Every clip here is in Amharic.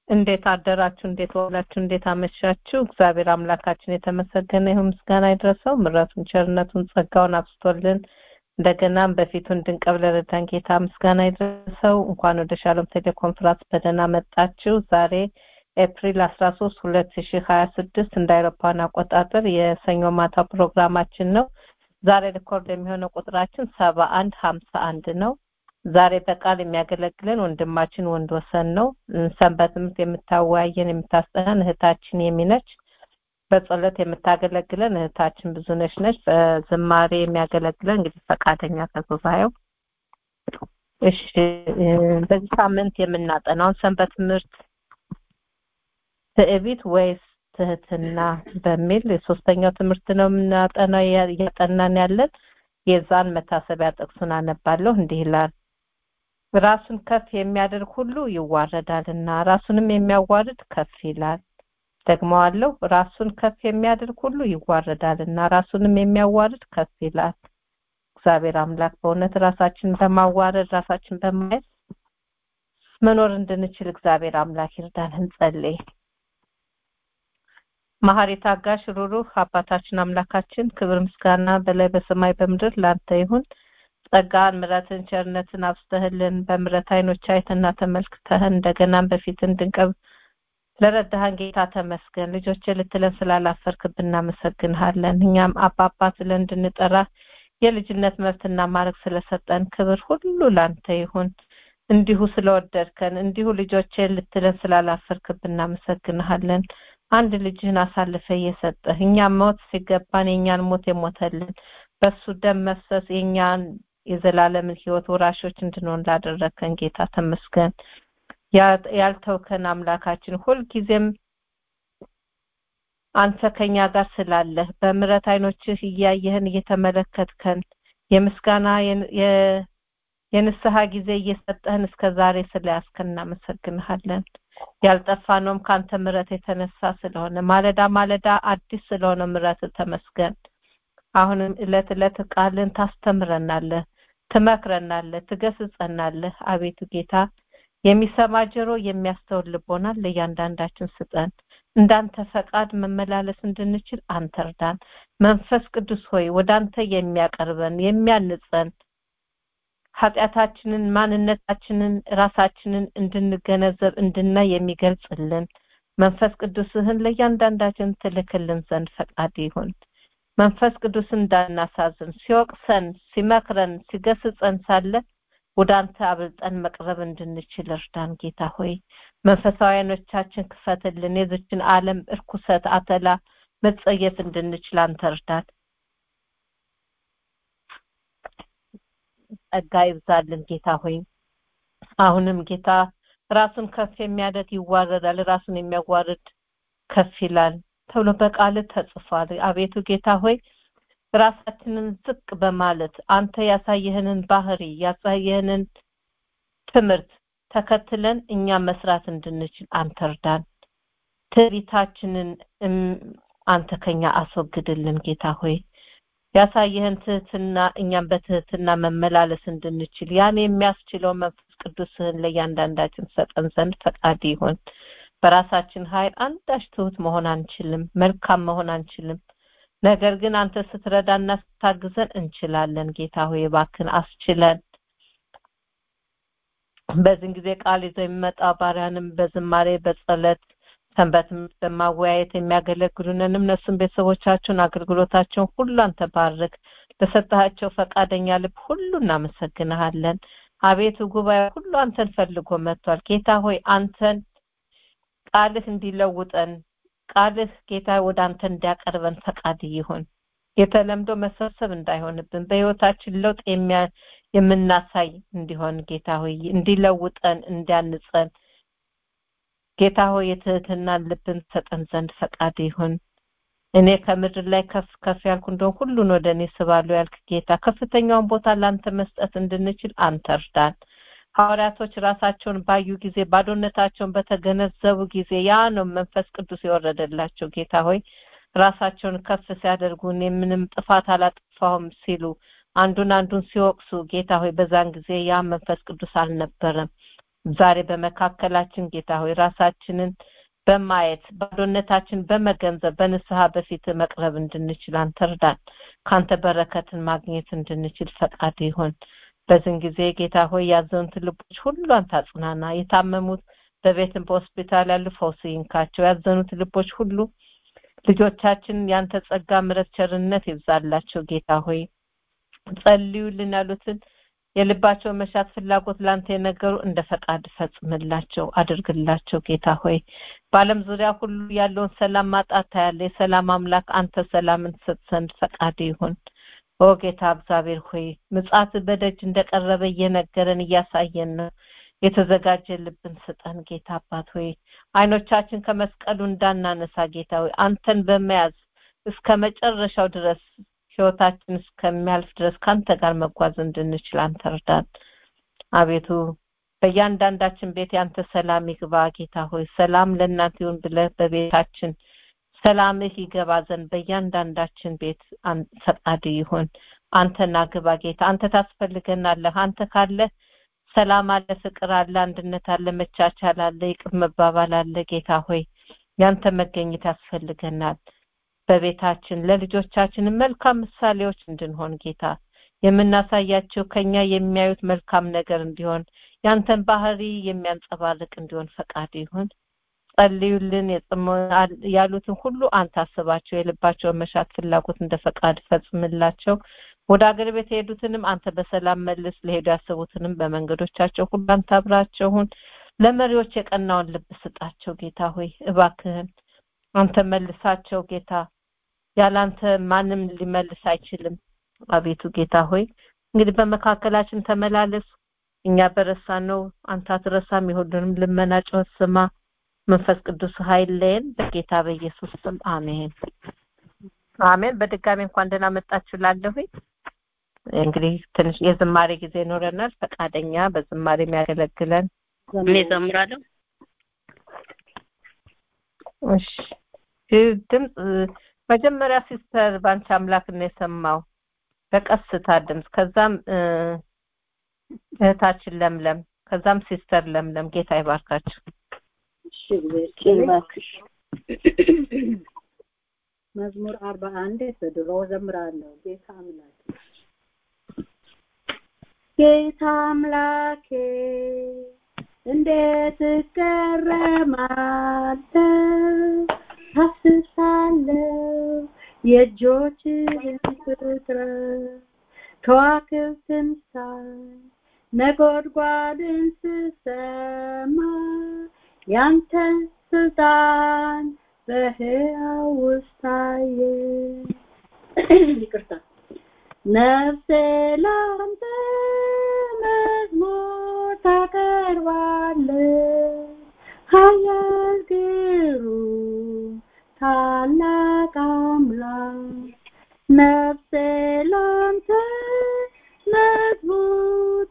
እንዴት አደራችሁ? እንዴት ዋላችሁ? እንዴት አመሻችሁ? እግዚአብሔር አምላካችን የተመሰገነ ይሁን፣ ምስጋና ይድረሰው። ምሕረቱን፣ ቸርነቱን፣ ጸጋውን አብስቶልን እንደገናም በፊቱ እንድንቀርብ ለረዳን ጌታ ምስጋና ይድረሰው። እንኳን ወደ ሻሎም ቴሌኮንፈረንስ በደህና መጣችሁ። ዛሬ ኤፕሪል 13 2026 እንደ አውሮፓውያን አቆጣጠር የሰኞ ማታ ፕሮግራማችን ነው። ዛሬ ሪኮርድ የሚሆነው ቁጥራችን ሰባ አንድ ሀምሳ አንድ ነው። ዛሬ በቃል የሚያገለግለን ወንድማችን ወንድ ወሰን ነው። ሰንበት ትምህርት የምታወያየን የምታስጠናን እህታችን የሚነች በጸሎት የምታገለግለን እህታችን ብዙነች ነች። በዝማሬ የሚያገለግለን እንግዲህ ፈቃደኛ ከጉባኤው እሺ። በዚህ ሳምንት የምናጠናውን ሰንበት ትምህርት ትዕቢት ወይስ ትህትና በሚል የሶስተኛው ትምህርት ነው የምናጠናው እያጠናን ያለን የዛን መታሰቢያ ጥቅሱን አነባለሁ። እንዲህ ይላል ራሱን ከፍ የሚያደርግ ሁሉ ይዋረዳልና ራሱንም የሚያዋርድ ከፍ ይላል። ደግመዋለሁ። ራሱን ከፍ የሚያደርግ ሁሉ ይዋረዳልና ራሱንም የሚያዋርድ ከፍ ይላል። እግዚአብሔር አምላክ በእውነት ራሳችን በማዋረድ ራሳችን በማየት መኖር እንድንችል እግዚአብሔር አምላክ ይርዳን። እንጸልይ። መሐሪ ታጋሽ ሩሩህ አባታችን አምላካችን ክብር ምስጋና በላይ በሰማይ በምድር ላንተ ይሁን። ጸጋን ምሕረትን ቸርነትን አብስተህልን በምሕረት አይኖች አይተና ተመልክተህን እንደገናም በፊት እንድንቀርብ ለረዳህን ጌታ ተመስገን። ልጆች ልትለን ስላላፈርክብን እናመሰግንሃለን። እኛም አባባ ብለን እንድንጠራ የልጅነት መብትና ማድረግ ስለሰጠን ክብር ሁሉ ላንተ ይሁን። እንዲሁ ስለወደድከን እንዲሁ ልጆቼ ልትለን ስላላፈርክብን እናመሰግንሃለን። አንድ ልጅህን አሳልፈ እየሰጠህ እኛም ሞት ሲገባን የእኛን ሞት የሞተልን በሱ ደም መፍሰስ የእኛን የዘላለምን ህይወት ወራሾች እንድንሆን ላደረከን ጌታ ተመስገን። ያልተውከን አምላካችን ሁልጊዜም አንተ ከኛ ጋር ስላለህ በምሕረት አይኖችህ እያየህን እየተመለከትከን የምስጋና የንስሐ ጊዜ እየሰጠህን እስከ ዛሬ ስለያዝከን እናመሰግንሃለን። ያልጠፋነውም ከአንተ ምሕረት የተነሳ ስለሆነ ማለዳ ማለዳ አዲስ ስለሆነ ምሕረት ተመስገን። አሁንም እለት እለት ቃልን ታስተምረናለህ፣ ትመክረናለህ፣ ትገስጸናለህ። አቤቱ ጌታ የሚሰማ ጆሮ የሚያስተውል ልቦና ለእያንዳንዳችን ስጠን። እንዳንተ ፈቃድ መመላለስ እንድንችል አንተ እርዳን። መንፈስ ቅዱስ ሆይ ወደ አንተ የሚያቀርበን የሚያንጸን ኃጢአታችንን፣ ማንነታችንን፣ ራሳችንን እንድንገነዘብ እንድናይ የሚገልጽልን መንፈስ ቅዱስህን ለእያንዳንዳችን ትልክልን ዘንድ ፈቃድ ይሁን። መንፈስ ቅዱስ እንዳናሳዝን ሲወቅሰን፣ ሲመክረን፣ ሲገስጸን ሳለ ወደ አንተ አብልጠን መቅረብ እንድንችል እርዳን። ጌታ ሆይ መንፈሳዊ ዓይኖቻችን ክፈትልን። የዝችን ዓለም እርኩሰት፣ አተላ መጸየፍ እንድንችል አንተ እርዳን። ጸጋ ይብዛልን ጌታ ሆይ አሁንም ጌታ ራሱን ከፍ የሚያደርግ ይዋረዳል፣ ራሱን የሚያዋርድ ከፍ ይላል ተብሎ በቃል ተጽፏል። አቤቱ ጌታ ሆይ ራሳችንን ዝቅ በማለት አንተ ያሳየህንን ባህሪ ያሳየህንን ትምህርት ተከትለን እኛ መስራት እንድንችል አንተ እርዳን። ትዕቢታችንን አንተ ከኛ አስወግድልን ጌታ ሆይ ያሳየህን ትህትና እኛም በትህትና መመላለስ እንድንችል ያን የሚያስችለው መንፈስ ቅዱስህን ለእያንዳንዳችን ሰጠን ዘንድ ፈቃድ ይሁን። በራሳችን ኃይል አንዳች ትሁት መሆን አንችልም፣ መልካም መሆን አንችልም። ነገር ግን አንተ ስትረዳና ስታግዘን እንችላለን። ጌታ ሆይ እባክን አስችለን። በዚህን ጊዜ ቃል ይዘው የሚመጣ ባሪያንም በዝማሬ በጸሎት ሰንበትም በማወያየት የሚያገለግሉንንም እነሱም ቤተሰቦቻቸውን አገልግሎታቸውን ሁሉ አንተ ባርክ። ለሰጣቸው ፈቃደኛ ልብ ሁሉ እናመሰግንሃለን። አቤቱ ጉባኤ ሁሉ አንተን ፈልጎ መጥቷል። ጌታ ሆይ አንተን ቃልህ እንዲለውጠን ቃልህ ጌታ ወደ አንተ እንዲያቀርበን ፈቃድ ይሁን። የተለምዶ መሰብሰብ እንዳይሆንብን በህይወታችን ለውጥ የምናሳይ እንዲሆን ጌታ ሆይ እንዲለውጠን እንዲያንጸን ጌታ ሆይ የትህትናን ልብን ሰጠን ዘንድ ፈቃድ ይሁን። እኔ ከምድር ላይ ከፍ ከፍ ያልኩ እንደሆን ሁሉን ወደ እኔ ስባለሁ ያልክ ጌታ ከፍተኛውን ቦታ ለአንተ መስጠት እንድንችል አንተ እርዳን። ሐዋርያቶች ራሳቸውን ባዩ ጊዜ ባዶነታቸውን በተገነዘቡ ጊዜ ያ ነው መንፈስ ቅዱስ የወረደላቸው። ጌታ ሆይ ራሳቸውን ከፍ ሲያደርጉ እኔ ምንም ጥፋት አላጠፋሁም ሲሉ አንዱን አንዱን ሲወቅሱ ጌታ ሆይ በዛን ጊዜ ያ መንፈስ ቅዱስ አልነበረም። ዛሬ በመካከላችን ጌታ ሆይ ራሳችንን በማየት ባዶነታችን በመገንዘብ በንስሐ በፊት መቅረብ እንድንችል አንተ እርዳን። ካንተ በረከትን ማግኘት እንድንችል ፈቃድ ይሁን። በዚህን ጊዜ ጌታ ሆይ ያዘኑትን ልቦች ሁሉ አንተ አጽናና። የታመሙት በቤትም በሆስፒታል ያሉ ፈውስ ይንካቸው። ያዘኑት ልቦች ሁሉ ልጆቻችን ያንተ ጸጋ፣ ምሕረት፣ ቸርነት ይብዛላቸው። ጌታ ሆይ ጸልዩልን ያሉትን የልባቸው መሻት ፍላጎት ላንተ የነገሩ እንደ ፈቃድ ፈጽምላቸው አድርግላቸው። ጌታ ሆይ በዓለም ዙሪያ ሁሉ ያለውን ሰላም ማጣት ታያለ። የሰላም አምላክ አንተ ሰላምን ትሰጥ ዘንድ ፈቃድ ይሁን። ኦ ጌታ እግዚአብሔር ሆይ ምጽአት በደጅ እንደቀረበ እየነገረን እያሳየን ነው። የተዘጋጀ ልብን ስጠን ጌታ አባት ሆይ አይኖቻችን ከመስቀሉ እንዳናነሳ ጌታ ሆይ አንተን በመያዝ እስከ መጨረሻው ድረስ ህይወታችን እስከሚያልፍ ድረስ ከአንተ ጋር መጓዝ እንድንችል አንተ እርዳን። አቤቱ በእያንዳንዳችን ቤት ያንተ ሰላም ይግባ ጌታ ሆይ ሰላም ለእናንተ ይሁን ብለህ በቤታችን ሰላምህ ይገባ ዘንድ በእያንዳንዳችን ቤት ፈቃድ ይሁን። አንተና ግባ ጌታ አንተ ታስፈልገናለህ። አንተ ካለ ሰላም አለ፣ ፍቅር አለ፣ አንድነት አለ፣ መቻቻል አለ፣ ይቅር መባባል አለ። ጌታ ሆይ ያንተ መገኘት ያስፈልገናል። በቤታችን ለልጆቻችን መልካም ምሳሌዎች እንድንሆን ጌታ የምናሳያቸው ከኛ የሚያዩት መልካም ነገር እንዲሆን ያንተን ባህሪ የሚያንጸባርቅ እንዲሆን ፈቃድ ይሁን። ጸልዩልን ያሉትን ሁሉ አንተ አስባቸው። የልባቸውን መሻት ፍላጎት እንደ ፈቃድ ፈጽምላቸው። ወደ አገር ቤት የሄዱትንም አንተ በሰላም መልስ። ለሄዱ ያሰቡትንም በመንገዶቻቸው ሁሉ አንተ አብራቸውን። ለመሪዎች የቀናውን ልብ ስጣቸው ጌታ ሆይ እባክህን አንተ መልሳቸው ጌታ ያላንተ ማንም ሊመልስ አይችልም። አቤቱ ጌታ ሆይ እንግዲህ በመካከላችን ተመላለስ። እኛ በረሳን ነው አንተ አትረሳም። የሁሉንም ልመና ጩኸት ስማ። መንፈስ ቅዱስ ኃይል ለየን በጌታ በኢየሱስ ስም አሜን አሜን። በድጋሚ እንኳን ደህና መጣችሁ ላለሁኝ እንግዲህ ትንሽ የዝማሬ ጊዜ ይኖረናል። ፈቃደኛ በዝማሬ የሚያገለግለን እኔ ዘምራለሁ። እሺ ድምፅ መጀመሪያ ሲስተር ባንቺ አምላክ ነው የሰማው በቀስታ ድምፅ ከዛም እህታችን ለምለም ከዛም ሲስተር ለምለም ጌታ ይባርካችሁ። እሺ እግዚአብሔር ይባርክሽ። መዝሙር አርባ አንድ በድሮ ዘምራለሁ። ጌታ አምላክ ጌታ አምላኬ እንዴት እገረማለሁ ታስሳለሁ የእጆችህን ፍጥረት ከዋክብትን ሳይ ነጎድጓድን ስሰማ ያንተን ስልጣን በሕያው ውስጥ ታየ። ይቅርታ ነፍሴ ላንተ መዝሙር ታቀርባለች ኃያል ግሩም ታላቅ አምላክ ነፍሴ ላንተ መዝሙር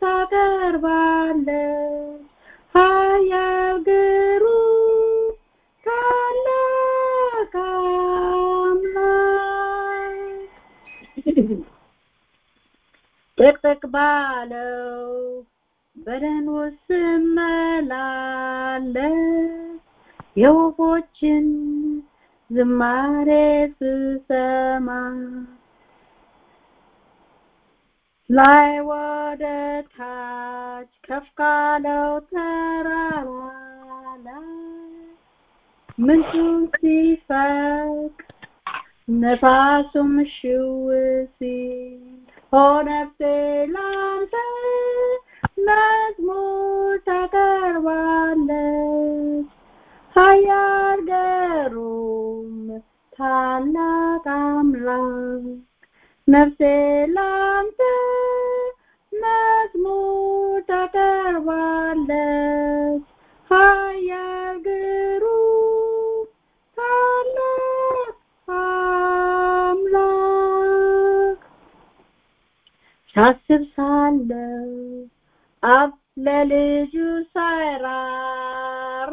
ታቀርባለች ኃያል ግሩም ታላቅ አምላክ ጥቅጥቅ ባለው በደን ውስጥ ስመላለስ የወፎችን ዝማሬ ስሰማ ላይ ወደ ታች ከፍ ካለው ተራራ ላይ ምንጩ ሲፈልቅ ነፋሱም ሽው ሲል ኦ ነፍሴ ላንተ መዝሙር ታቀርባለች ኃያል ግሩም ታላቅ አምላክ ነፍሴ ላንተ መዝሙር ታቀርባለች ኃያል ግሩም ታላቅ አምላክ ሳስብ ሳለው አብ ለልጁ ሳይራራ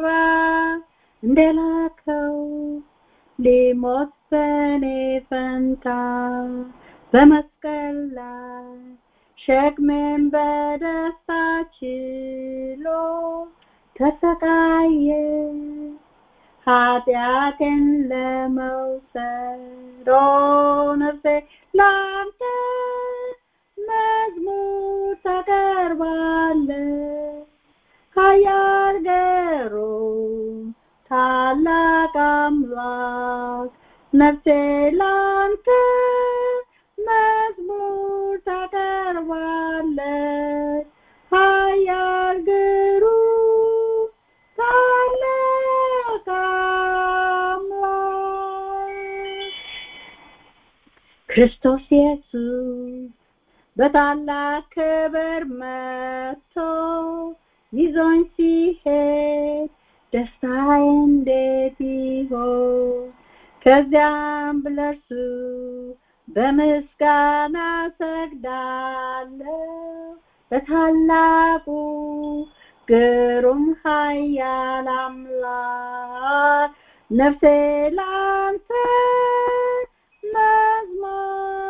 እንደላከው ሊሞት በኔ ፈንታ በመስቀል ላይ ሸክሜን በደስታ ችሎ ተሰቃየ ኃጢአቴን ለመውሰድ ኦ ነፍሴ ላንተ መዝሙር ታቀርባለች ኃያል ገሩም ታላቅ አምላክ ነፍሴ ላንተ መዝሙር ታቀርባለች ኃያል ግሩም ታላቅ አምላክ ክርስቶስ ኢየሱስ በታላቅ ክብር መጥቶ ይዞኝ ሲሄድ ደስታዬ እንዴት ይሆን ከዚያም ብለርሱ በምስጋና ሰግዳለሁ በታላቁ ግሩም ኃያል አምላክ ነፍሴ ላንተ መዝሙር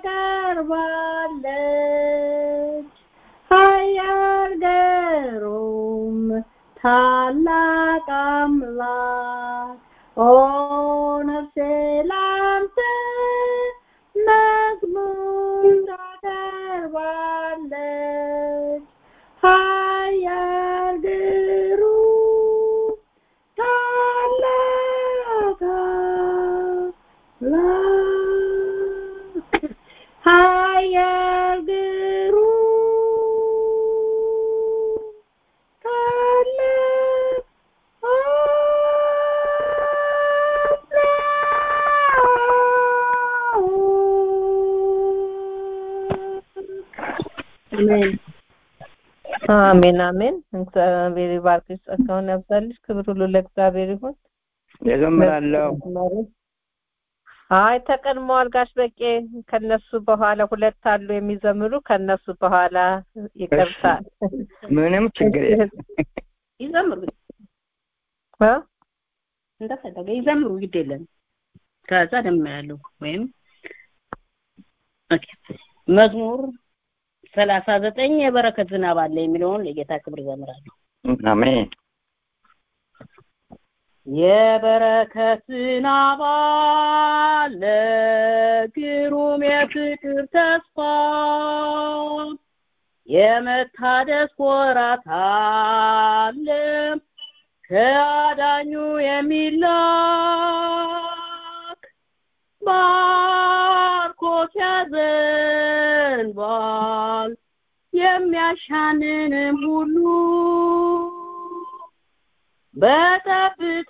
ታቀርባለች ኃያል ገሩም ታላቅ አምላክ ኦ ነፍሴ ላንተ መዝሙር ታቀርባለች ኃያል ግሩም ታላቅ አምላክ ኃያል ግሩም ታላቅ አሜን አሜን አሜን። እግዚአብሔር ይባርክሽ፣ ጸጋውን ያብዛልሽ። ክብር ሁሉ ለእግዚአብሔር ይሁን። እዘምራለሁ። አይ ተቀድመዋል ጋሽ በቄ። ከነሱ በኋላ ሁለት አሉ የሚዘምሩ ከነሱ በኋላ ይቀርታል። ምንም ችግር የለም። ይዘምሩ እ? እንደፈለገ ይዘምሩ ግድ የለም ከዛ ደም ያለው ወይም ኦኬ መዝሙር ሰላሳ ዘጠኝ የበረከት ዝናብ አለ የሚለውን ለጌታ ክብር ዘምራለሁ አሜን። የበረከት ዝናብ አለ ግሩም የፍቅር ተስፋ የመታደስ ወራት አለ ከአዳኙ የሚላክ ባርኮት ያዘንባል የሚያሻንንም ሁሉ በጠብታ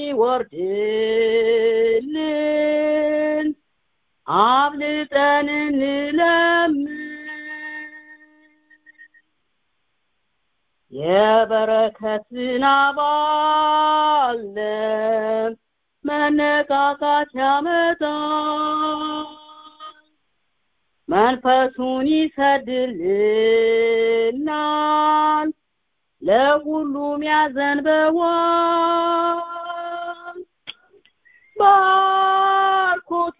ሲወርድልን አብልጠን እንለምን የበረከት ዝናብ አለ መነቃቃት ያመጣል መንፈሱን ይሰድልናል ለሁሉም ያዘንበዋል ባርኮት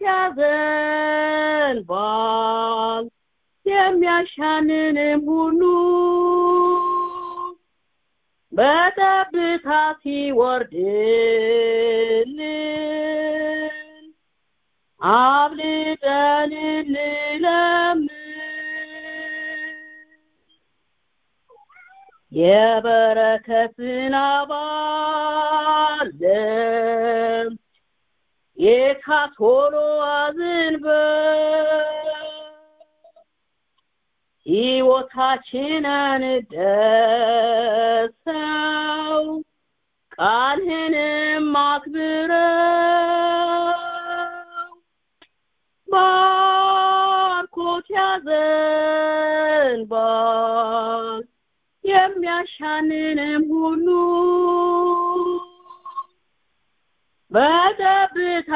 ያዘንባል የሚያሻንንም ሁሉ በጠብታ ሲወርድልን አብልጠን እንለምን የበረከት ዝናብ አለ ጌታ ቶሎ አዝንበል ሕይወታችንን ደሰው ቃልህንም አክብረው ባርኮት ያዘንባል የሚያሻንንም ሁሉ በጠብታ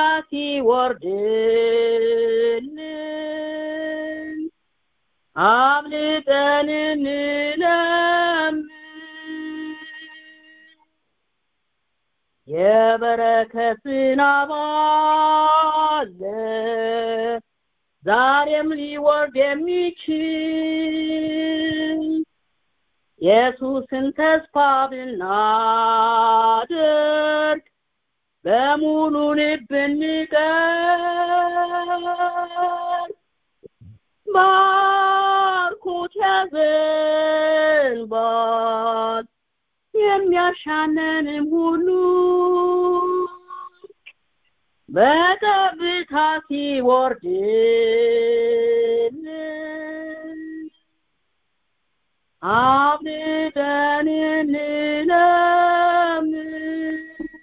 ሲወርድልን አብልጠን እንለምን የበረከት ዝናብ አለ ዛሬም ሊወርድ የሚችል ኢየሱስን ተስፋ ብናደርግ በሙሉ ልብ እንቀር ባርኮት ያዘንባል የሚያሻነንም ሁሉ በጠብታ ሲወርድልን አብልጠን እንለምን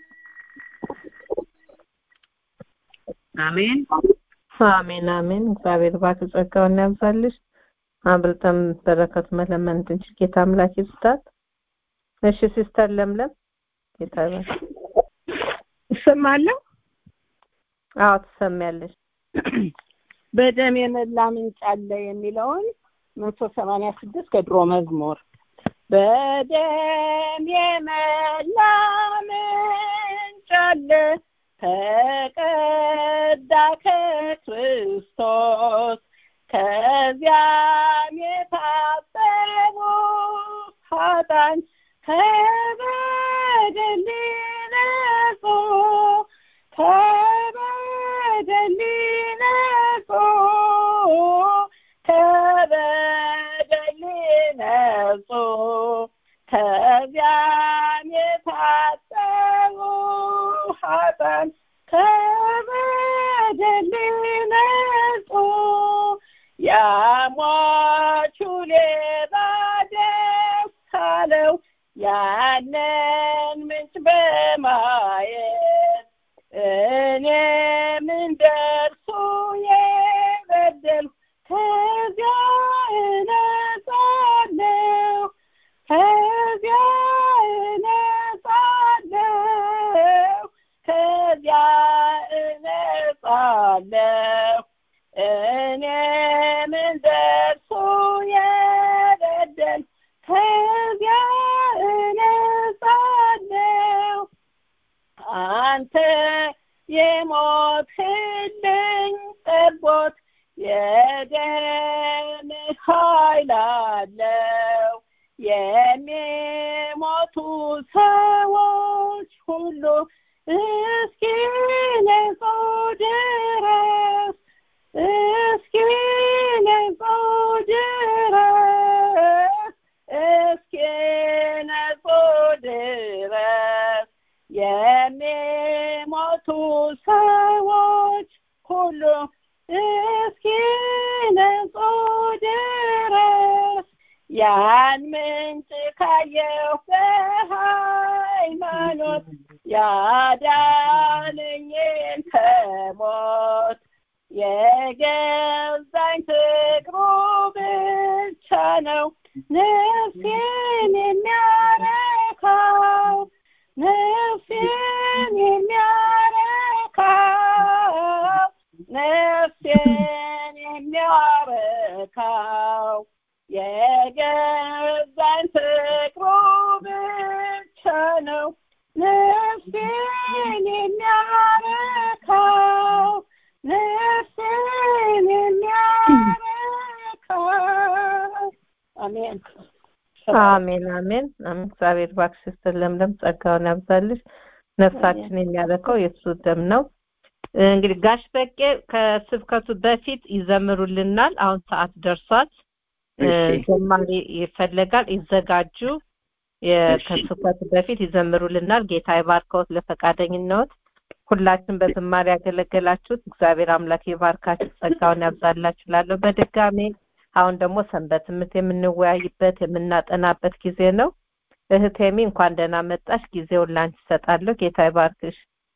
አሜን አሜን አሜን። እግዚአብሔር ባክ ጸጋውን ያብዛልሽ። አብልጠን በረከት መለመን እንድንችል ጌታ አምላክ ይስጣት። እሺ ሲስተር ለምለም ጌታ ይባርክ። እሰማለሁ። አዎ ትሰሚያለሽ። በደም የመላ ምንጭ አለ የሚለውን መቶ ሰማንያ ስድስት ከድሮ መዝሙር በደም የመላ ምንጭ አለ ተቀዳ ከክርስቶስ ከዚያም የታጠቡ ኃጥአን ከበደል ነጹ ከበደል ነጹ ከበደል ነጹ ከዚያም የታጠቡ ኃጥአን ከበደል ነጹ ያሟቹ ሌባ ደስ አለው ያንን ምንጭ በማየት እኔም እንደርሱ የበደልኩ ከዚያ እነጻለሁ ከዚያ እነጻለሁ ከዚያ እነጻለሁ እኔም እንደርሱ የበደልኩ ከዚያ እነጻለሁ አንተ የሞትህልኝ ጠቦት የደም ኃይል አለው የሚሞቱ ሰዎች ሁሉ እስኪ ነጹ ድረስ እስኪ ነጹ ድረስ እስኪ ነጹ ድረስ የሚሞቱ ሰዎች ሁሉ እስኪ ነጹ ድረስ ያን ምንጭ ካየሁ በሃይማኖት ያዳነኝን ከሞት የገዛኝ ፍቅሩ ብቻ ነው ነፍሴን የሚያረካው ነፍሴን የሚያረካው ነፍሴን የሚያረካው የገዛኝ ፍቅሩ ብቻ ነው ነፍሴን የሚያረካው ነፍሴን የሚያረካው አሜን አሜን አሜን አሜን። እግዚአብሔር እባክሽ ሲስተር ለምለም ጸጋውን ያብዛልሽ። ነፍሳችን የሚያረከው የእሱ ደም ነው። እንግዲህ ጋሽ በቄ ከስብከቱ በፊት ይዘምሩልናል። አሁን ሰዓት ደርሷል። እሺ። ዘማሪ ይፈለጋል። ይዘጋጁ። የ- እሺ። ከስብከቱ በፊት ይዘምሩልናል። ጌታ ይባርከዎት ለፈቃደኝነት። ሁላችን በዝማሬ ያገለገላችሁት እግዚአብሔር አምላክ ይባርካችሁ፣ ጸጋውን ያብዛላችሁ። ላለሁ በድጋሜ አሁን ደግሞ ሰንበት ትምህርት የምንወያይበት የምናጠናበት ጊዜ ነው። እህቴሚ እንኳን ደህና መጣሽ። ጊዜውን ላንቺ እሰጣለሁ። ጌታ ይባርክሽ።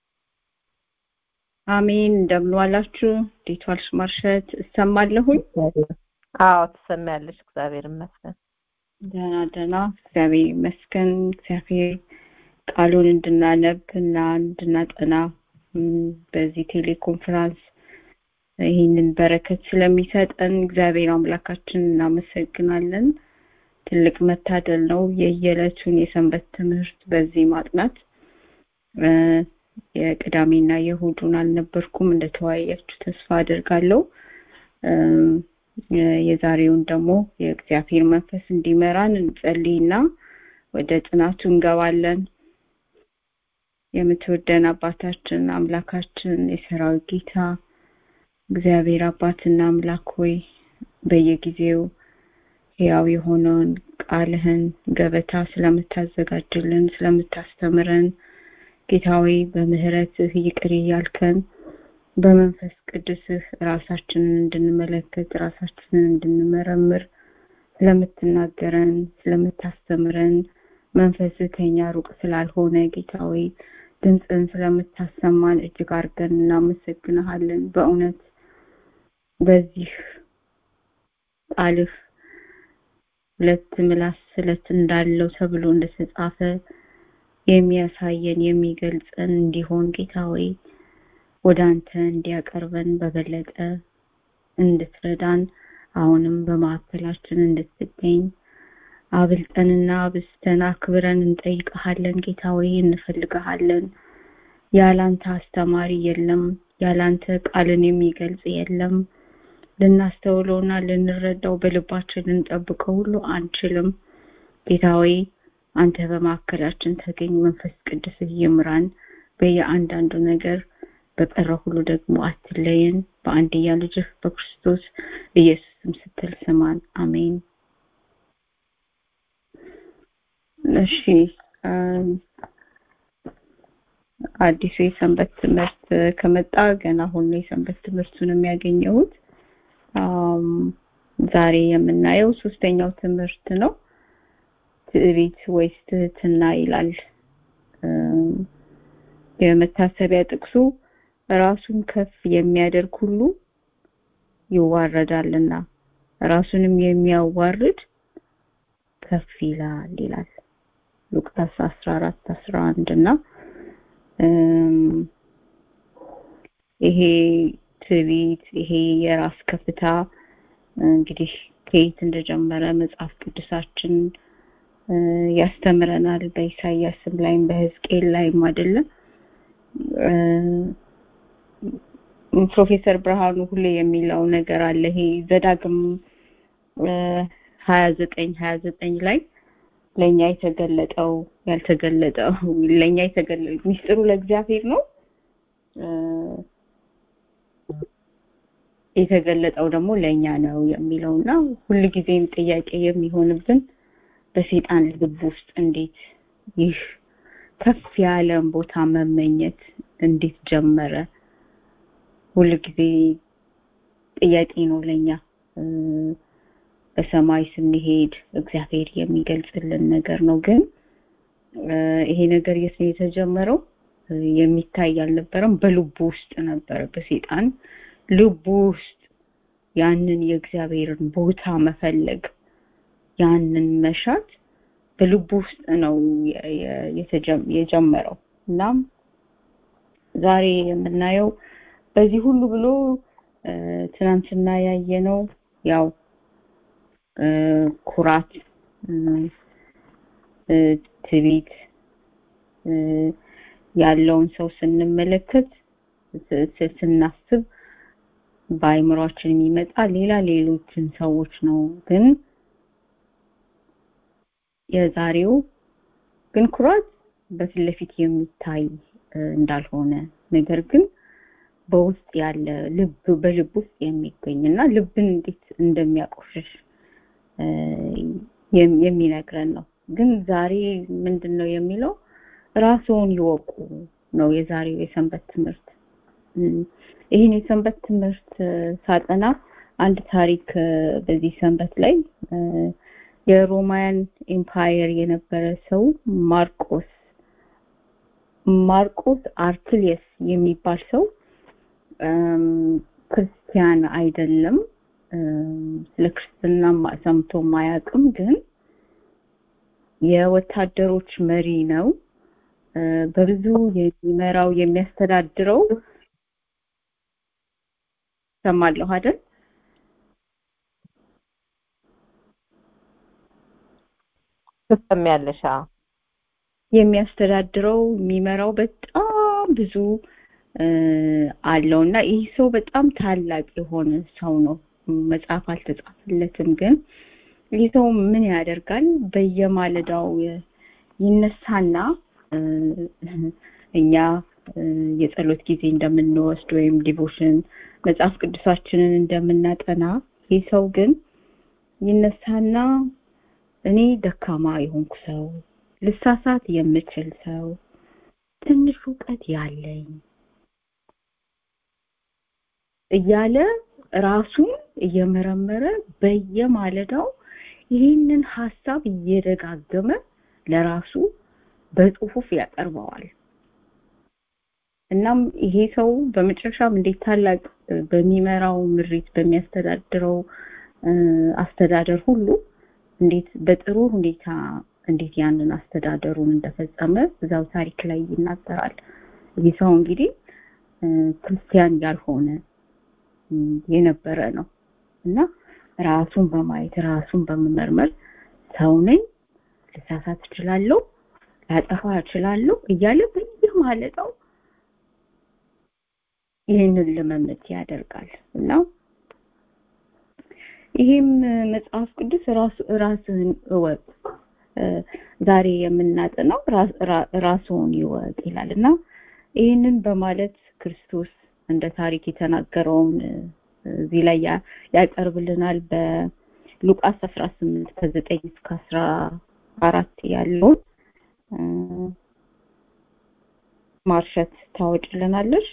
አሜን። እንደምን ዋላችሁ? እንዴት ዋልሽ ማርሸት? እሰማለሁኝ። አዎ ትሰሚያለሽ። እግዚአብሔር ይመስገን። ደህና ደህና፣ እግዚአብሔር ይመስገን። እግዚአብሔር ቃሉን እንድናነብ እና እንድናጠና እም፣ በዚህ ቴሌኮንፈረንስ ይህንን በረከት ስለሚሰጠን እግዚአብሔር አምላካችን እናመሰግናለን። ትልቅ መታደል ነው የየዕለቱን የሰንበት ትምህርት በዚህ ማጥናት። እ፣ የቅዳሜና የእሑዱን አልነበርኩም እንደተወያያችሁ ተስፋ አደርጋለሁ። የዛሬውን ደግሞ የእግዚአብሔር መንፈስ እንዲመራን እንጸልይና ወደ ጥናቱ እንገባለን። የምትወደን አባታችን አምላካችን የሰራዊት ጌታ እግዚአብሔር አባትና አምላክ ሆይ በየጊዜው ሕያው የሆነውን ቃልህን ገበታ ስለምታዘጋጅልን ስለምታስተምረን ጌታዊ በምህረትህ ይቅር እያልከን በመንፈስ ቅዱስህ ራሳችንን እንድንመለከት ራሳችንን እንድንመረምር ስለምትናገረን ስለምታስተምረን መንፈስህ ከኛ ሩቅ ስላልሆነ ጌታዊ ድምፅን ስለምታሰማን እጅግ አድርገን እናመሰግንሃለን። በእውነት በዚህ ቃልህ ሁለት ምላስ ስለት እንዳለው ተብሎ እንደተጻፈ የሚያሳየን የሚገልጸን እንዲሆን ጌታዊ ወደ አንተ እንዲያቀርበን በበለጠ እንድትረዳን አሁንም በማዕከላችን እንድትገኝ አብልጠንና አብስተን አክብረን እንጠይቀሃለን። ጌታዊ እንፈልግሃለን። ያላንተ አስተማሪ የለም። ያላንተ ቃልን የሚገልጽ የለም። ልናስተውለውና ልንረዳው በልባችን ልንጠብቀው ሁሉ አንችልም። ጌታዊ አንተ በማዕከላችን ተገኝ። መንፈስ ቅዱስ ይምራን በየአንዳንዱ ነገር በቀረ ሁሉ ደግሞ አትለየን። በአንድያ ልጅህ በክርስቶስ ኢየሱስም ስትል ስማን። አሜን። እሺ አዲሱ የሰንበት ትምህርት ከመጣ ገና አሁን ነው የሰንበት ትምህርቱን የሚያገኘሁት። ዛሬ የምናየው ሶስተኛው ትምህርት ነው። ትዕቢት ወይስ ትህትና ይላል። የመታሰቢያ ጥቅሱ ራሱን ከፍ የሚያደርግ ሁሉ ይዋረዳልና ራሱንም የሚያዋርድ ከፍ ይላል ይላል ሉቃስ 14 11 እና ይሄ ትዕቢት ይሄ የራስ ከፍታ እንግዲህ ከየት እንደጀመረ መጽሐፍ ቅዱሳችን ያስተምረናል። በኢሳያስም ላይም በሕዝቅኤል ላይም አይደለም። ፕሮፌሰር ብርሃኑ ሁሌ የሚለው ነገር አለ። ይሄ ዘዳግም ሀያ ዘጠኝ ሀያ ዘጠኝ ላይ ለእኛ የተገለጠው ያልተገለጠው ለእኛ የተገለጠ ሚስጥሩ ለእግዚአብሔር ነው የተገለጠው ደግሞ ለእኛ ነው የሚለው እና ሁልጊዜም ጥያቄ የሚሆንብን በሴጣን ልብ ውስጥ እንዴት ይህ ከፍ ያለን ቦታ መመኘት እንዴት ጀመረ? ሁልጊዜ ጥያቄ ነው ለኛ። በሰማይ ስንሄድ እግዚአብሔር የሚገልጽልን ነገር ነው። ግን ይሄ ነገር የት ነው የተጀመረው? የሚታይ አልነበረም። በልቡ ውስጥ ነበረ። በሴጣን ልቡ ውስጥ ያንን የእግዚአብሔርን ቦታ መፈለግ ያንን መሻት በልቡ ውስጥ ነው የጀመረው። እናም ዛሬ የምናየው በዚህ ሁሉ ብሎ ትናንትና ያየነው ያው ኩራት፣ ትዕቢት ያለውን ሰው ስንመለከት ስናስብ በአይምሯችን የሚመጣ ሌላ ሌሎችን ሰዎች ነው። ግን የዛሬው ግን ኩራት በፊት ለፊት የሚታይ እንዳልሆነ ነገር ግን በውስጥ ያለ ልብ በልብ ውስጥ የሚገኝ እና ልብን እንዴት እንደሚያቆሽሽ የሚነግረን ነው። ግን ዛሬ ምንድን ነው የሚለው ራስዎን ይወቁ ነው የዛሬው የሰንበት ትምህርት። ይህን የሰንበት ትምህርት ሳጠና አንድ ታሪክ በዚህ ሰንበት ላይ የሮማያን ኤምፓየር የነበረ ሰው ማርቆስ ማርቆስ አርክሊየስ የሚባል ሰው ክርስቲያን አይደለም። ስለ ክርስትና ሰምቶ ማያውቅም። ግን የወታደሮች መሪ ነው። በብዙ የሚመራው የሚያስተዳድረው ሰማለሁ አይደል? ትሰሚያለሽ? የሚያስተዳድረው የሚመራው በጣም ብዙ አለው እና ይህ ሰው በጣም ታላቅ የሆነ ሰው ነው። መጽሐፍ አልተጻፈለትም ግን ይህ ሰው ምን ያደርጋል በየማለዳው ይነሳና እኛ የጸሎት ጊዜ እንደምንወስድ ወይም ዲቮሽን መጽሐፍ ቅዱሳችንን እንደምናጠና ይህ ሰው ግን ይነሳና እኔ ደካማ የሆንኩ ሰው ልሳሳት የምችል ሰው ትንሽ እውቀት ያለኝ እያለ ራሱን እየመረመረ በየማለዳው ይህንን ሀሳብ እየደጋገመ ለራሱ በጽሁፍ ያቀርበዋል እናም ይሄ ሰው በመጨረሻም እንዴት ታላቅ በሚመራው ምሪት በሚያስተዳድረው አስተዳደር ሁሉ እንዴት በጥሩ ሁኔታ እንዴት ያንን አስተዳደሩን እንደፈጸመ እዛው ታሪክ ላይ ይናገራል ይህ ሰው እንግዲህ ክርስቲያን ያልሆነ የነበረ ነው እና ራሱን በማየት ራሱን በመመርመር ሰው ነኝ ልሳሳት እችላለሁ ላጠፋ እችላለሁ እያለ በየማለዳው ይህንን ልምምድ ያደርጋል እና ይህም መጽሐፍ ቅዱስ ራሱ ራስህን እወቅ ዛሬ የምናጠናው ራስዎን ይወቅ ይላል እና ይህንን በማለት ክርስቶስ እንደ ታሪክ የተናገረውን እዚህ ላይ ያቀርብልናል በሉቃስ 18 ከ9 እስከ 14 ያለውን ማርሸት ታወጭልናለሽ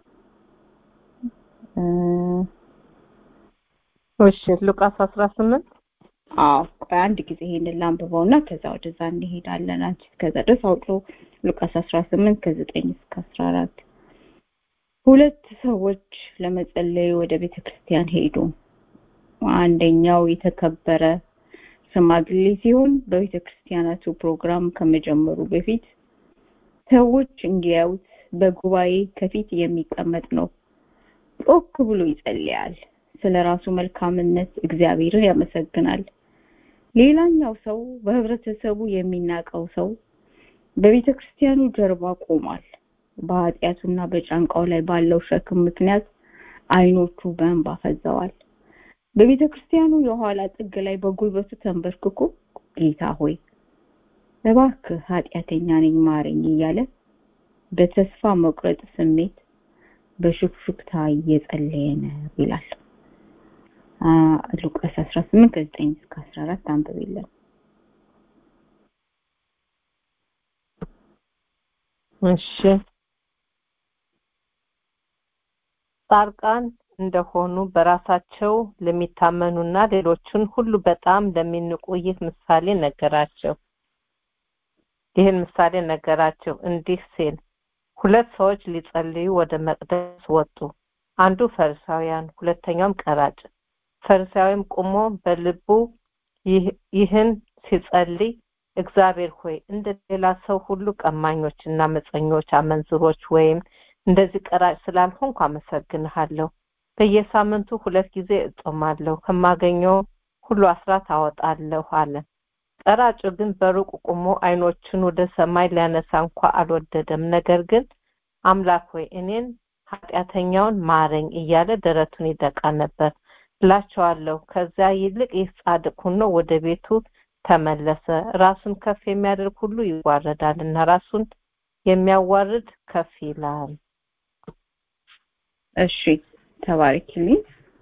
እሺ ሉቃስ 18 አዎ ቆይ አንድ ጊዜ ይሄንን ላንብበውና ከዛ ወደዛ እንሄዳለን አንቺ ከዛ ድረስ አውጡ ሉቃስ 18 ከ9 እስከ 14 ሁለት ሰዎች ለመጸለይ ወደ ቤተ ክርስቲያን ሄዱ አንደኛው የተከበረ ሽማግሌ ሲሆን በቤተ ክርስቲያናቱ ፕሮግራም ከመጀመሩ በፊት ሰዎች እንዲያዩት በጉባኤ ከፊት የሚቀመጥ ነው ጮክ ብሎ ይጸልያል ስለ ራሱ መልካምነት እግዚአብሔርን ያመሰግናል ሌላኛው ሰው በህብረተሰቡ የሚናቀው ሰው በቤተ ክርስቲያኑ ጀርባ ቆሟል በኃጢአቱና በጫንቃው ላይ ባለው ሸክም ምክንያት አይኖቹ በእንባ ፈዘዋል በቤተ ክርስቲያኑ የኋላ ጥግ ላይ በጉልበቱ ተንበርክኮ ጌታ ሆይ እባክህ ኃጢአተኛ ነኝ ማረኝ እያለ በተስፋ መቁረጥ ስሜት በሹክሹክታ እየጸለየ ነው ይላል ሉቃስ 18 ከ9 እስከ 14 አንብቤለን እሺ ጻድቃን እንደሆኑ በራሳቸው ለሚታመኑና ሌሎችን ሁሉ በጣም ለሚንቁ ይህ ምሳሌ ነገራቸው ይህን ምሳሌ ነገራቸው እንዲህ ሲል ሁለት ሰዎች ሊጸልዩ ወደ መቅደስ ወጡ አንዱ ፈሪሳውያን ሁለተኛውም ቀራጭ ፈሪሳዊም ቆሞ በልቡ ይህን ሲጸልይ እግዚአብሔር ሆይ እንደ ሌላ ሰው ሁሉ ቀማኞችና መፀኞች አመንዝሮች ወይም እንደዚህ ቀራጭ ስላልሆንኩ አመሰግንሃለሁ በየሳምንቱ ሁለት ጊዜ እጾማለሁ ከማገኘው ሁሉ አስራት አወጣለሁ አለ ቀራጩ ግን በሩቅ ቆሞ አይኖቹን ወደ ሰማይ ሊያነሳ እንኳ አልወደደም ነገር ግን አምላክ ሆይ እኔን ኃጢአተኛውን ማረኝ እያለ ደረቱን ይደቃ ነበር እላቸዋለሁ ከዚያ ይልቅ ይህ ጻድቅ ሆኖ ወደ ቤቱ ተመለሰ ራሱን ከፍ የሚያደርግ ሁሉ ይዋረዳል እና ራሱን የሚያዋርድ ከፍ ይላል እሺ ተባረክልኝ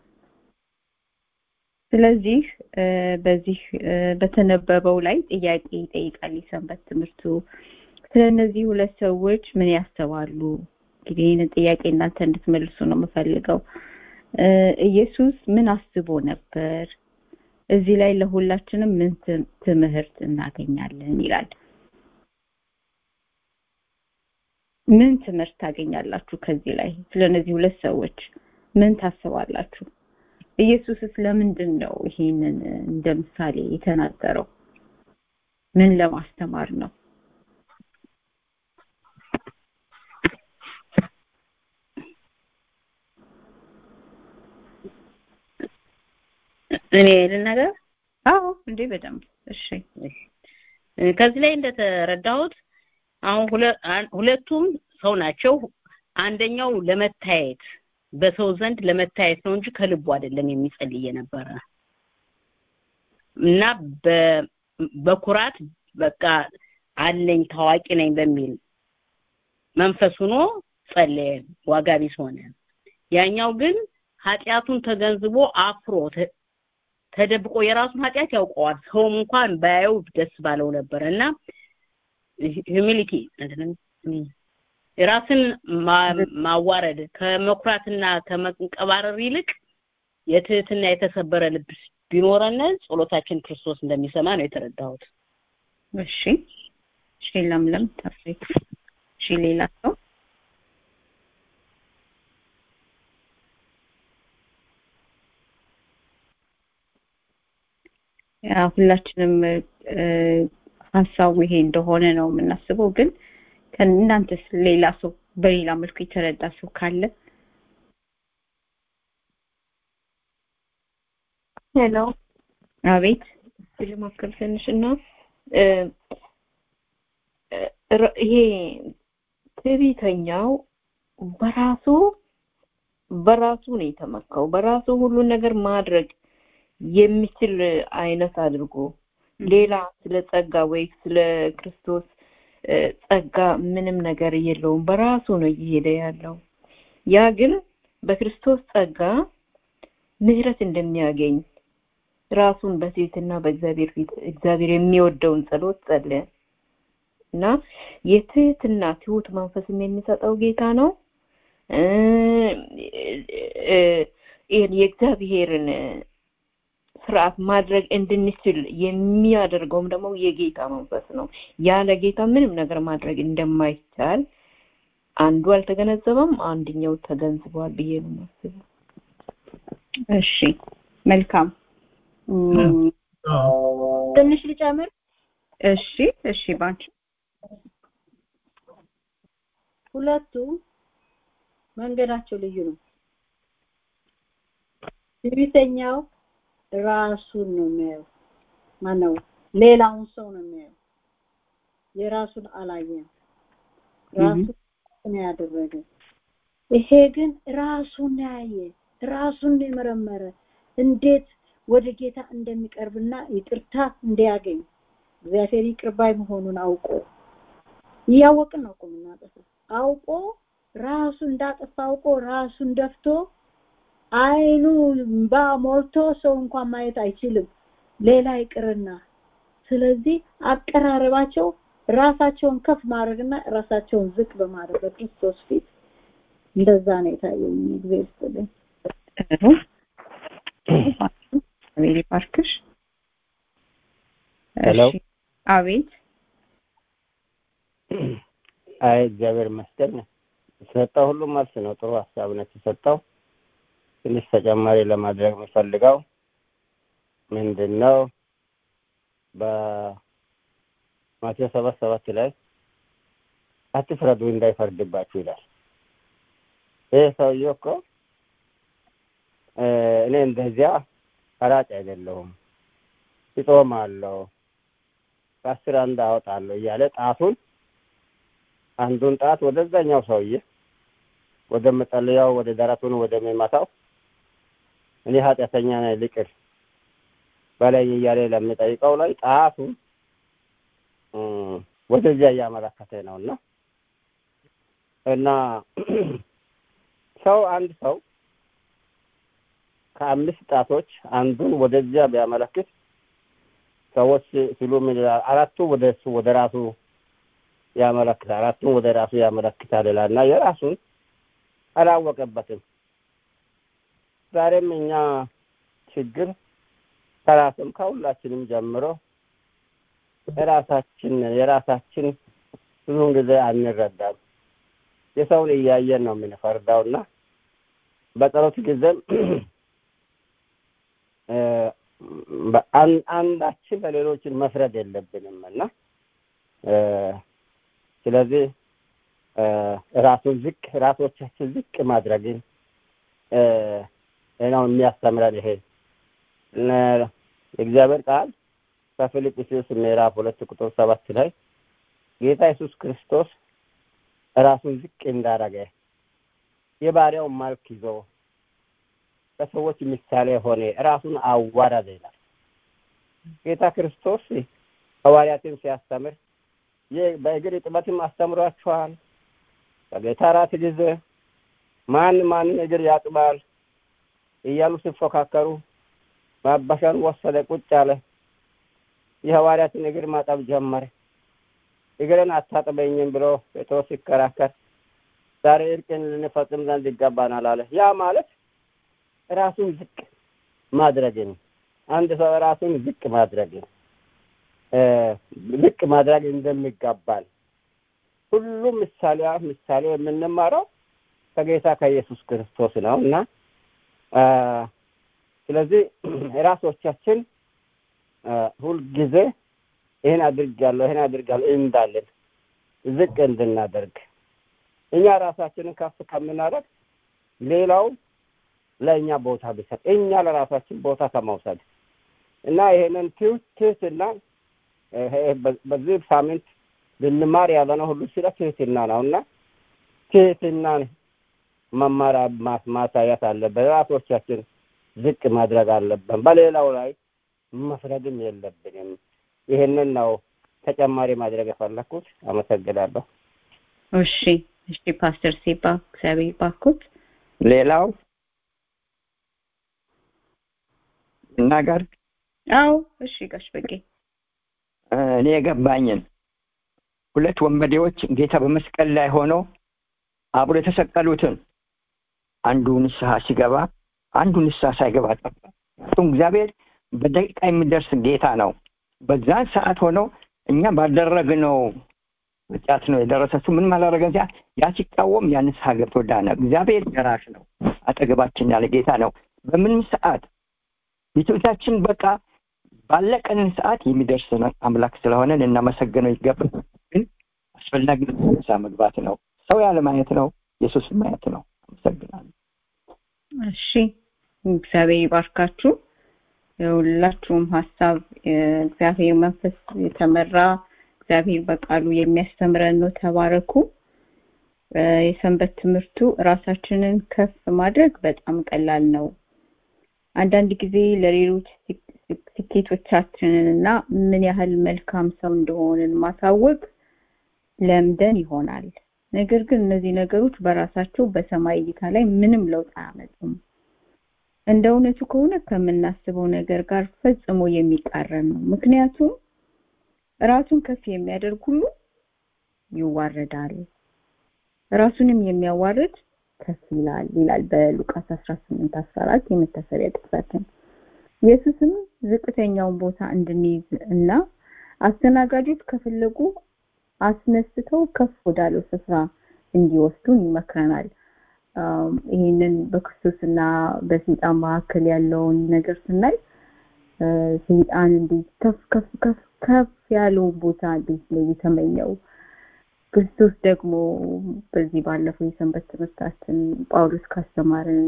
ስለዚህ በዚህ በተነበበው ላይ ጥያቄ ይጠይቃል የሰንበት ትምህርቱ ስለ እነዚህ ሁለት ሰዎች ምን ያስባሉ እንግዲህ ይህንን ጥያቄ እናንተ እንድትመልሱ ነው የምፈልገው ኢየሱስ ምን አስቦ ነበር እዚህ ላይ ለሁላችንም ምን ትምህርት እናገኛለን ይላል ምን ትምህርት ታገኛላችሁ ከዚህ ላይ ስለ እነዚህ ሁለት ሰዎች ምን ታስባላችሁ ኢየሱስስ ለምንድን ነው ይሄንን እንደ ምሳሌ የተናገረው ምን ለማስተማር ነው እኔ ልናገር አዎ እንዴ በደንብ እሺ ከዚህ ላይ እንደተረዳሁት አሁን ሁለቱም ሰው ናቸው አንደኛው ለመታየት በሰው ዘንድ ለመታየት ነው እንጂ ከልቡ አይደለም የሚጸልይ የነበረ እና በኩራት በቃ አለኝ ታዋቂ ነኝ በሚል መንፈስ ሆኖ ጸለየ፣ ዋጋ ቢስ ሆነ። ያኛው ግን ኃጢአቱን ተገንዝቦ አፍሮ ተደብቆ የራሱን ኃጢአት ያውቀዋል። ሰውም እንኳን ባያየው ደስ ባለው ነበር እና ሂዩሚሊቲ ራስን ማዋረድ ከመኩራትና ከመንቀባረር ይልቅ የትህትና የተሰበረ ልብ ቢኖረን ጸሎታችን ክርስቶስ እንደሚሰማ ነው የተረዳሁት። እሺ እሺ፣ ለምለም ታፍሪክ። እሺ፣ ሌላ ሰው ያ ሁላችንም ሀሳቡ ይሄ እንደሆነ ነው የምናስበው። ግን ከእናንተስ ሌላ ሰው በሌላ መልኩ የተረዳ ሰው ካለ ሄሎ፣ አቤት ልሞክር ትንሽ እና ይሄ ትዕቢተኛው በራሱ በራሱ ነው የተመካው። በራሱ ሁሉን ነገር ማድረግ የሚችል አይነት አድርጎ ሌላ ስለ ጸጋ ወይ ስለ ክርስቶስ ጸጋ ምንም ነገር የለውም። በራሱ ነው እየሄደ ያለው። ያ ግን በክርስቶስ ጸጋ ምህረት እንደሚያገኝ ራሱን በትህትና በእግዚአብሔር ፊት እግዚአብሔር የሚወደውን ጸሎት ጸለየ እና የትህትና ትሁት መንፈስም የሚሰጠው ጌታ ነው። የእግዚአብሔርን ስርዓት ማድረግ እንድንችል የሚያደርገውም ደግሞ የጌታ መንፈስ ነው። ያለ ጌታ ምንም ነገር ማድረግ እንደማይቻል አንዱ አልተገነዘበም፣ አንድኛው ተገንዝቧል ብዬ ነው የማስበው። እሺ መልካም ትንሽ ልጨምር። እሺ እሺ ባንቺ ሁለቱ መንገዳቸው ልዩ ነው። ትዕቢተኛው ራሱን ነው የሚያየው። ማነው ሌላውን ሰው ነው የሚያየው። የራሱን አላየም። ራሱን ነው ያደረገ። ይሄ ግን ራሱን ያየ ራሱን የመረመረ እንዴት ወደ ጌታ እንደሚቀርብና ይቅርታ እንዲያገኝ እግዚአብሔር ይቅር ባይ መሆኑን አውቆ እያወቅን ነው እኮ የምናጠፋው። አውቆ ራሱ እንዳጠፋ አውቆ ራሱን ደፍቶ አይኑ እንባ ሞልቶ ሰው እንኳን ማየት አይችልም፣ ሌላ ይቅርና። ስለዚህ አቀራረባቸው ራሳቸውን ከፍ ማድረግና ራሳቸውን ዝቅ በማድረግ በክርስቶስ ፊት እንደዛ ነው የታየኝ። ጊዜ ይስጥልኝ። ጥሩ አቤት ባርክሽ። ሄሎ አቤት አይ እግዚአብሔር ይመስገን የተሰጠው ሁሉ መልስ ነው። ጥሩ ሀሳብ ነው የተሰጠው። ትንሽ ተጨማሪ ለማድረግ የምፈልገው ምንድን ነው በማቴዎስ ሰባት ሰባት ላይ አትፍረዱ እንዳይፈርድባችሁ ይላል። ይህ ሰውዬ እኮ እኔ እንደዚያ ፈራጭ አይደለሁም እጾማለሁ ከአስር አንድ አወጣለሁ እያለ ጣቱን አንዱን ጣት ወደዛኛው ሰውዬ ወደ መጸለያው ወደ ደረቱን ወደሚመታው እኔ ኃጢአተኛ ነኝ ልቅር በላይ እያለ ለሚጠይቀው ላይ ጣቱን ወደዚያ እያመለከተ ነው እና እና ሰው አንድ ሰው ከአምስት ጣቶች አንዱን ወደዚያ ቢያመለክት ሰዎች ሲሉ ምን ይላል? አራቱ ወደ እሱ ወደ ራሱ ያመለክታል፣ አራቱን ወደ ራሱ ያመለክታል ይላል እና የራሱን አላወቀበትም። ዛሬም እኛ ችግር ከራስም ከሁላችንም ጀምሮ የራሳችን የራሳችን ብዙውን ጊዜ አንረዳም። የሰውን እያየን ነው የምንፈርዳው እና በጸሎት ጊዜም አንዳችን ለሌሎችን መፍረድ የለብንም እና ስለዚህ ራሱን ዝቅ ራሶቻችን ዝቅ ማድረግን ነው የሚያስተምረን። ይሄ የእግዚአብሔር ቃል በፊልጵስዩስ ምዕራፍ ሁለት ቁጥር ሰባት ላይ ጌታ ኢየሱስ ክርስቶስ ራሱን ዝቅ እንዳደረገ የባሪያውን መልክ ይዞ በሰዎች ምሳሌ ሆነ፣ ራሱን አዋረደ ይላል። ጌታ ክርስቶስ ሐዋርያትን ሲያስተምር በእግር እጥበትም አስተምሯቸዋል። በጌታ ራት ጊዜ ማን ማንን እግር ያጥባል እያሉ ሲፎካከሩ ማበሻን ወሰደ፣ ቁጭ አለ። የሐዋርያትን እግር ማጠብ ጀመረ። እግርን አታጥበኝም ብሎ ጴጥሮስ ሲከራከር ዛሬ እርቅን ልንፈጽም ዘንድ ይገባናል አለ። ያ ማለት ራሱን ዝቅ ማድረግን አንድ ሰው ራሱን ዝቅ ማድረግን ዝቅ ማድረግ እንደሚገባል ሁሉም ምሳሌ ምሳሌ የምንማረው ከጌታ ከኢየሱስ ክርስቶስ ነው እና ስለዚህ ራሶቻችን ሁልጊዜ ይህን አድርጋለሁ ይህን አድርጋለሁ እንዳለን ዝቅ እንድናደርግ እኛ ራሳችንን ከፍ ከምናደርግ ሌላው ለእኛ ቦታ ቢሰጥ እኛ ለራሳችን ቦታ ከመውሰድ እና ይሄንን ትህትና በዚህ ሳምንት ልንማር ያለነው ሁሉ ስለ ትህትና ነው እና ትህትናን መማር ማሳየት አለብን። ራሶቻችን ዝቅ ማድረግ አለብን። በሌላው ላይ መፍረድም የለብንም። ይህንን ነው ተጨማሪ ማድረግ የፈለኩት። አመሰግናለሁ። እሺ፣ እሺ ፓስተር ሲባ እግዚአብሔር ባርኮት። ሌላው እናገር። አዎ፣ እሺ ጋሽ በቄ እኔ የገባኝን ሁለት ወንበዴዎች ጌታ በመስቀል ላይ ሆኖ አብሮ የተሰቀሉትን አንዱ ንስሐ ሲገባ አንዱ ንስሐ ሳይገባ ጠፋ። እሱም እግዚአብሔር በደቂቃ የሚደርስ ጌታ ነው። በዛን ሰዓት ሆነው እኛ ባደረግነው ኃጢአት ነው የደረሰ እሱ ምንም አላደረገ ያ ያ ሲቃወም ያ ንስሐ ገብቶ ዳነ። እግዚአብሔር ደራሽ ነው፣ አጠገባችን ያለ ጌታ ነው። በምንም ሰዓት ቤቶቻችን በቃ ባለቀንን ሰዓት የሚደርስ አምላክ ስለሆነ ልናመሰግነው ይገባል። ግን አስፈላጊ ንስሐ መግባት ነው። ሰው ያለ ማየት ነው፣ ኢየሱስ ማየት ነው። አመሰግናለሁ። እሺ እግዚአብሔር ይባርካችሁ። የሁላችሁም ሀሳብ እግዚአብሔር መንፈስ የተመራ እግዚአብሔር በቃሉ የሚያስተምረን ነው። ተባረኩ። የሰንበት ትምህርቱ ራሳችንን ከፍ ማድረግ በጣም ቀላል ነው። አንዳንድ ጊዜ ለሌሎች ስኬቶቻችንን እና ምን ያህል መልካም ሰው እንደሆንን ማሳወቅ ለምደን ይሆናል። ነገር ግን እነዚህ ነገሮች በራሳቸው በሰማይ እይታ ላይ ምንም ለውጥ አያመጡም። እንደ እውነቱ ከሆነ ከምናስበው ነገር ጋር ፈጽሞ የሚቃረን ነው። ምክንያቱም ራሱን ከፍ የሚያደርግ ሁሉ ይዋረዳል፣ ራሱንም የሚያዋርድ ከፍ ይላል ይላል በሉቃስ 18 14 የመታሰቢያ ጥቅሳችን። ኢየሱስም ዝቅተኛውን ቦታ እንድንይዝ እና አስተናጋጆች ከፈለጉ አስነስተው ከፍ ወዳለው ስፍራ እንዲወስዱን ይመክረናል። ይህንን በክርስቶስና በሰይጣን መካከል ያለውን ነገር ስናይ ሰይጣን እንዴት ከፍ ከፍ ከፍ ከፍ ያለውን ቦታ እንዴት ነው የተመኘው። ክርስቶስ ደግሞ በዚህ ባለፈው የሰንበት ትምህርታችን ጳውሎስ ካስተማርን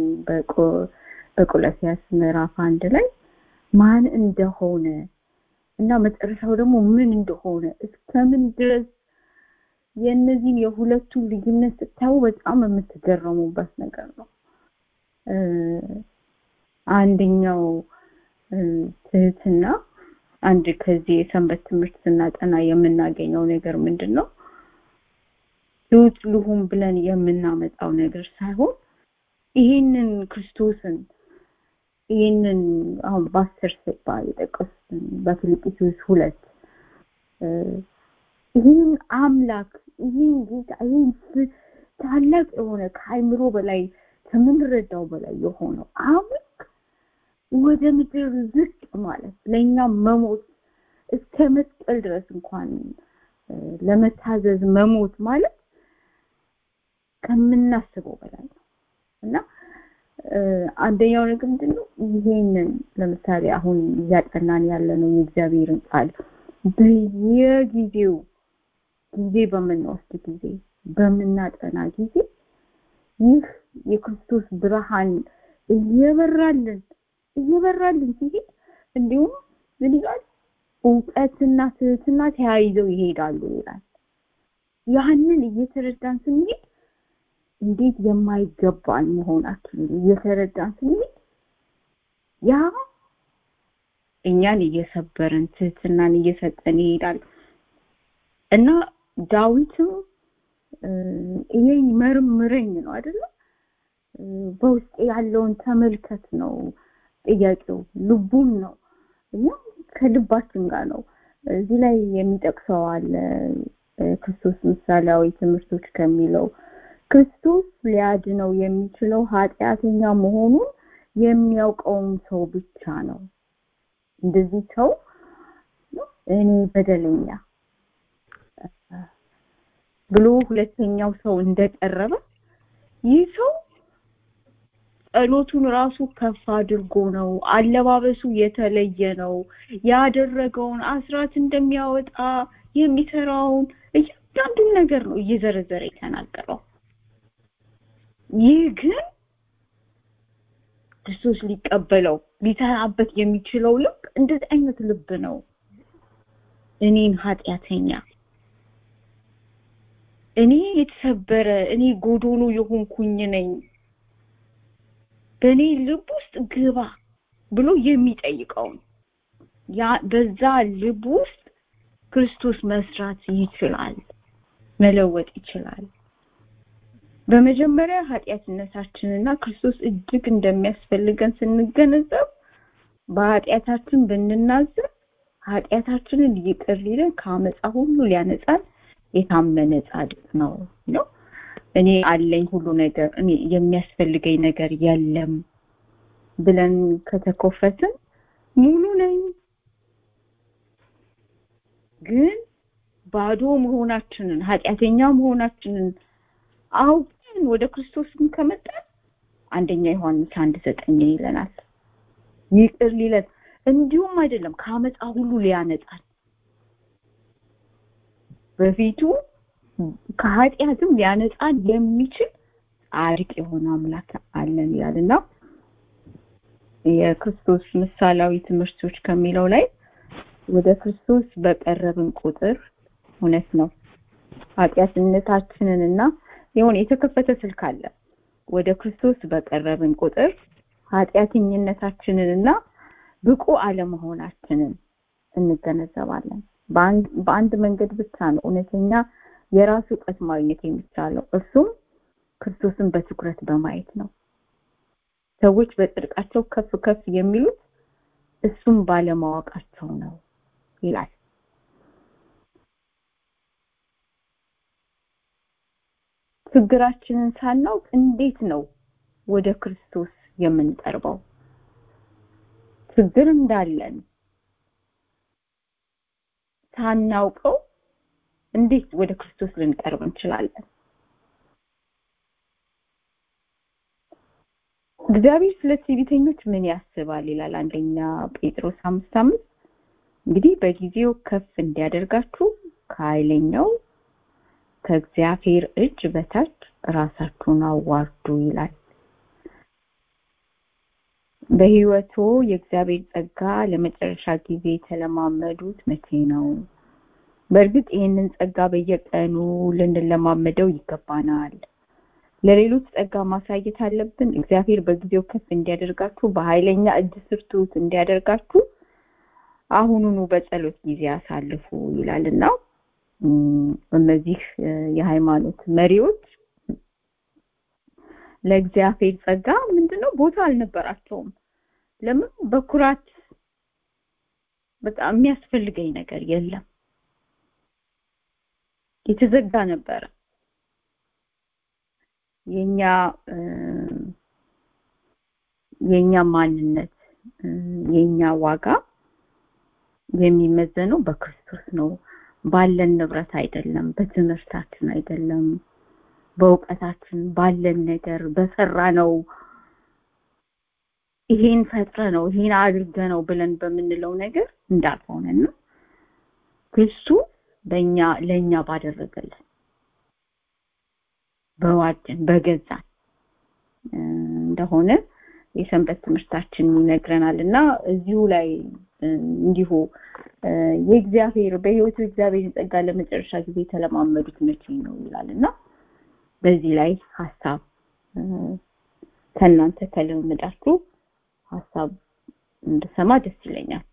በቆላሲያስ ምዕራፍ አንድ ላይ ማን እንደሆነ እና መጨረሻው ደግሞ ምን እንደሆነ እስከምን ድረስ የእነዚህን የሁለቱን ልዩነት ስታዩ በጣም የምትገረሙበት ነገር ነው። አንደኛው ትህትና አንድ ከዚህ የሰንበት ትምህርት ስናጠና የምናገኘው ነገር ምንድን ነው? ትሁት ልሁን ብለን የምናመጣው ነገር ሳይሆን ይህንን ክርስቶስን ይህንን አሁን በአስር ስባ የጠቀሱትን በፊልጵስዩስ ሁለት ይህን አምላክ ይህን ጌታ ይህን ታላቅ የሆነ ከአይምሮ በላይ ከምንረዳው በላይ የሆነው አምላክ ወደ ምድር ዝቅ ማለት ለእኛ መሞት እስከ መስቀል ድረስ እንኳን ለመታዘዝ መሞት ማለት ከምናስበው በላይ ነው እና አንደኛው ነገር ምንድን ነው? ይሄንን ለምሳሌ አሁን እያጠናን ያለነው የእግዚአብሔርን ቃል በየጊዜው ጊዜ በምንወስድ ጊዜ በምናጠና ጊዜ ይህ የክርስቶስ ብርሃን እየበራልን እየበራልን ሲሄድ እንዲሁም ምን ይላል? እውቀትና ትህትና ተያይዘው ይሄዳሉ ይላል። ያንን እየተረዳን ስንሄድ እንዴት የማይገባን መሆናችን እየተረዳን ስንሄድ ያ እኛን እየሰበረን ትህትናን እየሰጠን ይሄዳል እና ዳዊትም ይሄን መርምረኝ ነው አይደለ በውስጥ ያለውን ተመልከት ነው ጥያቄው ልቡም ነው እና ከልባችን ጋር ነው እዚህ ላይ የሚጠቅሰው አለ ክርስቶስ ምሳሌያዊ ትምህርቶች ከሚለው ክርስቶስ ሊያድነው የሚችለው ኃጢአተኛ መሆኑን የሚያውቀውን ሰው ብቻ ነው እንደዚህ ሰው እኔ በደለኛ ብሎ ሁለተኛው ሰው እንደቀረበ ይህ ሰው ጸሎቱን ራሱ ከፍ አድርጎ ነው አለባበሱ የተለየ ነው ያደረገውን አስራት እንደሚያወጣ የሚሰራውን እያንዳንዱን ነገር ነው እየዘረዘረ የተናገረው ይህ ግን ክርስቶስ ሊቀበለው ሊሰራበት የሚችለው ልብ እንደዚህ አይነት ልብ ነው እኔን ኃጢአተኛ እኔ የተሰበረ እኔ ጎዶሎ የሆንኩኝ ነኝ በእኔ ልብ ውስጥ ግባ ብሎ የሚጠይቀውን ያ በዛ ልብ ውስጥ ክርስቶስ መስራት ይችላል መለወጥ ይችላል በመጀመሪያ ኃጢአትነታችንና ክርስቶስ እጅግ እንደሚያስፈልገን ስንገነዘብ በኃጢአታችን ብንናዘር ኃጢአታችንን ይቅር ሊለን ከአመፃ ሁሉ ሊያነጻን የታመነ ጻድቅ ነው ነው እኔ አለኝ ሁሉ ነገር እኔ የሚያስፈልገኝ ነገር የለም ብለን ከተኮፈትን ሙሉ ነኝ ግን ባዶ መሆናችንን ኃጢአተኛ መሆናችንን አውቀን ወደ ክርስቶስም ከመጣን አንደኛ ዮሐንስ አንድ ዘጠኝ ይለናል ይቅር ሊለን እንዲሁም አይደለም ከአመፃ ሁሉ ሊያነጻን በፊቱ ከኃጢአትም ሊያነጻን የሚችል ጻድቅ የሆነ አምላክ አለን ይላልና የክርስቶስ ምሳሌያዊ ትምህርቶች ከሚለው ላይ ወደ ክርስቶስ በቀረብን ቁጥር እውነት ነው ኃጢአትነታችንንና የሆነ የተከፈተ ስልክ አለ ወደ ክርስቶስ በቀረብን ቁጥር ኃጢአተኝነታችንንና ብቁ አለመሆናችንን እንገነዘባለን በአንድ መንገድ ብቻ ነው እውነተኛ የራሱ እውቀት ማግኘት የሚቻለው እርሱም ክርስቶስን በትኩረት በማየት ነው ሰዎች በጽድቃቸው ከፍ ከፍ የሚሉት እሱም ባለማወቃቸው ነው ይላል ችግራችንን ሳናውቅ እንዴት ነው ወደ ክርስቶስ የምንቀርበው ችግር እንዳለን ሳናውቀው እንዴት ወደ ክርስቶስ ልንቀርብ እንችላለን እግዚአብሔር ስለ ትዕቢተኞች ምን ያስባል ይላል አንደኛ ጴጥሮስ አምስት አምስት እንግዲህ በጊዜው ከፍ እንዲያደርጋችሁ ከኃይለኛው ከእግዚአብሔር እጅ በታች ራሳችሁን አዋርዱ ይላል በህይወቱ የእግዚአብሔር ጸጋ ለመጨረሻ ጊዜ የተለማመዱት መቼ ነው በእርግጥ ይህንን ጸጋ በየቀኑ ልንለማመደው ይገባናል ለሌሎች ጸጋ ማሳየት አለብን እግዚአብሔር በጊዜው ከፍ እንዲያደርጋችሁ በኃይለኛ እጅ ስርቱት እንዲያደርጋችሁ አሁኑኑ በጸሎት ጊዜ አሳልፉ ይላልና እነዚህ የሃይማኖት መሪዎች ለእግዚአብሔር ጸጋ ምንድነው ቦታ አልነበራቸውም ለምን በኩራት በጣም የሚያስፈልገኝ ነገር የለም የተዘጋ ነበረ የኛ የኛ ማንነት የኛ ዋጋ የሚመዘነው በክርስቶስ ነው ባለን ንብረት አይደለም በትምህርታችን አይደለም በእውቀታችን ባለን ነገር በሰራ ነው ይሄን ፈጥረ ነው ይሄን አድርገ ነው ብለን በምንለው ነገር እንዳልሆነና ክርስቶስ በእኛ ለእኛ ባደረገልን በዋጀን በገዛን እንደሆነ የሰንበት ትምህርታችን ይነግረናል እና እዚሁ ላይ እንዲሁ የእግዚአብሔር በህይወቱ እግዚአብሔር ጸጋ ለመጨረሻ ጊዜ የተለማመዱት መቼ ነው ይላል እና በዚህ ላይ ሀሳብ ከእናንተ ከልምዳችሁ ሀሳብ እንድሰማ ደስ ይለኛል።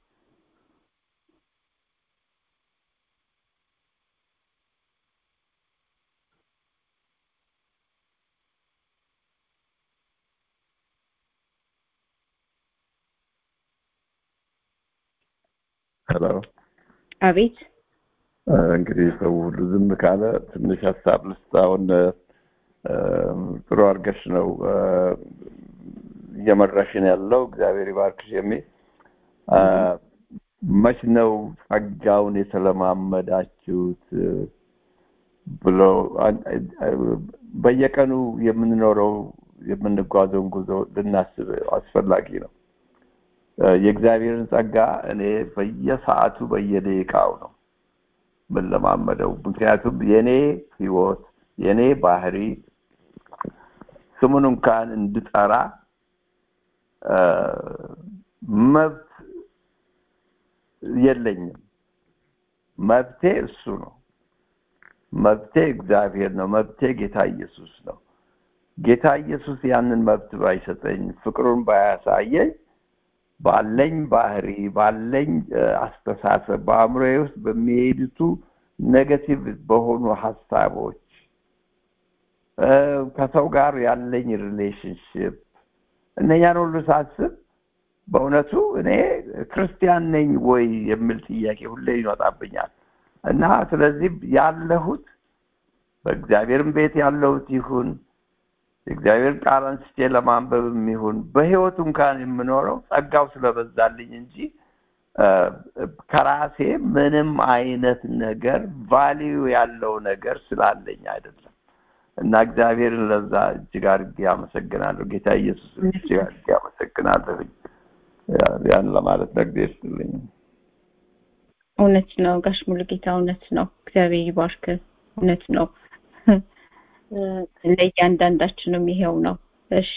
ሄሎ አቤት እንግዲህ ሰው ሁሉ ዝም ካለ ትንሽ ሀሳብ ልስጥ። አሁን ጥሩ አድርገሽ ነው እየመራሽን ያለው እግዚአብሔር ይባርክሽ የሚል መች ነው ጸጋውን የተለማመዳችሁት ብሎ በየቀኑ የምንኖረው የምንጓዘውን ጉዞ ልናስብ አስፈላጊ ነው። የእግዚአብሔርን ጸጋ እኔ በየሰዓቱ በየደቂቃው ነው የምንለማመደው። ምክንያቱም የኔ ህይወት የኔ ባህሪ ስሙን እንኳን እንድጠራ መብት የለኝም። መብቴ እሱ ነው። መብቴ እግዚአብሔር ነው። መብቴ ጌታ ኢየሱስ ነው። ጌታ ኢየሱስ ያንን መብት ባይሰጠኝ፣ ፍቅሩን ባያሳየኝ ባለኝ ባህሪ ባለኝ አስተሳሰብ በአእምሮዬ ውስጥ በሚሄዱቱ ኔጋቲቭ በሆኑ ሀሳቦች ከሰው ጋር ያለኝ ሪሌሽንሽፕ እነኛን ሁሉ ሳስብ በእውነቱ እኔ ክርስቲያን ነኝ ወይ የሚል ጥያቄ ሁሌ ይመጣብኛል እና ስለዚህ ያለሁት በእግዚአብሔርም ቤት ያለሁት ይሁን የእግዚአብሔር ቃል አንስቼ ለማንበብም ይሁን በህይወቱ እንኳን የምኖረው ጸጋው ስለበዛልኝ እንጂ ከራሴ ምንም አይነት ነገር ቫሊዩ ያለው ነገር ስላለኝ አይደለም እና እግዚአብሔርን ለዛ እጅግ አድርጌ አመሰግናለሁ። ጌታ ኢየሱስ እጅግ አድርጌ አመሰግናለሁኝ። ያን ለማለት ነግዴ ይስጥልኝ። እውነት ነው ጋሽ ሙሉጌታ፣ እውነት ነው። እግዚአብሔር ይባርክ። እውነት ነው። ለእያንዳንዳችንም ይሄው ነው። እሺ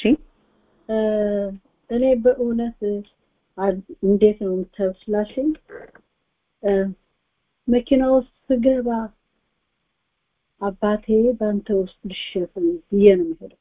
እኔ በእውነት እንዴት ነው የምታዩት ስላልሽኝ መኪና ውስጥ ስገባ አባቴ በአንተ ውስጥ ልሸፍን ብዬ ነው የምሄደው።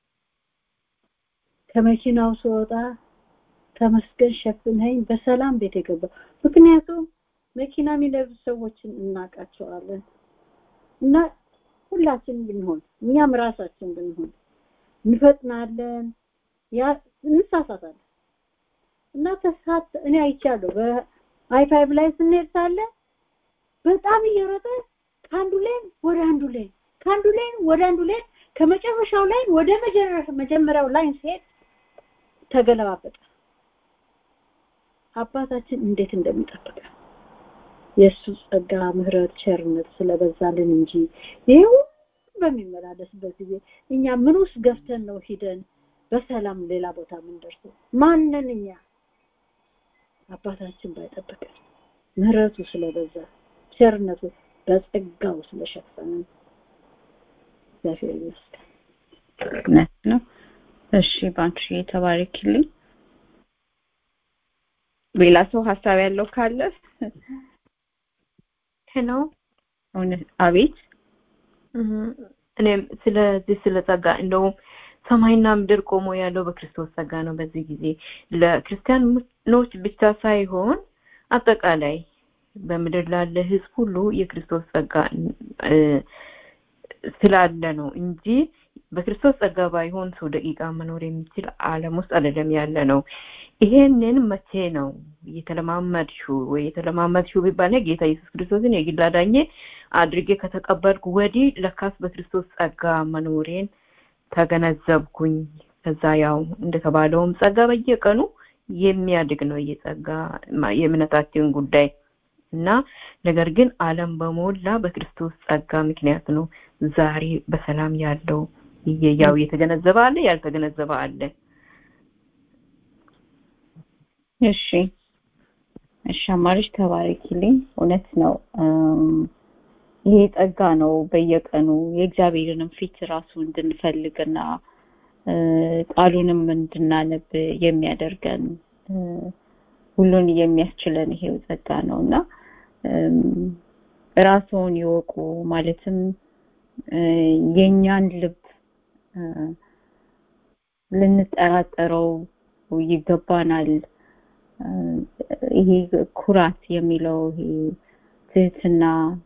ከመኪናው ስወጣ ተመስገን ሸፍንኸኝ በሰላም ቤት የገባ ምክንያቱም መኪና የሚነዱ ሰዎችን እናውቃቸዋለን እና ሁላችን ብንሆን እኛም ራሳችን ብንሆን እንፈጥናለን ያ እንሳሳታለን እና ተሳት እኔ አይቻለሁ በአይ ፋይቭ ላይ ስንሄድ ሳለ በጣም እየሮጠ ከአንዱ ሌን ወደ አንዱ ሌን ከአንዱ ሌን ወደ አንዱ ሌን ከመጨረሻው ላይን ወደ መጀመሪያው ላይን ሲሄድ ተገለባበጠ አባታችን እንዴት እንደሚጠብቅ የእሱ ጸጋ ምህረት ቸርነት ስለበዛልን እንጂ ይሄ በሚመላለስበት ጊዜ እኛ ምን ውስጥ ገፍተን ነው ሂደን በሰላም ሌላ ቦታ የምንደርሰው ማንን እኛ አባታችን ባይጠብቀን ምህረቱ ስለበዛ ቸርነቱ በጸጋው ስለሸፈነን እግዚአብሔር ይመስገን እውነት ነው እሺ ባንቺ የተባረክልኝ ሌላ ሰው ሀሳብ ያለው ካለ ሄሎ አቤት እኔም ስለዚህ ስለ ጸጋ እንደውም ሰማይና ምድር ቆሞ ያለው በክርስቶስ ጸጋ ነው በዚህ ጊዜ ለክርስቲያኖች ብቻ ሳይሆን አጠቃላይ በምድር ላለ ህዝብ ሁሉ የክርስቶስ ጸጋ ስላለ ነው እንጂ በክርስቶስ ጸጋ ባይሆን ሰው ደቂቃ መኖር የሚችል ዓለም ውስጥ አይደለም ያለ ነው። ይሄንን መቼ ነው የተለማመድሽው ወይ የተለማመድሽው ቢባል ጌታ ኢየሱስ ክርስቶስን የግል አዳኜ አድርጌ ከተቀበልኩ ወዲህ ለካስ በክርስቶስ ጸጋ መኖሬን ተገነዘብኩኝ። ከዛ ያው እንደተባለውም ጸጋ በየቀኑ የሚያድግ ነው የጸጋ የእምነታችን ጉዳይ እና ነገር ግን ዓለም በሞላ በክርስቶስ ጸጋ ምክንያት ነው ዛሬ በሰላም ያለው ያው የተገነዘበ አለ ያልተገነዘበ አለ እሺ እሺ አማሪሽ ተባረኪልኝ እውነት ነው ይሄ ጸጋ ነው በየቀኑ የእግዚአብሔርንም ፊት ራሱ እንድንፈልግና ቃሉንም እንድናነብ የሚያደርገን ሁሉን የሚያስችለን ይሄው ጸጋ ነው እና ራስዎን ይወቁ ማለትም የኛን ልብ ልንጠራጠረው ይገባናል። ይሄ ኩራት የሚለው ይሄ ትህትና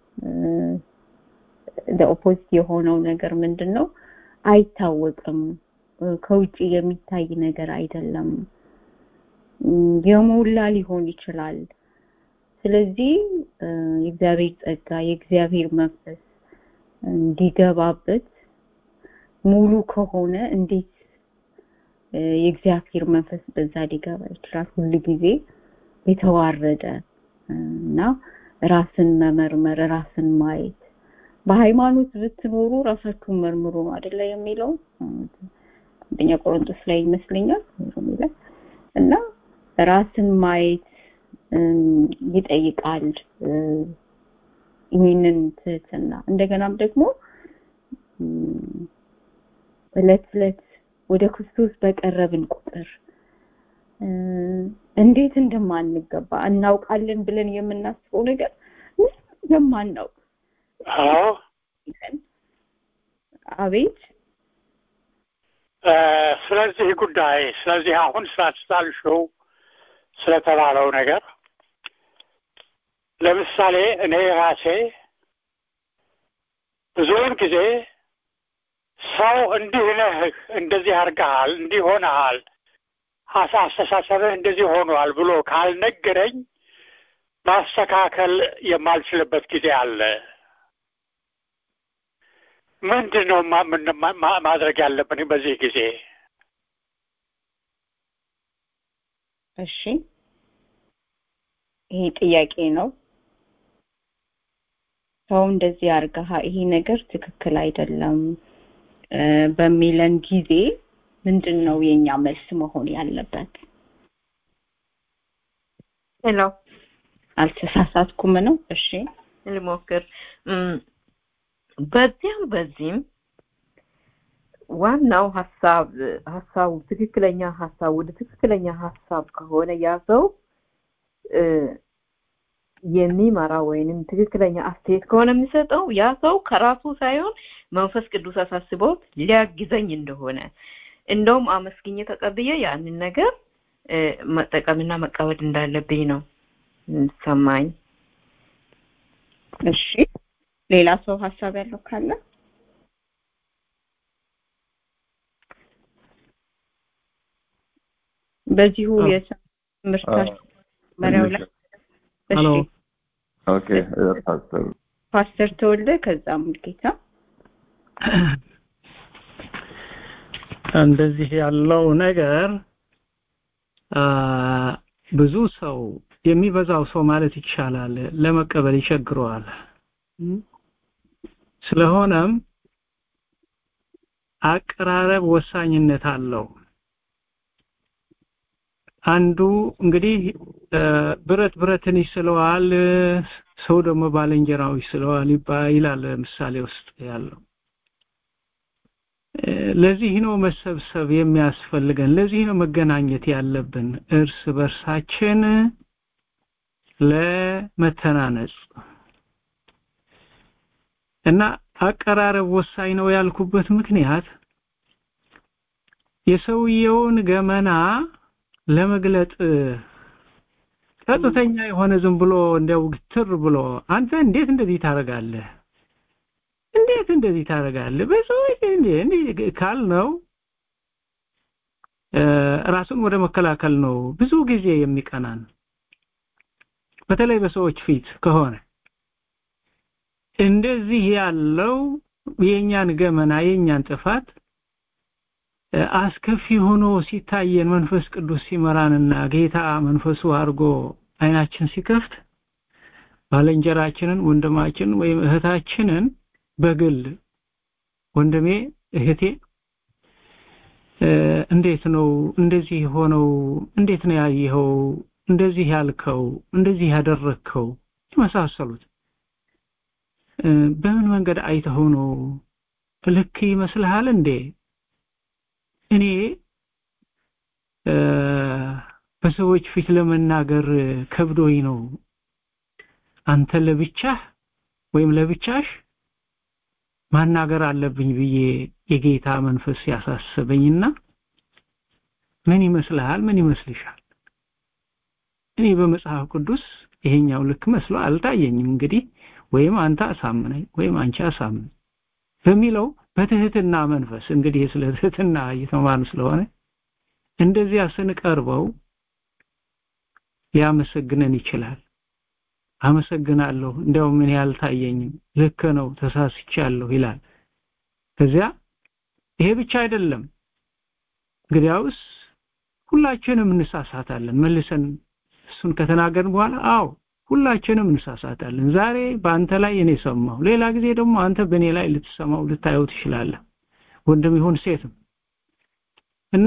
ኦፖዚት የሆነው ነገር ምንድን ነው? አይታወቅም። ከውጭ የሚታይ ነገር አይደለም። የሞላ ሊሆን ይችላል። ስለዚህ የእግዚአብሔር ጸጋ የእግዚአብሔር መንፈስ እንዲገባበት ሙሉ ከሆነ እንዴት የእግዚአብሔር መንፈስ በዛ ሊገባ ይችላል? ሁል ጊዜ የተዋረደ እና ራስን መመርመር ራስን ማየት በሃይማኖት ብትኖሩ ራሳችሁን መርምሩ ነው አይደለ የሚለው አንደኛ ቆሮንቶስ ላይ ይመስለኛል ላይ እና ራስን ማየት ይጠይቃል ይህንን ትህትና እንደገናም ደግሞ እለት እለት ወደ ክርስቶስ በቀረብን ቁጥር እንዴት እንደማንገባ እናውቃለን ብለን የምናስበው ነገር የማናውቅ አዎ አቤት ስለዚህ ጉዳይ ስለዚህ አሁን ስላስታልሽው ስለተባለው ነገር ለምሳሌ እኔ ራሴ ብዙውን ጊዜ ሰው እንዲህ ነህ እንደዚህ አድርገሃል እንዲህ ሆነሃል አስተሳሰብህ እንደዚህ ሆኗል ብሎ ካልነገረኝ ማስተካከል የማልችልበት ጊዜ አለ። ምንድን ነው ማድረግ ያለብን በዚህ ጊዜ? እሺ፣ ይሄ ጥያቄ ነው። ሰው እንደዚህ አርገሃ ይሄ ነገር ትክክል አይደለም በሚለን ጊዜ ምንድን ነው የኛ መልስ መሆን ያለበት? ሄሎ፣ አልተሳሳትኩም ነው? እሺ፣ ልሞክር። በዚያም በዚህም ዋናው ሀሳብ ሀሳቡ ትክክለኛ ሀሳብ ወደ ትክክለኛ ሀሳብ ከሆነ ያ ሰው የሚመራ ወይንም ትክክለኛ አስተያየት ከሆነ የሚሰጠው ያ ሰው ከራሱ ሳይሆን መንፈስ ቅዱስ አሳስቦት ሊያግዘኝ እንደሆነ እንደውም አመስግኜ ተቀብዬ ያንን ነገር መጠቀምና መቀበል እንዳለብኝ ነው ሰማኝ። እሺ ሌላ ሰው ሀሳብ ያለው ካለ በዚሁ የትምህርታችን መሪያው ላይ ሄሎ ኦኬ ፓስተር ፓስተር ተወልደ ከዛ ሙልጌታ እንደዚህ ያለው ነገር ብዙ ሰው የሚበዛው ሰው ማለት ይቻላል ለመቀበል ይቸግረዋል። ስለሆነም አቀራረብ ወሳኝነት አለው። አንዱ እንግዲህ ብረት ብረትን ይስለዋል፣ ሰው ደግሞ ባልንጀራው ይስለዋል ይላል ምሳሌ ውስጥ ያለው። ለዚህ ነው መሰብሰብ የሚያስፈልገን። ለዚህ ነው መገናኘት ያለብን እርስ በርሳችን ለመተናነጽ እና አቀራረብ ወሳኝ ነው ያልኩበት ምክንያት የሰውየውን ገመና ለመግለጥ ቀጥተኛ የሆነ ዝም ብሎ እንደው ግትር ብሎ አንተ እንዴት እንደዚህ ታደርጋለህ እንዴት እንደዚህ ታደርጋለህ በሰዎች እንዴ ካል ነው ራሱን ወደ መከላከል ነው ብዙ ጊዜ የሚቀናን በተለይ በሰዎች ፊት ከሆነ እንደዚህ ያለው የኛን ገመና የኛን ጥፋት አስከፊ ሆኖ ሲታየን መንፈስ ቅዱስ ሲመራንና ጌታ መንፈሱ አድርጎ አይናችን ሲከፍት ባለንጀራችንን ወንድማችንን ወይም እህታችንን በግል ወንድሜ እህቴ እንዴት ነው እንደዚህ ሆነው እንዴት ነው ያየኸው እንደዚህ ያልከው እንደዚህ ያደረግከው የመሳሰሉት በምን መንገድ አይተኸው ነው ልክ ይመስልሃል እንዴ እኔ በሰዎች ፊት ለመናገር ከብዶኝ ነው አንተ ለብቻህ ወይም ለብቻሽ ማናገር አለብኝ ብዬ የጌታ መንፈስ ያሳሰበኝና ምን ይመስልሃል? ምን ይመስልሻል? እኔ በመጽሐፍ ቅዱስ ይሄኛው ልክ መስሎ አልታየኝም። እንግዲህ ወይም አንተ አሳምነኝ ወይም አንቺ አሳምን በሚለው በትህትና መንፈስ እንግዲህ ስለ ትህትና እየተማርን ስለሆነ እንደዚያ ስንቀርበው ሊያመሰግነን ይችላል። አመሰግናለሁ፣ እንዲያው ምን ያልታየኝም ልክ ነው፣ ተሳስቻለሁ ይላል። ከዚያ ይሄ ብቻ አይደለም። እንግዲያውስ ሁላችንም እንሳሳታለን። መልሰን እሱን ከተናገርን በኋላ አዎ ሁላችንም እንሳሳታለን። ዛሬ በአንተ ላይ እኔ ሰማሁ፣ ሌላ ጊዜ ደግሞ አንተ በእኔ ላይ ልትሰማው ልታየው ትችላለህ፣ ወንድም ይሁን ሴትም እና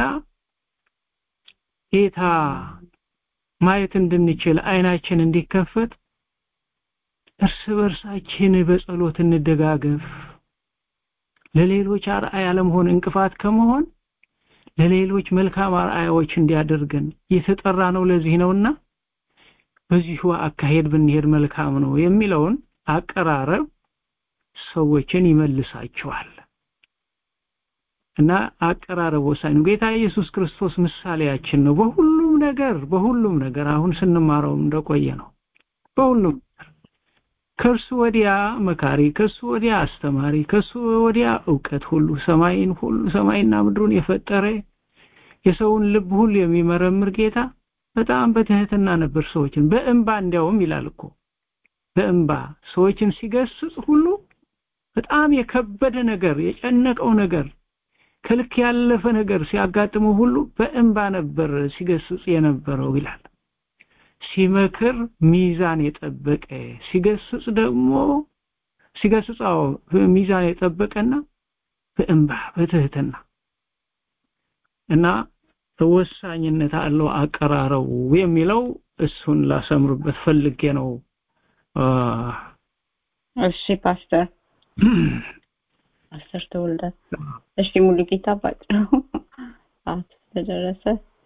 ጌታ ማየት እንድንችል አይናችን እንዲከፈት እርስ በርሳችን በጸሎት እንደጋገፍ። ለሌሎች አርአያ ለመሆን እንቅፋት ከመሆን ለሌሎች መልካም አርአያዎች እንዲያደርገን የተጠራ ነው። ለዚህ ነውና በዚሁ አካሄድ ብንሄድ መልካም ነው የሚለውን አቀራረብ ሰዎችን ይመልሳቸዋል እና አቀራረብ ወሳኝ ነው። ጌታ ኢየሱስ ክርስቶስ ምሳሌያችን ነው። በሁሉም ነገር በሁሉም ነገር አሁን ስንማረው እንደቆየ ነው። በሁሉም ከእርሱ ወዲያ መካሪ፣ ከእሱ ወዲያ አስተማሪ፣ ከእሱ ወዲያ እውቀት ሁሉ ሰማይን ሁሉ ሰማይና ምድሩን የፈጠረ የሰውን ልብ ሁሉ የሚመረምር ጌታ በጣም በትህትና ነበር ሰዎችን በእንባ እንዲያውም ይላል እኮ በእንባ ሰዎችን ሲገስጽ ሁሉ በጣም የከበደ ነገር የጨነቀው ነገር ከልክ ያለፈ ነገር ሲያጋጥመው ሁሉ በእንባ ነበር ሲገስጽ የነበረው ይላል። ሲመክር ሚዛን የጠበቀ ሲገስጽ ደግሞ ሲገስጻው ሚዛን የጠበቀና በእንባ በትህትና እና ወሳኝነት አለው አቀራረቡ የሚለው እሱን ላሰምርበት ፈልጌ ነው። እሺ ፓስተር ፓስተር ተወልደ እሺ ሙሉ ጌታ ባጭሩ ሰዓት ስለደረሰ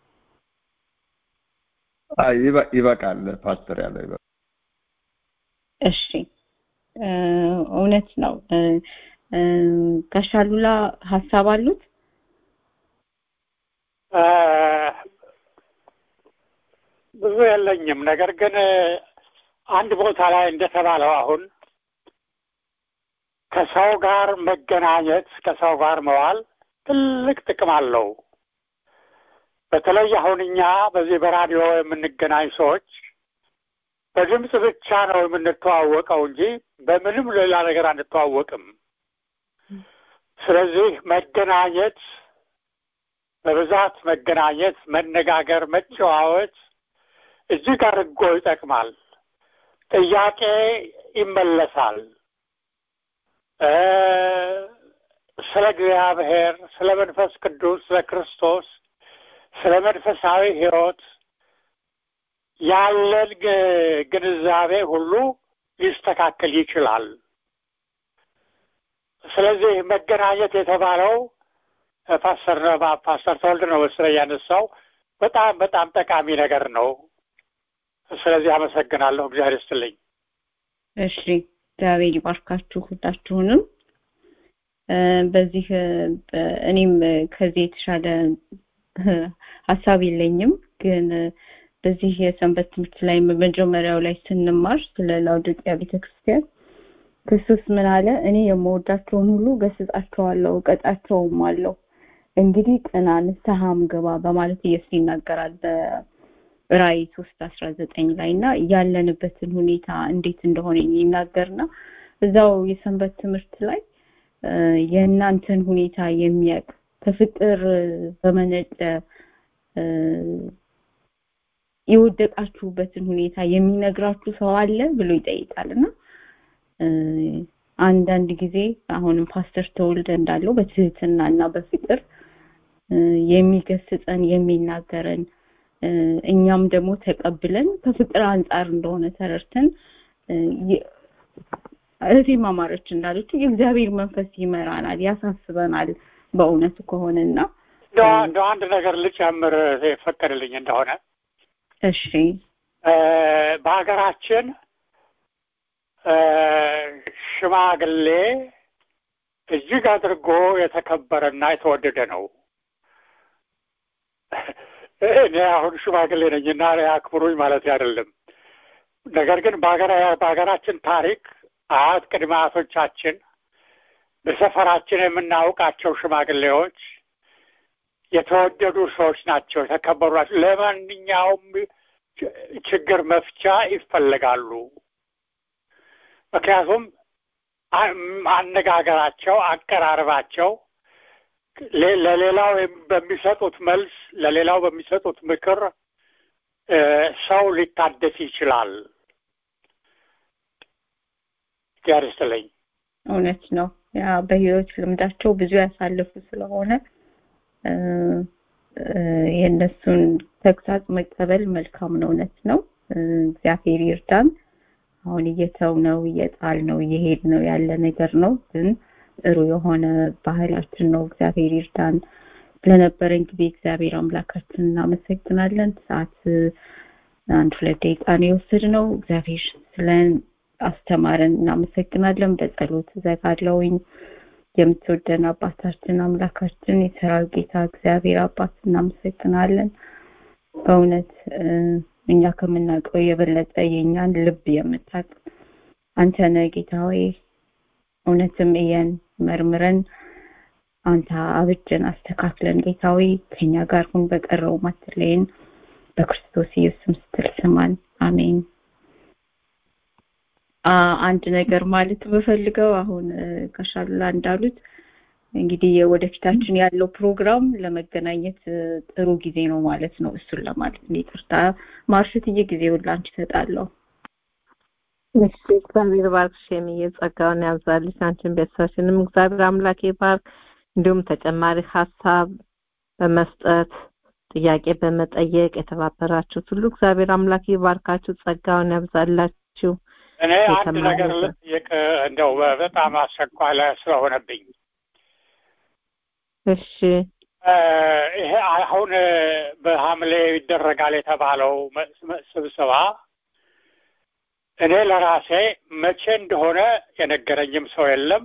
አይ ይበቃል ፓስተር ያለው ይበቃል እሺ እውነት ነው ጋሻሉላ ሀሳብ አሉት ብዙ የለኝም ነገር ግን አንድ ቦታ ላይ እንደተባለው አሁን ከሰው ጋር መገናኘት ከሰው ጋር መዋል ትልቅ ጥቅም አለው በተለይ አሁን እኛ በዚህ በራዲዮ የምንገናኝ ሰዎች በድምፅ ብቻ ነው የምንተዋወቀው እንጂ በምንም ሌላ ነገር አንተዋወቅም ስለዚህ መገናኘት በብዛት መገናኘት መነጋገር መጨዋወት እጅግ አድርጎ ይጠቅማል ጥያቄ ይመለሳል ስለ እግዚአብሔር ስለ መንፈስ ቅዱስ ስለ ክርስቶስ ስለ መንፈሳዊ ህይወት ያለን ግንዛቤ ሁሉ ሊስተካከል ይችላል ስለዚህ መገናኘት የተባለው ፓስተር ፓስተር ተወልድ ነው መሰለኝ ያነሳው በጣም በጣም ጠቃሚ ነገር ነው ስለዚህ አመሰግናለሁ እግዚአብሔር ይስጥልኝ እሺ እግዚአብሔር ይባርካችሁ ሁላችሁንም በዚህ እኔም ከዚህ የተሻለ ሀሳብ የለኝም ግን በዚህ የሰንበት ትምህርት ላይ መጀመሪያው ላይ ስንማር ስለ ላውዶቂያ ቤተክርስቲያን ክርስቶስ ምን አለ እኔ የምወዳቸውን ሁሉ ገስጻቸዋለሁ እቀጣቸውም አለው እንግዲህ ቅና ንስሐም ግባ በማለት ኢየሱስ ይናገራል በራእይ ሶስት አስራ ዘጠኝ ላይ እና ያለንበትን ሁኔታ እንዴት እንደሆነ ይናገርና እዛው የሰንበት ትምህርት ላይ የእናንተን ሁኔታ የሚያውቅ ከፍቅር በመነጨ የወደቃችሁበትን ሁኔታ የሚነግራችሁ ሰው አለ ብሎ ይጠይቃል እና አንዳንድ ጊዜ አሁንም ፓስተር ተወልደ እንዳለው በትህትና እና በፍቅር የሚገስጸን የሚናገረን እኛም ደግሞ ተቀብለን ከፍቅር አንጻር እንደሆነ ተረድተን እህቴ ማማረች እንዳለችው የእግዚአብሔር መንፈስ ይመራናል ያሳስበናል በእውነቱ ከሆነና እንደው አንድ ነገር ልጨምር የፈቀድልኝ እንደሆነ እሺ በሀገራችን ሽማግሌ እጅግ አድርጎ የተከበረና የተወደደ ነው። እኔ አሁን ሽማግሌ ነኝና አክብሩኝ ማለት አይደለም። ነገር ግን በሀገራችን ታሪክ አያት ቅድመ አያቶቻችን በሰፈራችን የምናውቃቸው ሽማግሌዎች የተወደዱ ሰዎች ናቸው፣ የተከበሩ ናቸው። ለማንኛውም ችግር መፍቻ ይፈለጋሉ። ምክንያቱም አነጋገራቸው፣ አቀራረባቸው ለሌላው በሚሰጡት መልስ ለሌላው በሚሰጡት ምክር ሰው ሊታደስ ይችላል። እግዚአብሔር ይስጥልኝ። እውነት ነው። ያ በህይወት ልምዳቸው ብዙ ያሳለፉ ስለሆነ የእነሱን ተግሳጽ መቀበል መልካም ነው። እውነት ነው። እግዚአብሔር ይርዳን። አሁን እየተው ነው እየጣል ነው እየሄድ ነው ያለ ነገር ነው ግን ጥሩ የሆነ ባህላችን ነው። እግዚአብሔር ይርዳን። ስለነበረን ጊዜ እግዚአብሔር አምላካችን እናመሰግናለን። ሰዓት አንድ ሁለት ደቂቃ ነው የወሰድነው። እግዚአብሔር ስለ አስተማረን እናመሰግናለን። በጸሎት እዘጋለሁኝ። የምትወደን አባታችን አምላካችን የሰራዊት ጌታ እግዚአብሔር አባት እናመሰግናለን። በእውነት እኛ ከምናውቀው የበለጠ የእኛን ልብ የምታውቅ አንተ ነህ ጌታ ሆይ እውነትም እየን መርምረን አንተ አብጀን አስተካክለን ጌታዊ ከኛ ጋር ሁን በቀረው ማትለይን በክርስቶስ ኢየሱስ ስትል ስማን አሜን አንድ ነገር ማለት በፈልገው አሁን ከሻላ እንዳሉት እንግዲህ ወደፊታችን ያለው ፕሮግራም ለመገናኘት ጥሩ ጊዜ ነው ማለት ነው እሱን ለማለት ነው ይቅርታ ማርሽትዬ ጊዜውን ላንቺ እሰጣለሁ እሺ እግዚአብሔር ባርክሽ የሚየ ጸጋውን ያብዛልሽ አንቺን ቤተሰብሽንም እግዚአብሔር አምላክ ይባርክ እንዲሁም ተጨማሪ ሀሳብ በመስጠት ጥያቄ በመጠየቅ የተባበራችሁት ሁሉ እግዚአብሔር አምላክ ይባርካችሁ ጸጋውን ያብዛላችሁ እኔ አንድ ነገር ልጠይቅ እንደው በጣም አስቸኳይ ላይ ስለሆነብኝ እሺ ይሄ አሁን በሐምሌ ይደረጋል የተባለው ስብሰባ እኔ ለራሴ መቼ እንደሆነ የነገረኝም ሰው የለም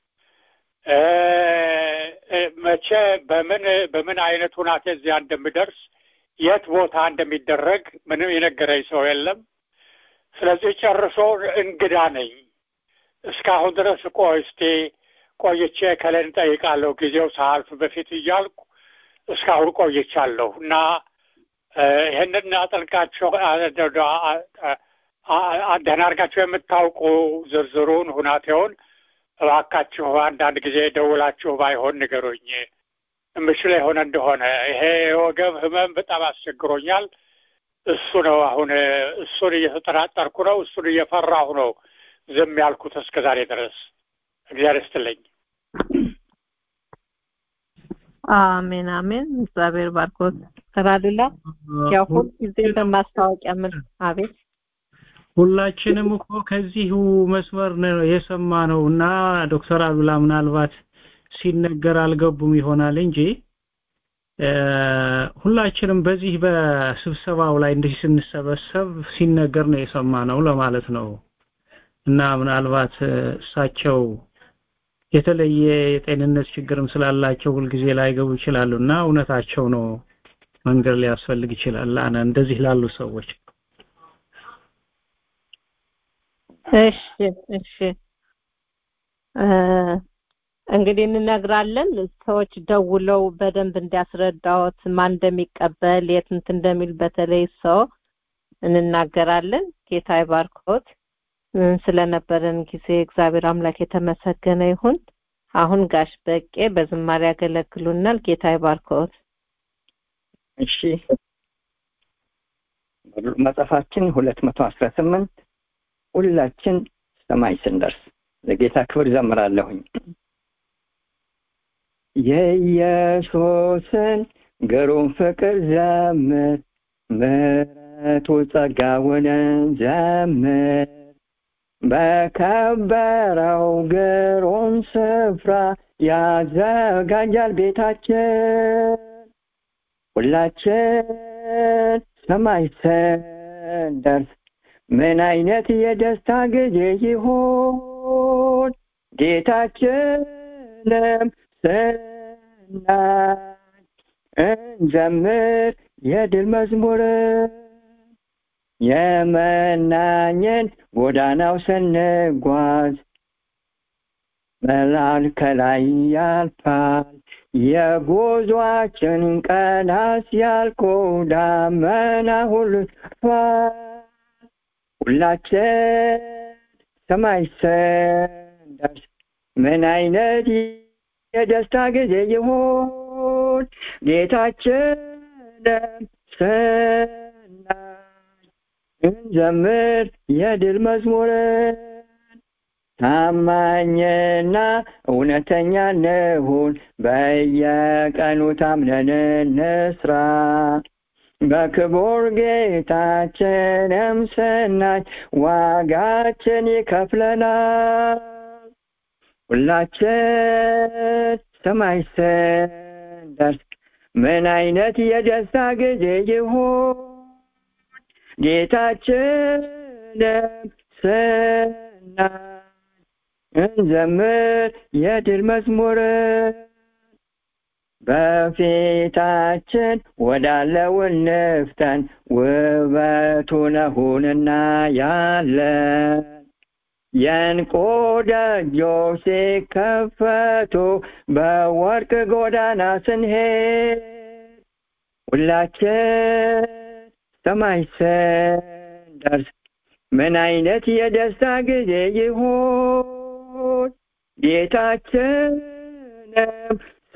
መቼ በምን በምን አይነት ሁናቴ እዚያ እንደምደርስ የት ቦታ እንደሚደረግ ምንም የነገረኝ ሰው የለም ስለዚህ ጨርሶ እንግዳ ነኝ እስካሁን ድረስ ቆይ እስቲ ቆይቼ ከለን ጠይቃለሁ ጊዜው ሳልፍ በፊት እያልኩ እስካሁን ቆይቻለሁ እና ይህንን አጠልቃችሁ ደህና አድርጋችሁ የምታውቁ ዝርዝሩን ሁናቴውን እባካችሁ አንዳንድ ጊዜ ደውላችሁ ባይሆን ንገሩኝ የምችል የሆነ እንደሆነ ይሄ የወገብ ህመም በጣም አስቸግሮኛል እሱ ነው አሁን እሱን እየተጠራጠርኩ ነው እሱን እየፈራሁ ነው ዝም ያልኩት እስከ ዛሬ ድረስ እግዚአብሔር ይስጥልኝ አሜን አሜን እግዚአብሔር ባርኮት ተራዱላ ያው ሁል ጊዜ በማስታወቂያ ምን አቤት ሁላችንም እኮ ከዚሁ መስመር ነው የሰማ ነው እና ዶክተር አሉላ ምናልባት ሲነገር አልገቡም ይሆናል እንጂ ሁላችንም በዚህ በስብሰባው ላይ እንዲህ ስንሰበሰብ ሲነገር ነው የሰማ ነው ለማለት ነው እና ምናልባት እሳቸው የተለየ የጤንነት ችግርም ስላላቸው ሁልጊዜ ላይገቡ ይችላሉ እና እውነታቸው ነው መንገድ ሊያስፈልግ ይችላል አነ እንደዚህ ላሉ ሰዎች እሺ እሺ እንግዲህ እንነግራለን ሰዎች ደውለው በደንብ እንዲያስረዳዎት ማን እንደሚቀበል የት እንትን እንደሚል በተለይ ሰው እንናገራለን ጌታ ይባርኮት ስለነበረን ጊዜ እግዚአብሔር አምላክ የተመሰገነ ይሁን አሁን ጋሽ በቄ በዝማሬ ያገለግሉናል ጌታ ይባርኮት እሺ መጽሐፋችን ሁለት መቶ አስራ ስምንት ሁላችን ሰማይ ስንደርስ ለጌታ ክብር ዘምራለሁኝ የኢየሱስን ግሩም ፍቅር ዘምር ምሕረቱ ጸጋውንን ዘምር በከበረው ግሩም ስፍራ ያዘጋጃል ቤታችን ሁላችን ሰማይ ስንደርስ ምን አይነት የደስታ ጊዜ ይሆን ጌታችን ሁላችንም ስናይ እንዘምር የድል መዝሙር የመናኝን ጎዳናው ስንጓዝ መልአክ ከላይ ያልፋል የጉዟችን ቀናት ሲያልቁ ዳመና ሁሉ ያልፋል ሁላችን ሰማይ ስንደርስ ምን አይነት የደስታ ጊዜ ይሆን ጌታችንም ስናይ እንዘምር የድል መዝሙርን ታማኝና እውነተኛ እንሁን በየቀኑ ታምነን እንስራ በክቡር ጌታችንም ስናይ ዋጋችን ይከፍለናል ሁላችን ሰማይ ስንደርስ ምን አይነት የደስታ ጊዜ ይሆን ጌታችንም ስናይ እንዘምር የድል መዝሙርን በፊታችን ወዳለው እንፍጠን ውበቱን ነውና ያለን የእንቁ ደጆች ሲከፈቱ በወርቅ ጎዳና ስንሄድ ሁላችን ሰማይ ስንደርስ ምን አይነት የደስታ ጊዜ ይሆን ጌታችንም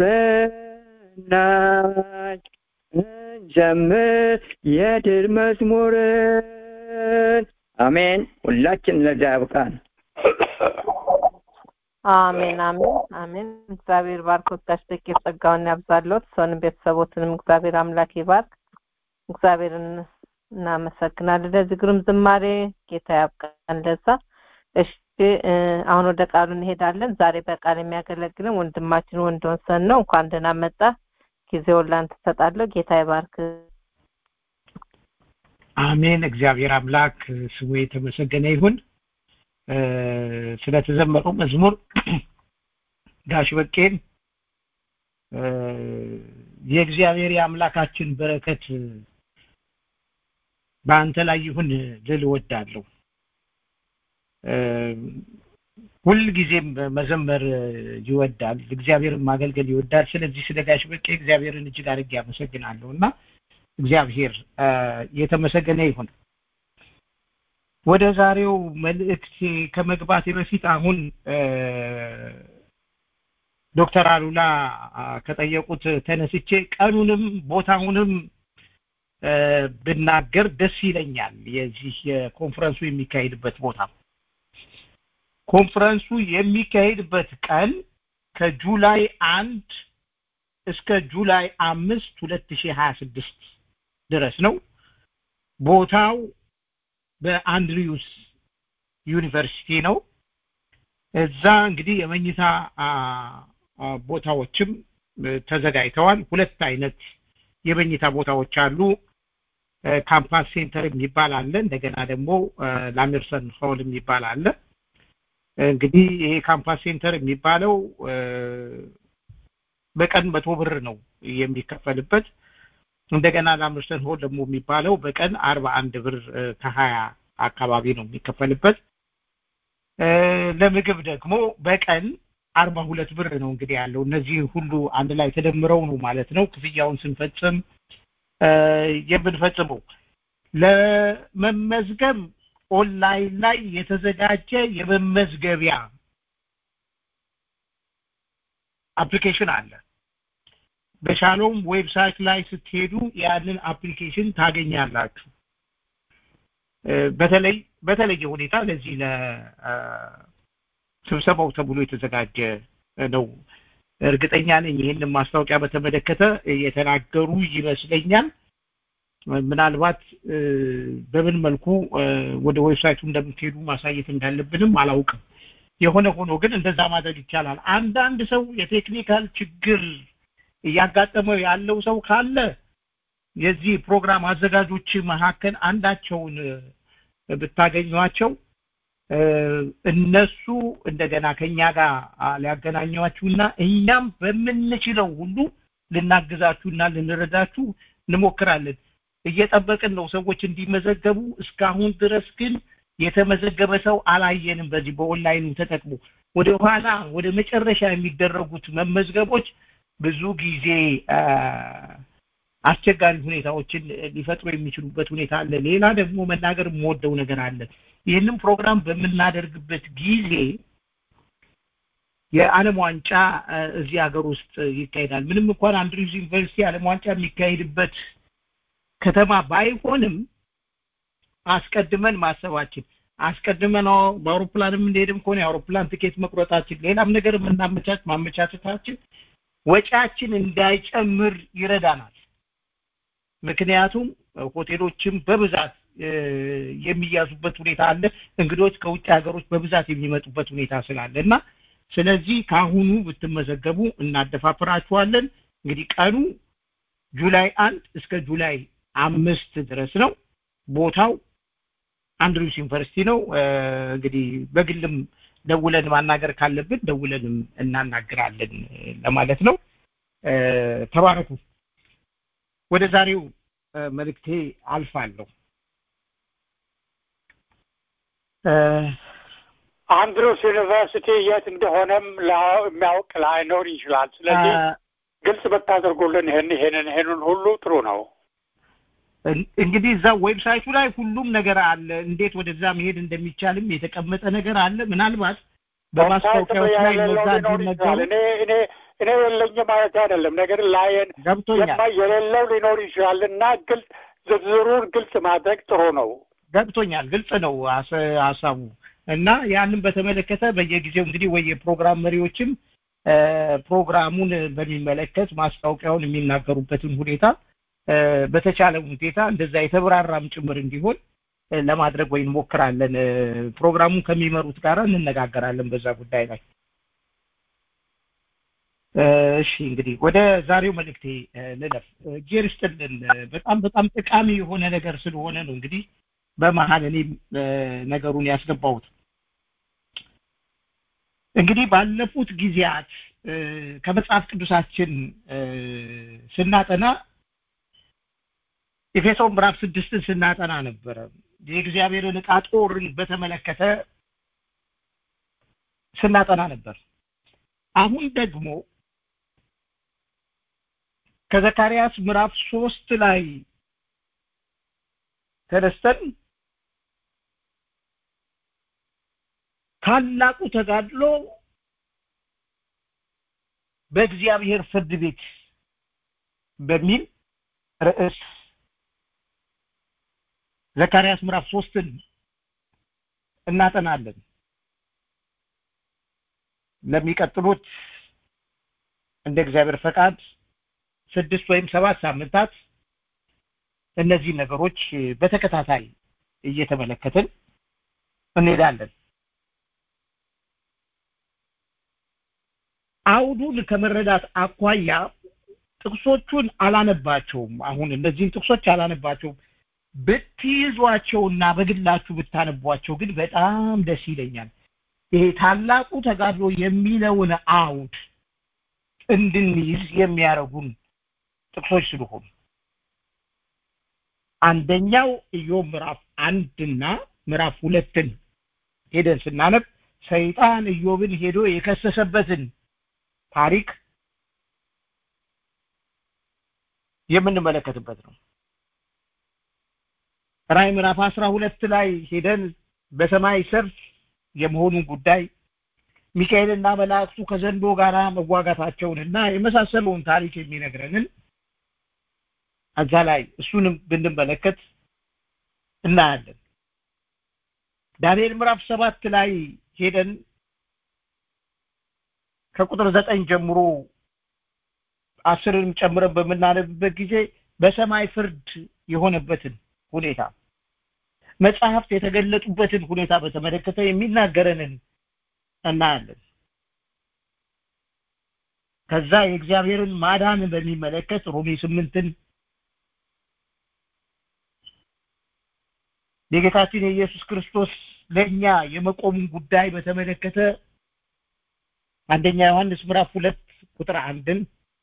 ስናይ እንዘምር የድል መዝሙርን አሜን ሁላችን ለዛ ያብቃን አሜን አሜን አሜን እግዚአብሔር ባርኮት ጋሽ በቄ ጸጋውን ያብዛሎት ሰውንም ቤተሰቦትንም እግዚአብሔር አምላክ ይባርክ እግዚአብሔርን እናመሰግናለን ለዚህ ግሩም ዝማሬ ጌታ ያብቃን ለዛ እሺ አሁን ወደ ቃሉ እንሄዳለን ዛሬ በቃል የሚያገለግልን ወንድማችን ወንድወሰን ነው እንኳን ደህና መጣ ጊዜውን ላንተ ሰጣለሁ ጌታ ይባርክ አሜን እግዚአብሔር አምላክ ስሙ የተመሰገነ ይሁን ስለተዘመረው መዝሙር ጋሽ በቄን የእግዚአብሔር የአምላካችን በረከት በአንተ ላይ ይሁን ልል እወዳለሁ ሁልጊዜም መዘመር ይወዳል እግዚአብሔርን ማገልገል ይወዳል ስለዚህ ስለ ጋሽ በቄ እግዚአብሔርን እጅግ አድርጌ አመሰግናለሁ እና እግዚአብሔር የተመሰገነ ይሁን ወደ ዛሬው መልእክት ከመግባቴ በፊት አሁን ዶክተር አሉላ ከጠየቁት ተነስቼ ቀኑንም ቦታውንም ብናገር ደስ ይለኛል የዚህ የኮንፈረንሱ የሚካሄድበት ቦታ ኮንፈረንሱ የሚካሄድበት ቀን ከጁላይ አንድ እስከ ጁላይ አምስት ሁለት ሺህ ሀያ ስድስት ድረስ ነው ቦታው በአንድሪዩስ ዩኒቨርሲቲ ነው እዛ እንግዲህ የመኝታ ቦታዎችም ተዘጋጅተዋል ሁለት አይነት የመኝታ ቦታዎች አሉ ካምፓስ ሴንተር የሚባል አለ እንደገና ደግሞ ላሜርሰን ሆል የሚባል አለ እንግዲህ ይሄ ካምፓስ ሴንተር የሚባለው በቀን መቶ ብር ነው የሚከፈልበት እንደገና ላምርስተን ሆል ደግሞ የሚባለው በቀን አርባ አንድ ብር ከሀያ አካባቢ ነው የሚከፈልበት ለምግብ ደግሞ በቀን አርባ ሁለት ብር ነው እንግዲህ ያለው እነዚህ ሁሉ አንድ ላይ ተደምረው ነው ማለት ነው ክፍያውን ስንፈጽም የምንፈጽመው ለመመዝገብ ኦንላይን ላይ የተዘጋጀ የመመዝገቢያ አፕሊኬሽን አለ በሻሎም ዌብሳይት ላይ ስትሄዱ ያንን አፕሊኬሽን ታገኛላችሁ በተለይ በተለየ ሁኔታ ለዚህ ለስብሰባው ተብሎ የተዘጋጀ ነው እርግጠኛ ነኝ ይህንን ማስታወቂያ በተመለከተ የተናገሩ ይመስለኛል ምናልባት በምን መልኩ ወደ ዌብሳይቱ እንደምትሄዱ ማሳየት እንዳለብንም አላውቅም የሆነ ሆኖ ግን እንደዛ ማድረግ ይቻላል አንዳንድ ሰው የቴክኒካል ችግር እያጋጠመው ያለው ሰው ካለ የዚህ ፕሮግራም አዘጋጆች መካከል አንዳቸውን ብታገኟቸው እነሱ እንደገና ከኛ ጋር ሊያገናኟችሁና እኛም በምንችለው ሁሉ ልናግዛችሁና ልንረዳችሁ እንሞክራለን። እየጠበቅን ነው ሰዎች እንዲመዘገቡ። እስካሁን ድረስ ግን የተመዘገበ ሰው አላየንም። በዚህ በኦንላይኑ ተጠቅሞ ወደ ኋላ ወደ መጨረሻ የሚደረጉት መመዝገቦች ብዙ ጊዜ አስቸጋሪ ሁኔታዎችን ሊፈጥሩ የሚችሉበት ሁኔታ አለ። ሌላ ደግሞ መናገር የምወደው ነገር አለ። ይህንን ፕሮግራም በምናደርግበት ጊዜ የዓለም ዋንጫ እዚህ ሀገር ውስጥ ይካሄዳል። ምንም እንኳን አንድሪውስ ዩኒቨርሲቲ ዓለም ዋንጫ የሚካሄድበት ከተማ ባይሆንም አስቀድመን ማሰባችን አስቀድመን በአውሮፕላንም እንደሄድም ከሆነ የአውሮፕላን ትኬት መቁረጣችን፣ ሌላም ነገር የምናመቻች ማመቻቸታችን ወጪያችን እንዳይጨምር ይረዳናል። ምክንያቱም ሆቴሎችም በብዛት የሚያዙበት ሁኔታ አለ። እንግዶች ከውጭ ሀገሮች በብዛት የሚመጡበት ሁኔታ ስላለ እና ስለዚህ ከአሁኑ ብትመዘገቡ እናደፋፍራችኋለን። እንግዲህ ቀኑ ጁላይ አንድ እስከ ጁላይ አምስት ድረስ ነው። ቦታው አንድሪውስ ዩኒቨርሲቲ ነው። እንግዲህ በግልም ደውለን ማናገር ካለብን ደውለንም እናናግራለን ለማለት ነው። ተባረኩ። ወደ ዛሬው መልእክቴ አልፋለሁ። አንድሮስ ዩኒቨርሲቲ የት እንደሆነም የሚያውቅ ላይኖር ይችላል። ስለዚህ ግልጽ ብታደርጉልን ይህን ይሄንን ይሄንን ሁሉ ጥሩ ነው። እንግዲህ እዛ ዌብሳይቱ ላይ ሁሉም ነገር አለ። እንዴት ወደዛ መሄድ እንደሚቻልም የተቀመጠ ነገር አለ። ምናልባት በማስታወቂያዎች ላይ እነዛ እንዲነገሩ እኔ እኔ እኔ የለኝም ማለት አይደለም። ነገር ላየን ገብቶኛል። የሌለው ሊኖር ይችላል እና ግልጽ ዝርዝሩን ግልጽ ማድረግ ጥሩ ነው። ገብቶኛል። ግልጽ ነው ሀሳቡ እና ያንን በተመለከተ በየጊዜው እንግዲህ ወይ የፕሮግራም መሪዎችም ፕሮግራሙን በሚመለከት ማስታወቂያውን የሚናገሩበትን ሁኔታ በተቻለ ሁኔታ እንደዛ የተብራራም ጭምር እንዲሆን ለማድረግ ወይ እንሞክራለን። ፕሮግራሙን ከሚመሩት ጋር እንነጋገራለን በዛ ጉዳይ ላይ። እሺ እንግዲህ ወደ ዛሬው መልእክቴ ልለፍ። እግዜር ይስጥልን። በጣም በጣም ጠቃሚ የሆነ ነገር ስለሆነ ነው እንግዲህ በመሀል እኔም ነገሩን ያስገባሁት። እንግዲህ ባለፉት ጊዜያት ከመጽሐፍ ቅዱሳችን ስናጠና ኤፌሶን ምዕራፍ ስድስትን ስናጠና ነበረ። የእግዚአብሔርን ዕቃ ጦርን በተመለከተ ስናጠና ነበር። አሁን ደግሞ ከዘካርያስ ምዕራፍ ሶስት ላይ ተነስተን ታላቁ ተጋድሎ በእግዚአብሔር ፍርድ ቤት በሚል ርዕስ ዘካርያስ ምዕራፍ ሶስትን እናጠናለን። ለሚቀጥሉት እንደ እግዚአብሔር ፈቃድ ስድስት ወይም ሰባት ሳምንታት እነዚህ ነገሮች በተከታታይ እየተመለከትን እንሄዳለን። አውዱን ከመረዳት አኳያ ጥቅሶቹን አላነባቸውም። አሁን እነዚህን ጥቅሶች አላነባቸውም። ብትይዟቸውና በግላችሁ ብታነቧቸው ግን በጣም ደስ ይለኛል። ይሄ ታላቁ ተጋድሎ የሚለውን አውድ እንድንይዝ የሚያደርጉን ጥቅሶች ስለሆኑ አንደኛው ኢዮብ ምዕራፍ አንድና ምዕራፍ ሁለትን ሄደን ስናነብ ሰይጣን ኢዮብን ሄዶ የከሰሰበትን ታሪክ የምንመለከትበት ነው። ራዕይ ምዕራፍ አስራ ሁለት ላይ ሄደን በሰማይ ሰልፍ የመሆኑን ጉዳይ ሚካኤልና መላእክቱ ከዘንዶ ጋር መዋጋታቸውንና የመሳሰለውን ታሪክ የሚነግረንን እዛ ላይ እሱንም ብንመለከት እናያለን። ዳንኤል ምዕራፍ ሰባት ላይ ሄደን ከቁጥር ዘጠኝ ጀምሮ አስርንም ጨምረን በምናነብበት ጊዜ በሰማይ ፍርድ የሆነበትን ሁኔታ መጽሐፍት የተገለጡበትን ሁኔታ በተመለከተ የሚናገረንን እናያለን። ከዛ የእግዚአብሔርን ማዳን በሚመለከት ሮሜ ስምንትን የጌታችን የኢየሱስ ክርስቶስ ለእኛ የመቆሙን ጉዳይ በተመለከተ አንደኛ ዮሐንስ ምዕራፍ ሁለት ቁጥር አንድን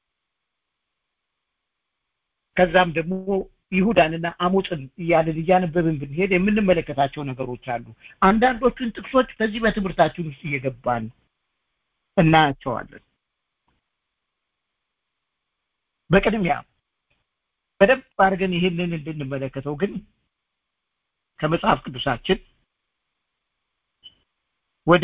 ከዛም ደግሞ ይሁዳንና አሞጽን እያልን እያነበብን ብንሄድ የምንመለከታቸው ነገሮች አሉ። አንዳንዶቹን ጥቅሶች በዚህ በትምህርታችን ውስጥ እየገባን እናያቸዋለን። በቅድሚያ በደንብ አድርገን ይህንን እንድንመለከተው ግን ከመጽሐፍ ቅዱሳችን ወደ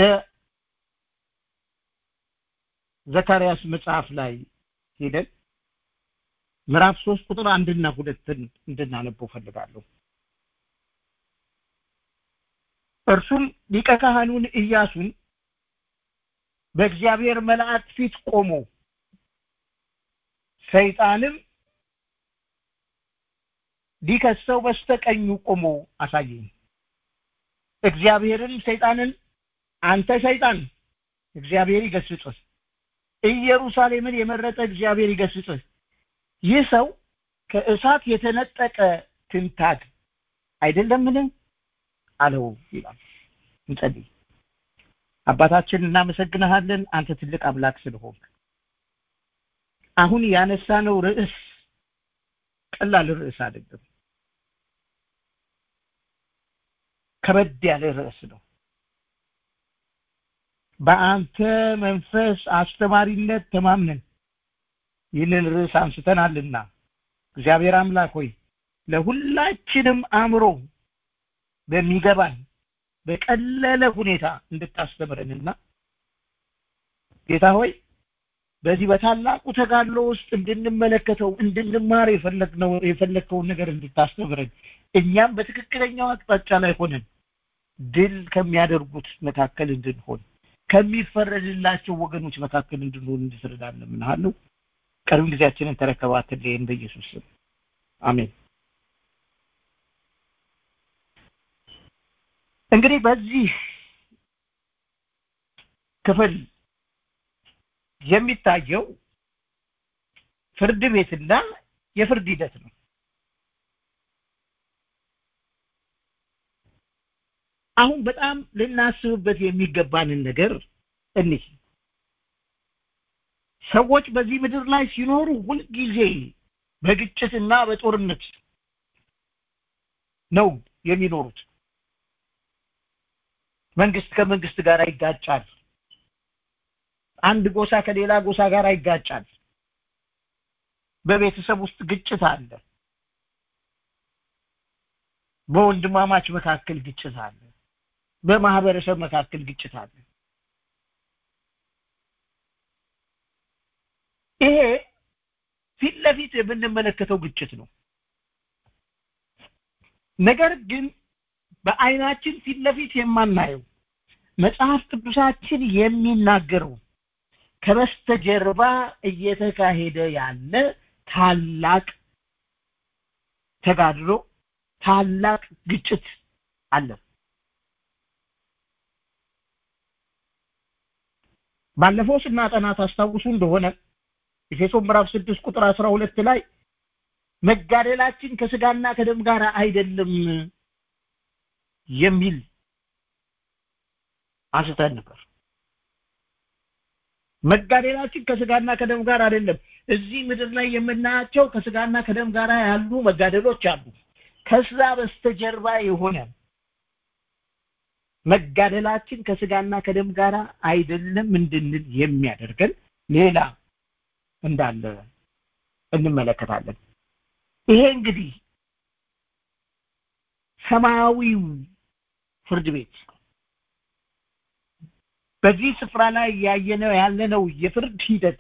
ዘካርያስ መጽሐፍ ላይ ሄደን ምዕራፍ ሶስት ቁጥር አንድና ሁለትን እንድናነበው ፈልጋለሁ። እርሱም ሊቀ ካህኑን ኢያሱን በእግዚአብሔር መልአክ ፊት ቆሞ ሰይጣንም ሊከሰው በስተቀኙ ቆሞ አሳየኝ። እግዚአብሔርን ሰይጣንን አንተ ሰይጣን እግዚአብሔር ይገስጽህ፣ ኢየሩሳሌምን የመረጠ እግዚአብሔር ይገስጽህ፣ ይህ ሰው ከእሳት የተነጠቀ ትንታግ አይደለምን አለው ይላል። እንጸልይ። አባታችን እናመሰግንሃለን፣ አንተ ትልቅ አምላክ ስለሆንክ። አሁን ያነሳነው ርዕስ ቀላል ርዕስ አይደለም። ከበድ ያለ ርዕስ ነው። በአንተ መንፈስ አስተማሪነት ተማምነን ይህንን ርዕስ አንስተናልና እግዚአብሔር አምላክ ሆይ ለሁላችንም አእምሮ በሚገባን በቀለለ ሁኔታ እንድታስተምረንና ጌታ ሆይ በዚህ በታላቁ ተጋድሎ ውስጥ እንድንመለከተው እንድንማር የፈለግነው የፈለግከውን ነገር እንድታስተምረን እኛም በትክክለኛው አቅጣጫ ላይ ሆነን ድል ከሚያደርጉት መካከል እንድንሆን ከሚፈረድላቸው ወገኖች መካከል እንድንሆን እንድትረዳን እለምንሃለሁ። ቀሪውን ጊዜያችንን ተረከባትልን በኢየሱስ ስም አሜን። እንግዲህ በዚህ ክፍል የሚታየው ፍርድ ቤትና የፍርድ ሂደት ነው። አሁን በጣም ልናስብበት የሚገባንን ነገር እንይ። ሰዎች በዚህ ምድር ላይ ሲኖሩ ሁልጊዜ በግጭትና በጦርነት ነው የሚኖሩት። መንግስት ከመንግስት ጋር ይጋጫል። አንድ ጎሳ ከሌላ ጎሳ ጋር ይጋጫል። በቤተሰብ ውስጥ ግጭት አለ። በወንድማማች መካከል ግጭት አለ። በማህበረሰብ መካከል ግጭት አለ። ይሄ ፊት ለፊት የምንመለከተው ግጭት ነው። ነገር ግን በአይናችን ፊት ለፊት የማናየው መጽሐፍ ቅዱሳችን የሚናገረው ከበስተጀርባ እየተካሄደ ያለ ታላቅ ተጋድሎ፣ ታላቅ ግጭት አለ። ባለፈው ስናጠና ታስታውሱ እንደሆነ ኤፌሶን ምዕራፍ ስድስት ቁጥር አስራ ሁለት ላይ መጋደላችን ከስጋና ከደም ጋር አይደለም የሚል አንስተን ነበር። መጋደላችን ከስጋና ከደም ጋር አይደለም። እዚህ ምድር ላይ የምናያቸው ከስጋና ከደም ጋር ያሉ መጋደሎች አሉ። ከዛ በስተጀርባ የሆነ መጋደላችን ከስጋና ከደም ጋር አይደለም እንድንል የሚያደርገን ሌላ እንዳለ እንመለከታለን። ይሄ እንግዲህ ሰማያዊው ፍርድ ቤት በዚህ ስፍራ ላይ ያየነው ያለነው የፍርድ ሂደት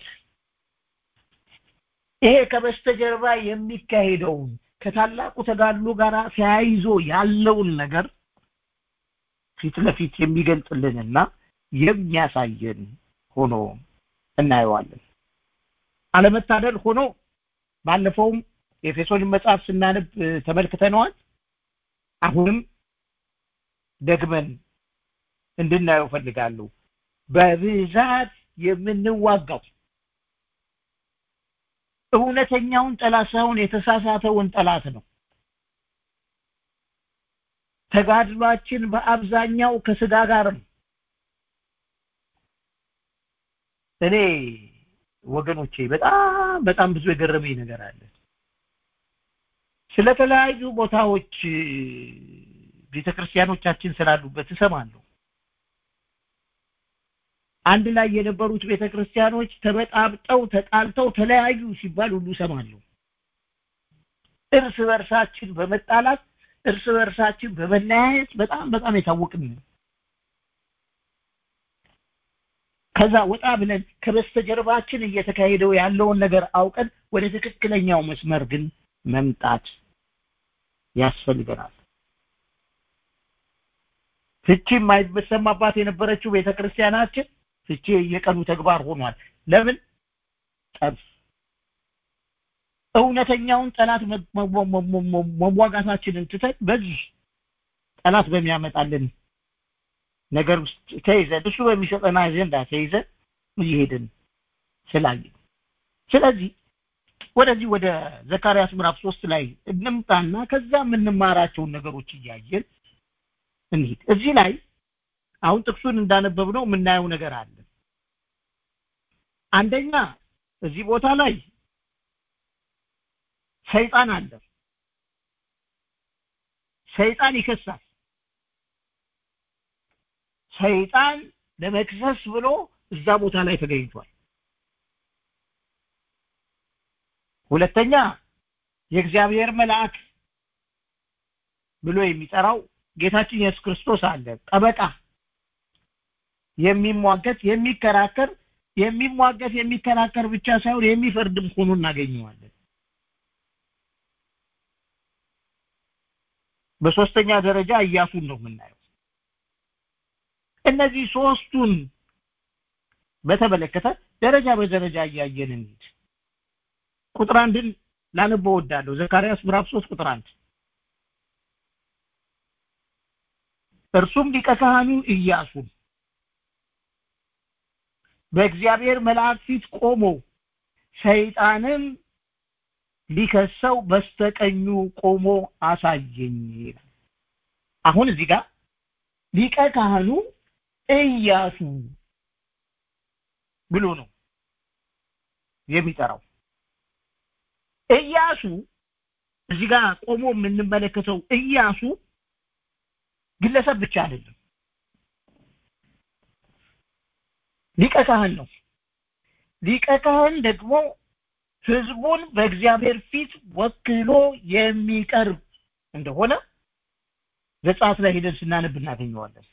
ይሄ ከበስተጀርባ የሚካሄደውን ከታላቁ ተጋድሎ ጋር ተያይዞ ያለውን ነገር ፊት ለፊት የሚገልጽልንና የሚያሳየን ሆኖ እናየዋለን። አለመታደል ሆኖ ባለፈውም የኤፌሶንን መጽሐፍ ስናነብ ተመልክተነዋል። አሁንም ደግመን እንድናየው ፈልጋለሁ። በብዛት የምንዋጋው እውነተኛውን ጠላት ሳይሆን የተሳሳተውን ጠላት ነው። ተጋድሏችን በአብዛኛው ከስጋ ጋር ነው እኔ ወገኖቼ በጣም በጣም ብዙ የገረመኝ ነገር አለ ስለተለያዩ ቦታዎች ቤተክርስቲያኖቻችን ስላሉበት እሰማለሁ አንድ ላይ የነበሩት ቤተክርስቲያኖች ተበጣብጠው ተጣልተው ተለያዩ ሲባል ሁሉ እሰማለሁ እርስ በርሳችን በመጣላት እርስ በርሳችን በመለያየት በጣም በጣም የታወቅን ከዛ ወጣ ብለን ከበስተጀርባችን እየተካሄደው ያለውን ነገር አውቀን ወደ ትክክለኛው መስመር ግን መምጣት ያስፈልገናል ፍቺ የማይሰማባት የነበረችው ቤተክርስቲያናችን ፍቺ የቀኑ ተግባር ሆኗል ለምን ጠብ እውነተኛውን ጠላት መዋጋታችንን ትተን በዚህ ጠላት በሚያመጣልን ነገር ውስጥ ተይዘን እሱ በሚሰጠን አጀንዳ ተይዘን እየሄድን ስላየ ስለዚህ ወደዚህ ወደ ዘካርያስ ምዕራፍ ሶስት ላይ እንምጣና ከዛ የምንማራቸውን ነገሮች እያየን እንሂድ እዚህ ላይ አሁን ጥቅሱን እንዳነበብነው የምናየው ነገር አለ አንደኛ እዚህ ቦታ ላይ ሰይጣን አለ ሰይጣን ይከሳል ሰይጣን ለመክሰስ ብሎ እዛ ቦታ ላይ ተገኝቷል ሁለተኛ የእግዚአብሔር መልአክ ብሎ የሚጠራው ጌታችን ኢየሱስ ክርስቶስ አለ ጠበቃ የሚሟገት የሚከራከር የሚሟገት የሚከራከር ብቻ ሳይሆን የሚፈርድም ሆኖ እናገኘዋለን በሶስተኛ ደረጃ እያሱን ነው የምናየው እነዚህ ሶስቱን በተመለከተ ደረጃ በደረጃ እያየን እንሂድ ቁጥር አንድን ላነበው ወዳለሁ ዘካርያስ ምዕራፍ 3 ቁጥር አንድ እርሱም ሊቀ ካህኑ ኢያሱ በእግዚአብሔር መልአክ ፊት ቆሞ ሰይጣንም ሊከሰው በስተቀኙ ቆሞ አሳየኝ አሁን እዚህ ጋር ሊቀ ካህኑ ኢያሱ ብሎ ነው የሚጠራው ኢያሱ እዚህ ጋር ቆሞ የምንመለከተው ኢያሱ ግለሰብ ብቻ አይደለም ሊቀ ካህን ነው ሊቀ ካህን ደግሞ ህዝቡን በእግዚአብሔር ፊት ወክሎ የሚቀርብ እንደሆነ ዘጸአት ላይ ሄደን ስናነብ እናገኘዋለን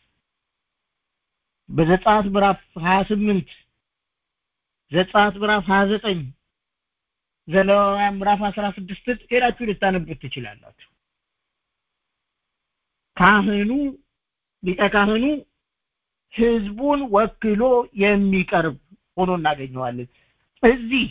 በዘጸአት ምዕራፍ 28 ዘጸአት ምዕራፍ 29 ዘሌዋውያን ምዕራፍ 16 ሄዳችሁ ልታነቡት ትችላላችሁ ካህኑ ሊቀ ካህኑ ህዝቡን ወክሎ የሚቀርብ ሆኖ እናገኘዋለን እዚህ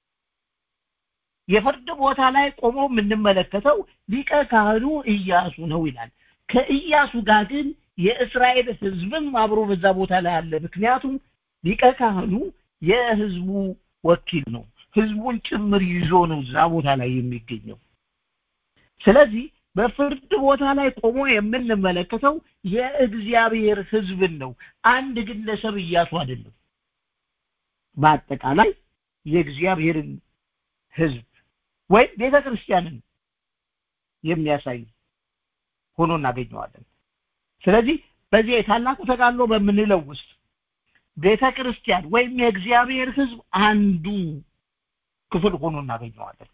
የፍርድ ቦታ ላይ ቆሞ የምንመለከተው ሊቀ ካህኑ ኢያሱ ነው ይላል ከኢያሱ ጋር ግን የእስራኤል ህዝብም አብሮ በዛ ቦታ ላይ አለ ምክንያቱም ሊቀ ካህኑ የህዝቡ ወኪል ነው ህዝቡን ጭምር ይዞ ነው እዛ ቦታ ላይ የሚገኘው ስለዚህ በፍርድ ቦታ ላይ ቆሞ የምንመለከተው የእግዚአብሔር ህዝብን ነው አንድ ግለሰብ እያሱ አይደለም በአጠቃላይ የእግዚአብሔርን ህዝብ ወይም ቤተ ክርስቲያንን የሚያሳይ ሆኖ እናገኘዋለን ስለዚህ በዚህ የታላቁ ተጋድሎ በምንለው ውስጥ ቤተ ክርስቲያን ወይም የእግዚአብሔር ህዝብ አንዱ ክፍል ሆኖ እናገኘዋለን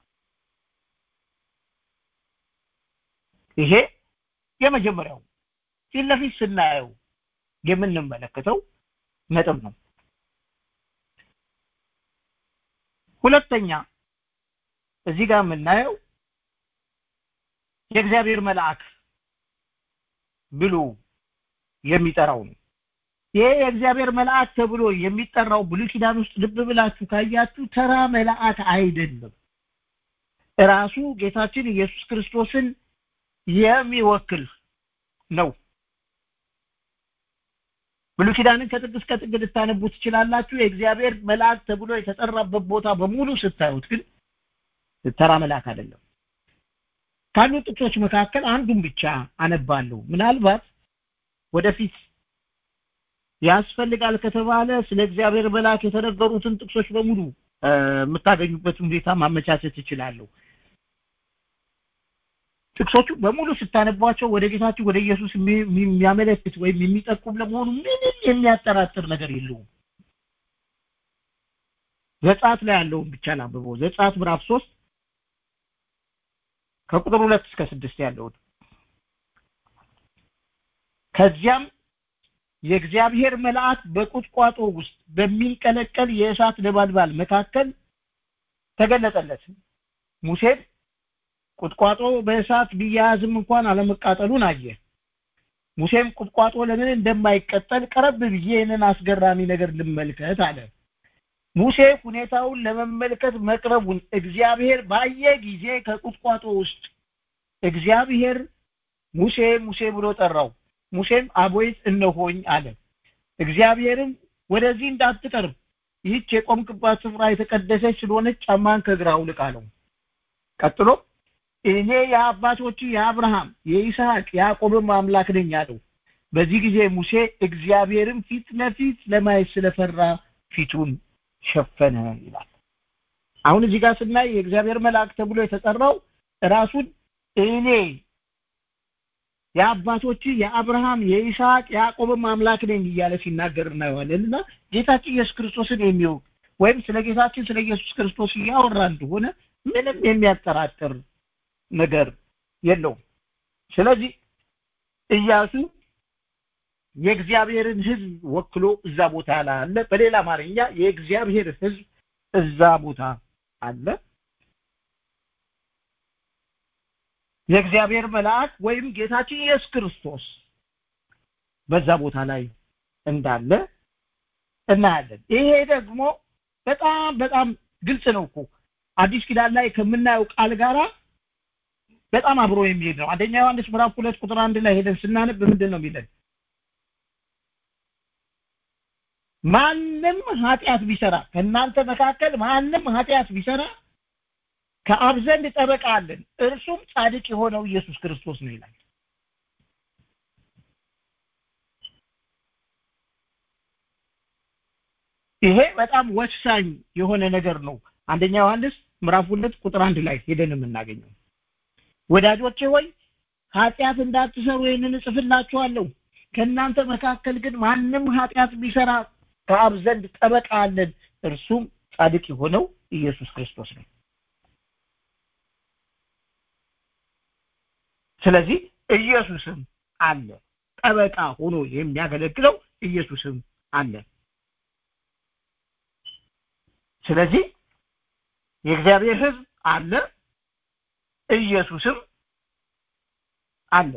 ይሄ የመጀመሪያው ፊት ለፊት ስናየው የምንመለከተው ነጥብ ነው ሁለተኛ እዚህ ጋር የምናየው የእግዚአብሔር መልአክ ብሎ የሚጠራው ነው ይሄ የእግዚአብሔር መልአክ ተብሎ የሚጠራው ብሉይ ኪዳን ውስጥ ልብ ብላችሁ ካያችሁ ተራ መልአክ አይደለም ራሱ ጌታችን ኢየሱስ ክርስቶስን የሚወክል ነው ብሉይ ኪዳንን ከጥግ እስከ ጥግ ልታነቡ ትችላላችሁ የእግዚአብሔር መልአክ ተብሎ የተጠራበት ቦታ በሙሉ ስታዩት ግን ተራ መልአክ አይደለም ካሉ ጥቅሶች መካከል አንዱን ብቻ አነባለሁ ምናልባት ወደፊት ያስፈልጋል ከተባለ ስለ እግዚአብሔር መልአክ የተነገሩትን ጥቅሶች በሙሉ የምታገኙበትን ሁኔታ ማመቻቸት እችላለሁ ጥቅሶቹ በሙሉ ስታነቧቸው ወደ ጌታችን ወደ ኢየሱስ የሚያመለክት ወይም የሚጠቁም ለመሆኑ ምንም የሚያጠራጥር ነገር የለውም ዘጻት ላይ ያለውን ብቻ ላንብበው ዘጻት ምዕራፍ ሶስት ከቁጥር ሁለት እስከ ስድስት ያለውን ከዚያም የእግዚአብሔር መልአክ በቁጥቋጦ ውስጥ በሚንቀለቀል የእሳት ነበልባል መካከል ተገለጠለት ሙሴም ቁጥቋጦ በእሳት ቢያያዝም እንኳን አለመቃጠሉን አየ ሙሴም ቁጥቋጦ ለምን እንደማይቀጠል ቀረብ ብዬ ይህንን አስገራሚ ነገር ልመልከት አለ ሙሴ ሁኔታውን ለመመልከት መቅረቡን እግዚአብሔር ባየ ጊዜ ከቁጥቋጦ ውስጥ እግዚአብሔር ሙሴ ሙሴ ብሎ ጠራው ሙሴም አቦይት እነሆኝ አለ እግዚአብሔርም ወደዚህ እንዳትቀርብ ይህች የቆምክባት ስፍራ የተቀደሰች ስለሆነች ጫማን ከእግር አውልቅ አለው ቀጥሎ እኔ የአባቶች የአብርሃም የይስሐቅ የያዕቆብም አምላክ ነኝ አለው በዚህ ጊዜ ሙሴ እግዚአብሔርም ፊት ለፊት ለማየት ስለፈራ ፊቱን ሸፈነ ይላል አሁን እዚህ ጋር ስናይ የእግዚአብሔር መልአክ ተብሎ የተጠራው ራሱን እኔ የአባቶች የአብርሃም የይስሐቅ የያዕቆብም አምላክ ነኝ እያለ ሲናገር እናየዋለን እና ጌታችን ኢየሱስ ክርስቶስን የሚያውቅ ወይም ስለ ጌታችን ስለ ኢየሱስ ክርስቶስ እያወራ እንደሆነ ምንም የሚያጠራጥር ነገር የለውም ስለዚህ ኢያሱ የእግዚአብሔርን ህዝብ ወክሎ እዛ ቦታ ላይ አለ በሌላ አማርኛ የእግዚአብሔር ህዝብ እዛ ቦታ አለ የእግዚአብሔር መልአክ ወይም ጌታችን ኢየሱስ ክርስቶስ በዛ ቦታ ላይ እንዳለ እናያለን ይሄ ደግሞ በጣም በጣም ግልጽ ነው እኮ አዲስ ኪዳን ላይ ከምናየው ቃል ጋራ በጣም አብሮ የሚሄድ ነው አንደኛ ዮሐንስ ምዕራፍ ሁለት ቁጥር አንድ ላይ ሄደን ስናነብ ምንድን ነው የሚለን ማንም ኃጢአት ቢሰራ ከእናንተ መካከል ማንም ኃጢአት ቢሰራ ከአብ ዘንድ ጠበቃ አለን እርሱም ጻድቅ የሆነው ኢየሱስ ክርስቶስ ነው ይላል ይሄ በጣም ወሳኝ የሆነ ነገር ነው አንደኛ ዮሐንስ ምዕራፍ ሁለት ቁጥር አንድ ላይ ሄደን የምናገኘው ወዳጆቼ ሆይ ኃጢአት እንዳትሰሩ ይህንን እጽፍላችኋለሁ ከእናንተ መካከል ግን ማንም ኃጢአት ቢሰራ ከአብ ዘንድ ጠበቃ አለን እርሱም ጻድቅ የሆነው ኢየሱስ ክርስቶስ ነው ስለዚህ ኢየሱስም አለ ጠበቃ ሆኖ የሚያገለግለው ኢየሱስም አለ ስለዚህ የእግዚአብሔር ህዝብ አለ ኢየሱስም አለ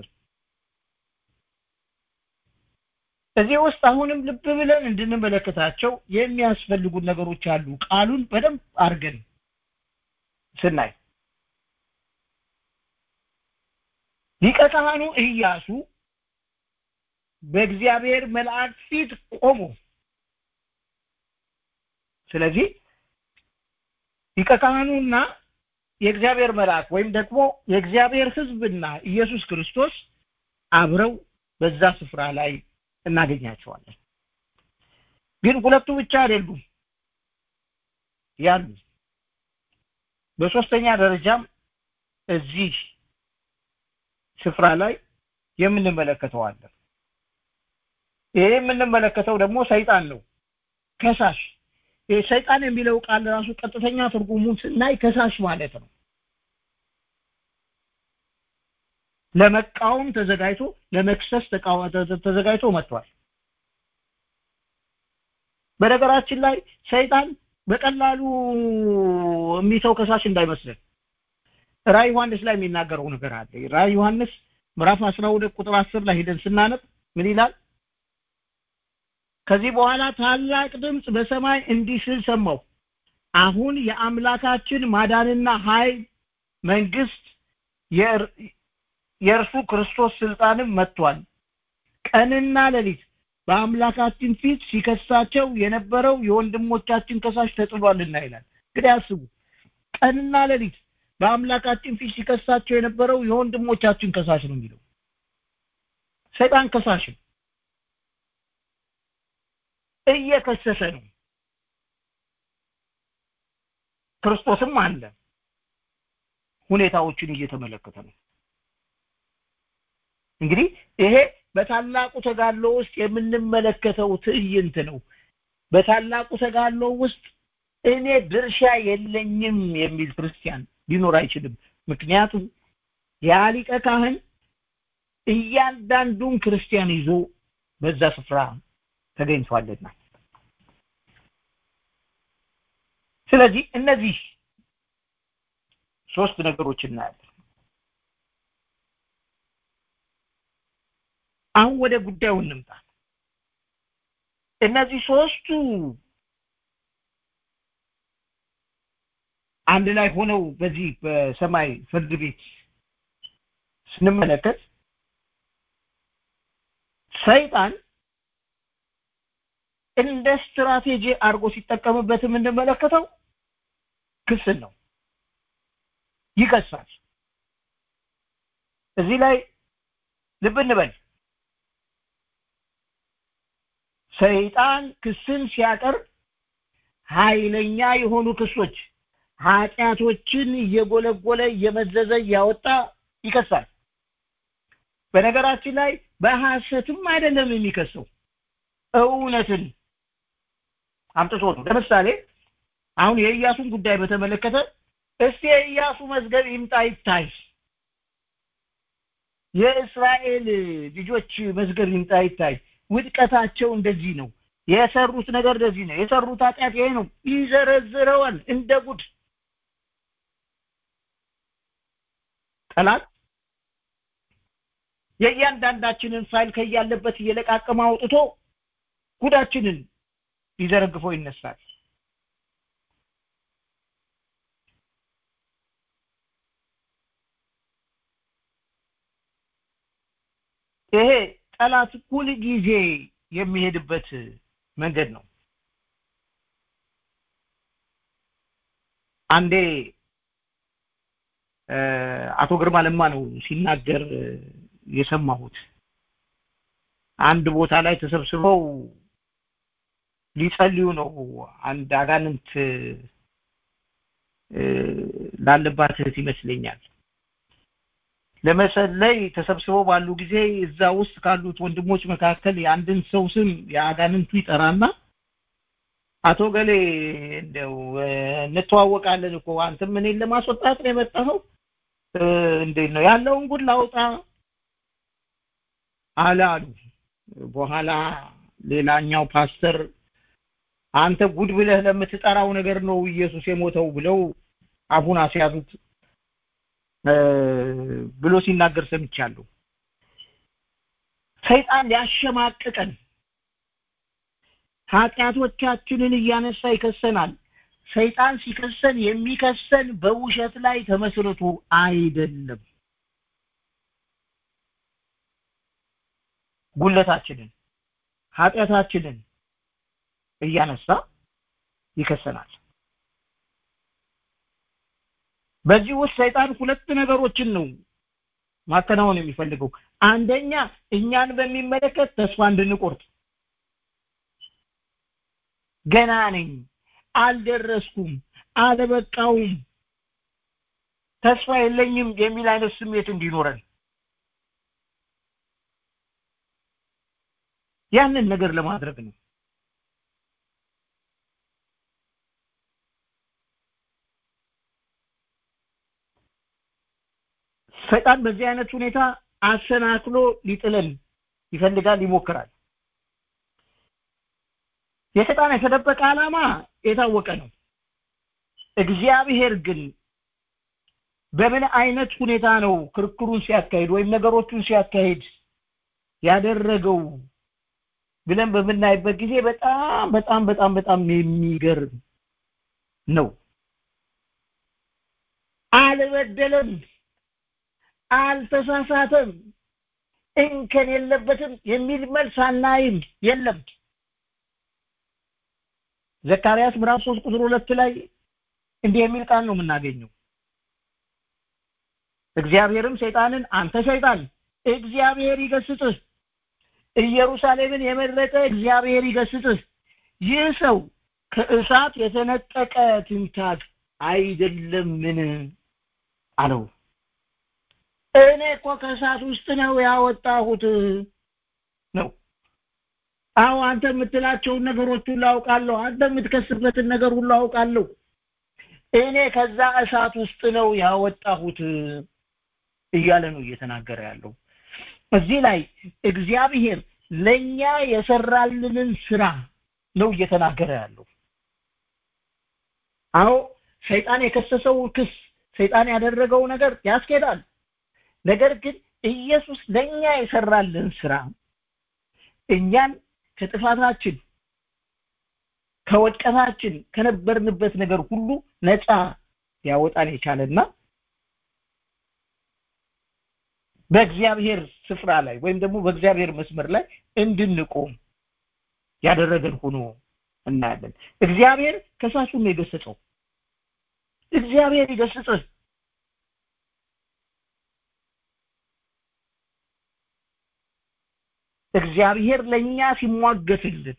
እዚህ ውስጥ አሁንም ልብ ብለን እንድንመለከታቸው የሚያስፈልጉን ነገሮች አሉ ቃሉን በደንብ አድርገን ስናይ ሊቀ ካህኑ ኢያሱ በእግዚአብሔር መልአክ ፊት ቆሞ ስለዚህ ሊቀ ካህኑና የእግዚአብሔር መልአክ ወይም ደግሞ የእግዚአብሔር ህዝብና ኢየሱስ ክርስቶስ አብረው በዛ ስፍራ ላይ እናገኛቸዋለን ግን ሁለቱ ብቻ አይደሉም ያሉ በሶስተኛ ደረጃም እዚህ ስፍራ ላይ የምንመለከተው አለ ይሄ የምንመለከተው ደግሞ ሰይጣን ነው ከሳሽ ሰይጣን የሚለው ቃል ራሱ ቀጥተኛ ትርጉሙን ስናይ ከሳሽ ማለት ነው ለመቃወም ተዘጋጅቶ ለመክሰስ ተዘጋጅቶ መጥቷል በነገራችን ላይ ሰይጣን በቀላሉ የሚተው ከሳሽ እንዳይመስልን ራይ ዮሐንስ ላይ የሚናገረው ነገር አለ ራይ ዮሐንስ ምዕራፍ 12 ቁጥር 10 ላይ ሄደን ስናነብ ምን ይላል ከዚህ በኋላ ታላቅ ድምፅ በሰማይ እንዲህ ስል ሰማሁ አሁን የአምላካችን ማዳንና ኃይል መንግስት የእርሱ ክርስቶስ ስልጣንም መጥቷል ቀንና ሌሊት በአምላካችን ፊት ሲከሳቸው የነበረው የወንድሞቻችን ከሳሽ ተጥሏልና ይላል እንግዲህ አስቡ ቀንና ሌሊት በአምላካችን ፊት ሲከሳቸው የነበረው የወንድሞቻችን ከሳሽ ነው የሚለው ሰይጣን ከሳሽ ነው እየከሰሰ ነው ክርስቶስም አለ ሁኔታዎችን እየተመለከተ ነው እንግዲህ ይሄ በታላቁ ተጋድሎ ውስጥ የምንመለከተው ትዕይንት ነው በታላቁ ተጋድሎ ውስጥ እኔ ድርሻ የለኝም የሚል ክርስቲያን ሊኖር አይችልም ምክንያቱም ያ ሊቀ ካህን እያንዳንዱን ክርስቲያን ይዞ በዛ ስፍራ ተገኝቷልና ስለዚህ እነዚህ ሶስት ነገሮች እናያለን አሁን ወደ ጉዳዩ እንምጣ እነዚህ ሶስቱ አንድ ላይ ሆነው በዚህ በሰማይ ፍርድ ቤት ስንመለከት ሰይጣን እንደ ስትራቴጂ አድርጎ ሲጠቀምበት የምንመለከተው ክስን ነው ይከሳል እዚህ ላይ ልብ እንበል ሰይጣን ክስን ሲያቀርብ ኃይለኛ የሆኑ ክሶች ኃጢአቶችን እየጎለጎለ እየመዘዘ እያወጣ ይከሳል በነገራችን ላይ በሐሰትም አይደለም የሚከሰው እውነትን አምጥቶ ነው ለምሳሌ አሁን የኢያሱን ጉዳይ በተመለከተ እስቲ የኢያሱ መዝገብ ይምጣ ይታይ የእስራኤል ልጆች መዝገብ ይምጣ ይታይ ውድቀታቸው እንደዚህ ነው የሰሩት ነገር እንደዚህ ነው የሰሩት ኃጢአት ይሄ ነው ይዘረዝረዋል እንደ ጉድ ጠላት የእያንዳንዳችንን ፋይል ከያለበት እየለቃቀመ አውጥቶ ጉዳችንን ሊዘረግፈው ይነሳል ይሄ ጠላት ሁል ጊዜ የሚሄድበት መንገድ ነው አንዴ አቶ ግርማ ለማ ነው ሲናገር የሰማሁት አንድ ቦታ ላይ ተሰብስበው ሊጸልዩ ነው አንድ አጋንንት ላለባት እህት ይመስለኛል ለመጸለይ ተሰብስበው ባሉ ጊዜ እዛ ውስጥ ካሉት ወንድሞች መካከል የአንድን ሰው ስም የአጋንንቱ ይጠራና አቶ ገሌ እንደው እንተዋወቃለን እኮ አንተም እኔን ለማስወጣት ነው የመጣኸው እንዴት ነው ያለውን ጉድ ላውጣ አለ አሉ በኋላ ሌላኛው ፓስተር አንተ ጉድ ብለህ ለምትጠራው ነገር ነው ኢየሱስ የሞተው ብለው አፉን አስያዙት ብሎ ሲናገር ሰምቻለሁ ሰይጣን ሊያሸማቅቀን ኃጢአቶቻችንን እያነሳ ይከሰናል ሰይጣን ሲከሰን የሚከሰን በውሸት ላይ ተመስርቶ አይደለም ጉለታችንን ኃጢአታችንን እያነሳ ይከሰናል በዚህ ውስጥ ሰይጣን ሁለት ነገሮችን ነው ማከናወን የሚፈልገው አንደኛ እኛን በሚመለከት ተስፋ እንድንቆርጥ ገና ነኝ አልደረስኩም አልበቃውም ተስፋ የለኝም የሚል አይነት ስሜት እንዲኖረን ያንን ነገር ለማድረግ ነው ሰይጣን በዚህ አይነት ሁኔታ አሰናክሎ ሊጥለን ይፈልጋል ይሞክራል የሰይጣን የተደበቀ ዓላማ የታወቀ ነው እግዚአብሔር ግን በምን አይነት ሁኔታ ነው ክርክሩን ሲያካሂድ ወይም ነገሮቹን ሲያካሂድ ያደረገው ብለን በምናይበት ጊዜ በጣም በጣም በጣም በጣም የሚገርም ነው አልበደለም አልተሳሳተም እንከን የለበትም የሚል መልስ አናይም የለም ዘካርያስ ምዕራፍ 3 ቁጥር 2 ላይ እንዲህ የሚል ቃል ነው የምናገኘው እግዚአብሔርም ሰይጣንን አንተ ሰይጣን እግዚአብሔር ይገስጽህ ኢየሩሳሌምን የመረጠ እግዚአብሔር ይገስጽህ ይህ ሰው ከእሳት የተነጠቀ ትንታግ አይደለምን አለው እኔ እኮ ከእሳት ውስጥ ነው ያወጣሁት ነው አዎ አንተ የምትላቸውን ነገሮች ሁሉ አውቃለሁ አንተ የምትከስበትን ነገር ሁሉ አውቃለሁ እኔ ከዛ እሳት ውስጥ ነው ያወጣሁት እያለ ነው እየተናገረ ያለው እዚህ ላይ እግዚአብሔር ለኛ የሰራልንን ስራ ነው እየተናገረ ያለው አዎ ሰይጣን የከሰሰው ክስ ሰይጣን ያደረገው ነገር ያስኬዳል ነገር ግን ኢየሱስ ለኛ የሰራልን ስራ እኛን ከጥፋታችን ከወድቀታችን ከነበርንበት ነገር ሁሉ ነፃ ያወጣን የቻለና በእግዚአብሔር ስፍራ ላይ ወይም ደግሞ በእግዚአብሔር መስመር ላይ እንድንቆም ያደረገን ሆኖ እናያለን እግዚአብሔር ከሳሹን ነው የገሰጸው እግዚአብሔር ይገስጽህ እግዚአብሔር ለኛ ሲሟገትልን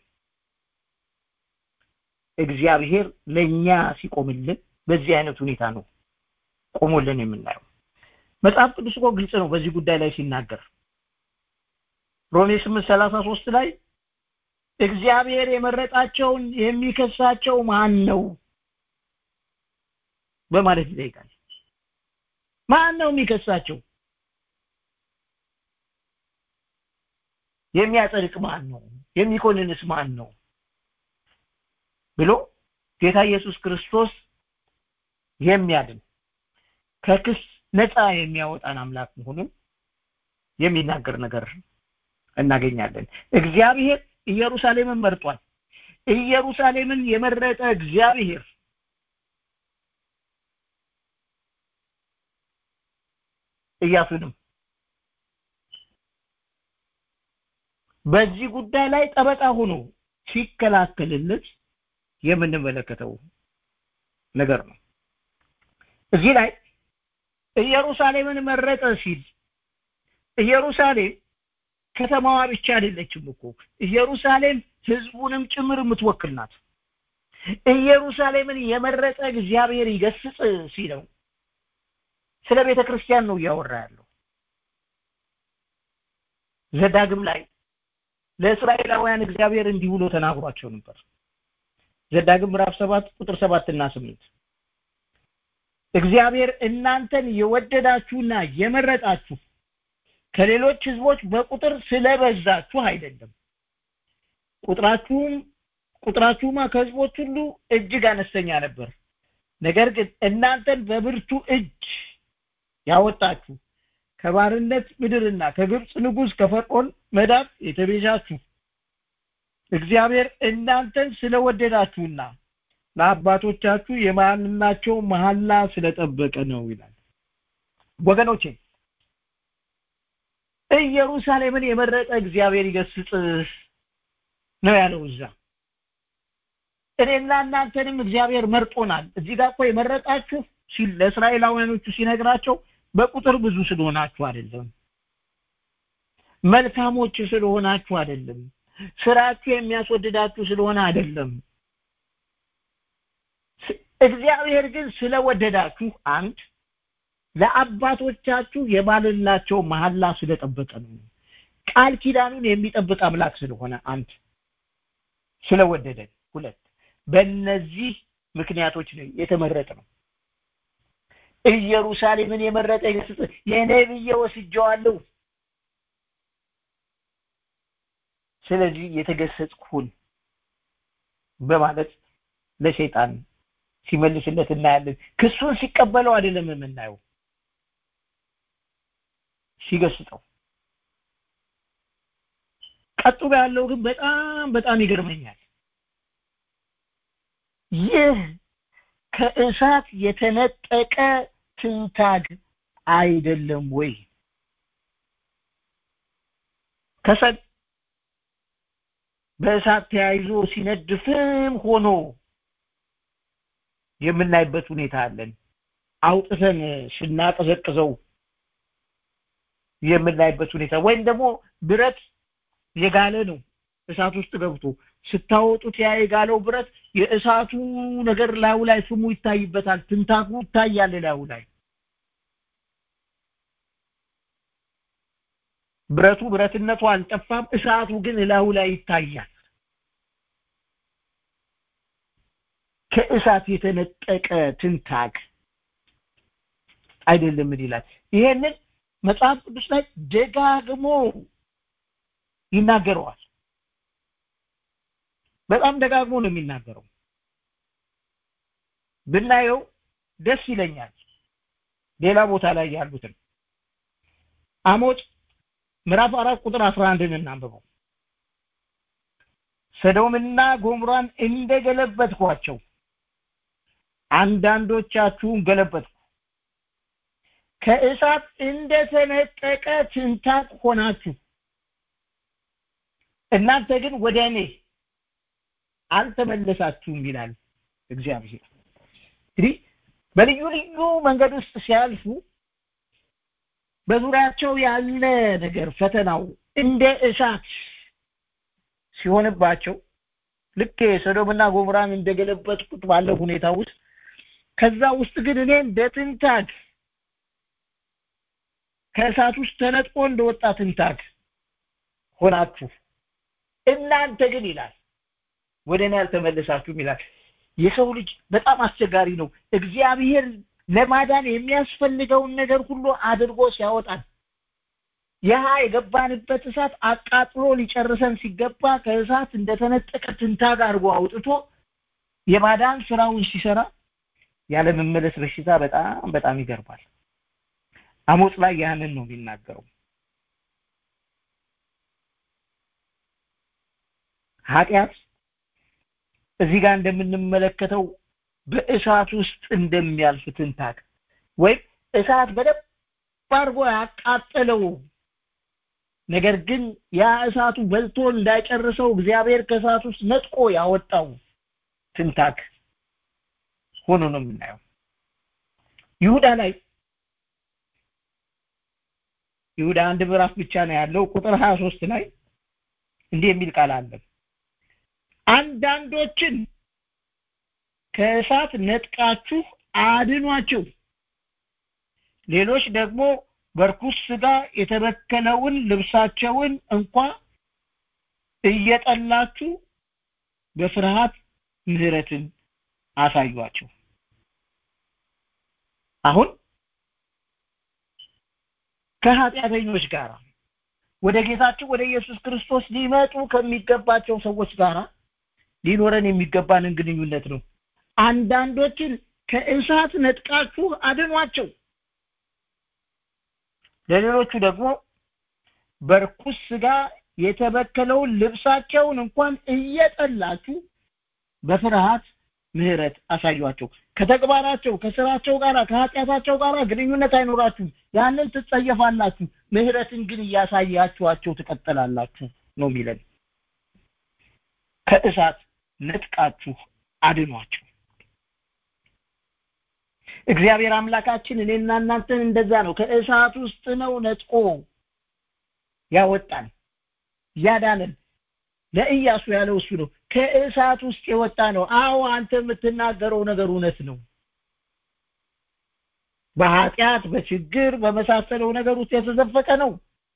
እግዚአብሔር ለኛ ሲቆምልን በዚህ አይነት ሁኔታ ነው ቆሞልን የምናየው መጽሐፍ ቅዱስ እኮ ግልጽ ነው በዚህ ጉዳይ ላይ ሲናገር ሮሜ 8:33 ላይ እግዚአብሔር የመረጣቸውን የሚከሳቸው ማን ነው በማለት ይጠይቃል ማን ነው የሚከሳቸው የሚያጸድቅ ማን ነው የሚኮንንስ ማን ነው ብሎ ጌታ ኢየሱስ ክርስቶስ የሚያድን ከክስ ነፃ የሚያወጣን አምላክ መሆኑን የሚናገር ነገር እናገኛለን እግዚአብሔር ኢየሩሳሌምን መርጧል ኢየሩሳሌምን የመረጠ እግዚአብሔር ኢያሱንም በዚህ ጉዳይ ላይ ጠበቃ ሆኖ ሲከላከልለት የምንመለከተው ነገር ነው እዚህ ላይ ኢየሩሳሌምን መረጠ ሲል ኢየሩሳሌም ከተማዋ ብቻ አይደለችም እኮ ኢየሩሳሌም ህዝቡንም ጭምር የምትወክል ናት ኢየሩሳሌምን የመረጠ እግዚአብሔር ይገስጽ ሲለው ስለ ቤተ ክርስቲያን ነው እያወራ ያለው ዘዳግም ላይ ለእስራኤላውያን እግዚአብሔር እንዲህ ብሎ ተናግሯቸው ነበር ዘዳግም ምዕራፍ 7 ቁጥር 7 እና 8 እግዚአብሔር እናንተን የወደዳችሁና የመረጣችሁ ከሌሎች ህዝቦች በቁጥር ስለበዛችሁ አይደለም ቁጥራችሁም ቁጥራችሁማ ከህዝቦች ሁሉ እጅግ አነስተኛ ነበር ነገር ግን እናንተን በብርቱ እጅ ያወጣችሁ ከባርነት ምድርና ከግብፅ ንጉስ ከፈርዖን መዳፍ የተቤዣችሁ እግዚአብሔር እናንተን ስለወደዳችሁና ለአባቶቻችሁ የማንናቸው መሐላ ስለጠበቀ ነው ይላል ወገኖቼ ኢየሩሳሌምን የመረጠ እግዚአብሔር ይገስጽ ነው ያለው እዛ እኔና እናንተንም እግዚአብሔር መርጦናል እዚህ ጋር እኮ የመረጣችሁ ሲል ለእስራኤላውያኖቹ ሲነግራቸው በቁጥር ብዙ ስለሆናችሁ አይደለም መልካሞች ስለሆናችሁ አይደለም ስራችሁ የሚያስወድዳችሁ ስለሆነ አይደለም እግዚአብሔር ግን ስለወደዳችሁ አንድ ለአባቶቻችሁ የማልላቸው መሐላ ስለጠበቀ ነው ቃል ኪዳኑን የሚጠብቅ አምላክ ስለሆነ አንድ ስለወደደን ሁለት በእነዚህ ምክንያቶች ነው የተመረጠ ነው ኢየሩሳሌምን የመረጠ ገስጽ የኔ ብዬ ወስጀዋለሁ ስለዚህ የተገሰጽኩን በማለት ለሸይጣን ሲመልስለት እናያለን ክሱን ሲቀበለው አይደለም የምናየው ሲገስጠው ቀጥሎ ያለው ግን በጣም በጣም ይገርመኛል ይህ ከእሳት የተነጠቀ ትንታግ አይደለም ወይ ከሰል በእሳት ተያይዞ ሲነድፍም ሆኖ የምናይበት ሁኔታ አለን አውጥተን ስናቀዘቅዘው የምናይበት ሁኔታ ወይም ደግሞ ብረት የጋለ ነው እሳት ውስጥ ገብቶ ስታወጡት ያ የጋለው ብረት የእሳቱ ነገር ላዩ ላይ ፍሙ ይታይበታል ትንታኩ ይታያል ላዩ ላይ ብረቱ ብረትነቱ አልጠፋም እሳቱ ግን ላዩ ላይ ይታያል ከእሳት የተነጠቀ ትንታግ አይደለም ምን ይላል ይሄንን መጽሐፍ ቅዱስ ላይ ደጋግሞ ይናገረዋል በጣም ደጋግሞ ነው የሚናገረው ብናየው ደስ ይለኛል ሌላ ቦታ ላይ ያሉትን አሞጽ ምዕራፍ አራት ቁጥር አስራ አንድን እናንብበው ሰዶምና ጎምራን እንደገለበጥኳቸው አንዳንዶቻችሁን ገለበጥኩ ከእሳት እንደተነጠቀ ትንታቅ ሆናችሁ እናንተ ግን ወደ እኔ አልተመለሳችሁም ይላል እግዚአብሔር እንግዲህ በልዩ ልዩ መንገድ ውስጥ ሲያልፉ በዙሪያቸው ያለ ነገር ፈተናው እንደ እሳት ሲሆንባቸው ልክ ሰዶምና ጎሞራን እንደገለበጥኩት ባለ ሁኔታ ውስጥ ከዛ ውስጥ ግን እኔ እንደ ትንታግ ከእሳት ውስጥ ተነጥቆ እንደወጣ ትንታግ ሆናችሁ እናንተ ግን ይላል ወደ እኔ አልተመለሳችሁም ይላል የሰው ልጅ በጣም አስቸጋሪ ነው እግዚአብሔር ለማዳን የሚያስፈልገውን ነገር ሁሉ አድርጎ ሲያወጣን ያ የገባንበት እሳት አቃጥሎ ሊጨርሰን ሲገባ ከእሳት እንደተነጠቀ ትንታግ አድርጎ አውጥቶ የማዳን ስራውን ሲሰራ ያለ መመለስ በሽታ በጣም በጣም ይገርማል አሞጽ ላይ ያንን ነው የሚናገረው ኃጢአት እዚህ ጋር እንደምንመለከተው በእሳት ውስጥ እንደሚያልፍ ትንታግ ወይም እሳት በደንብ አድርጎ ያቃጠለው ነገር ግን ያ እሳቱ በልቶ እንዳይጨርሰው እግዚአብሔር ከእሳት ውስጥ ነጥቆ ያወጣው ትንታግ ሆኖ ነው የምናየው ይሁዳ ላይ ይሁዳ አንድ ምዕራፍ ብቻ ነው ያለው ቁጥር 23 ላይ እንዲህ የሚል ቃል አለ አንዳንዶችን ከእሳት ነጥቃችሁ አድኗቸው ሌሎች ደግሞ በርኩስ ስጋ የተበከለውን ልብሳቸውን እንኳ እየጠላችሁ በፍርሃት ምህረትን አሳዩአቸው አሁን ከኃጢአተኞች ጋር ወደ ጌታችን ወደ ኢየሱስ ክርስቶስ ሊመጡ ከሚገባቸው ሰዎች ጋር ሊኖረን የሚገባንን ግንኙነት ነው አንዳንዶችን ከእሳት ነጥቃችሁ አድኗቸው ለሌሎቹ ደግሞ በርኩስ ስጋ የተበከለውን ልብሳቸውን እንኳን እየጠላችሁ በፍርሃት ምህረት አሳዩአቸው ከተግባራቸው ከስራቸው ጋር ከኃጢአታቸው ጋር ግንኙነት አይኖራችሁም ያንን ትጸየፋላችሁ ምህረትን ግን እያሳያችኋቸው ትቀጥላላችሁ ነው የሚለን ከእሳት ነጥቃችሁ አድኗቸው እግዚአብሔር አምላካችን እኔና እናንተን እንደዛ ነው ከእሳት ውስጥ ነው ነጥቆ ያወጣን ያዳነን ለኢያሱ ያለው እሱ ነው ከእሳት ውስጥ የወጣ ነው አዎ አንተ የምትናገረው ነገር እውነት ነው በኃጢአት በችግር በመሳሰለው ነገር ውስጥ የተዘፈቀ ነው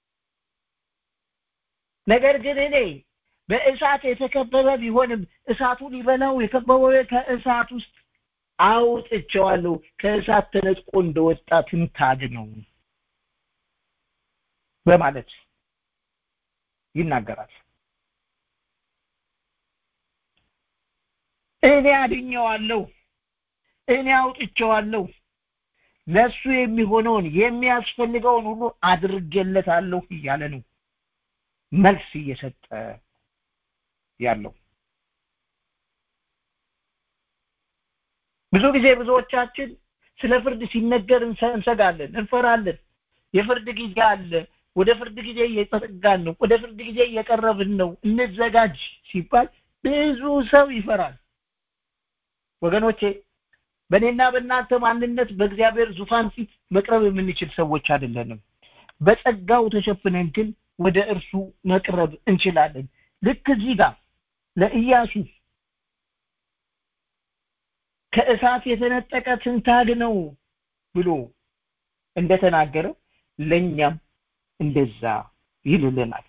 ነገር ግን እኔ በእሳት የተከበበ ቢሆንም እሳቱ ሊበላው የከበበው ከእሳት ውስጥ አውጥቼዋለሁ ከእሳት ተነጥቆ እንደወጣ ትንታግ ነው በማለት ይናገራል እኔ አድኘዋለሁ እኔ አውጥቼዋለሁ ለሱ የሚሆነውን የሚያስፈልገውን ሁሉ አድርጌለታለሁ እያለ ነው መልስ እየሰጠ ያለው ብዙ ጊዜ ብዙዎቻችን ስለ ፍርድ ሲነገር እንሰጋለን እንፈራለን የፍርድ ጊዜ አለ ወደ ፍርድ ጊዜ እየተጠጋን ነው ወደ ፍርድ ጊዜ እየቀረብን ነው እንዘጋጅ ሲባል ብዙ ሰው ይፈራል ወገኖቼ በእኔና በእናንተ ማንነት በእግዚአብሔር ዙፋን ፊት መቅረብ የምንችል ሰዎች አይደለንም በጸጋው ተሸፍነን ግን ወደ እርሱ መቅረብ እንችላለን ልክ እዚህ ጋር ለኢያሱ ከእሳት የተነጠቀ ትንታግ ነው ብሎ እንደተናገረ ለኛም እንደዛ ይልልናል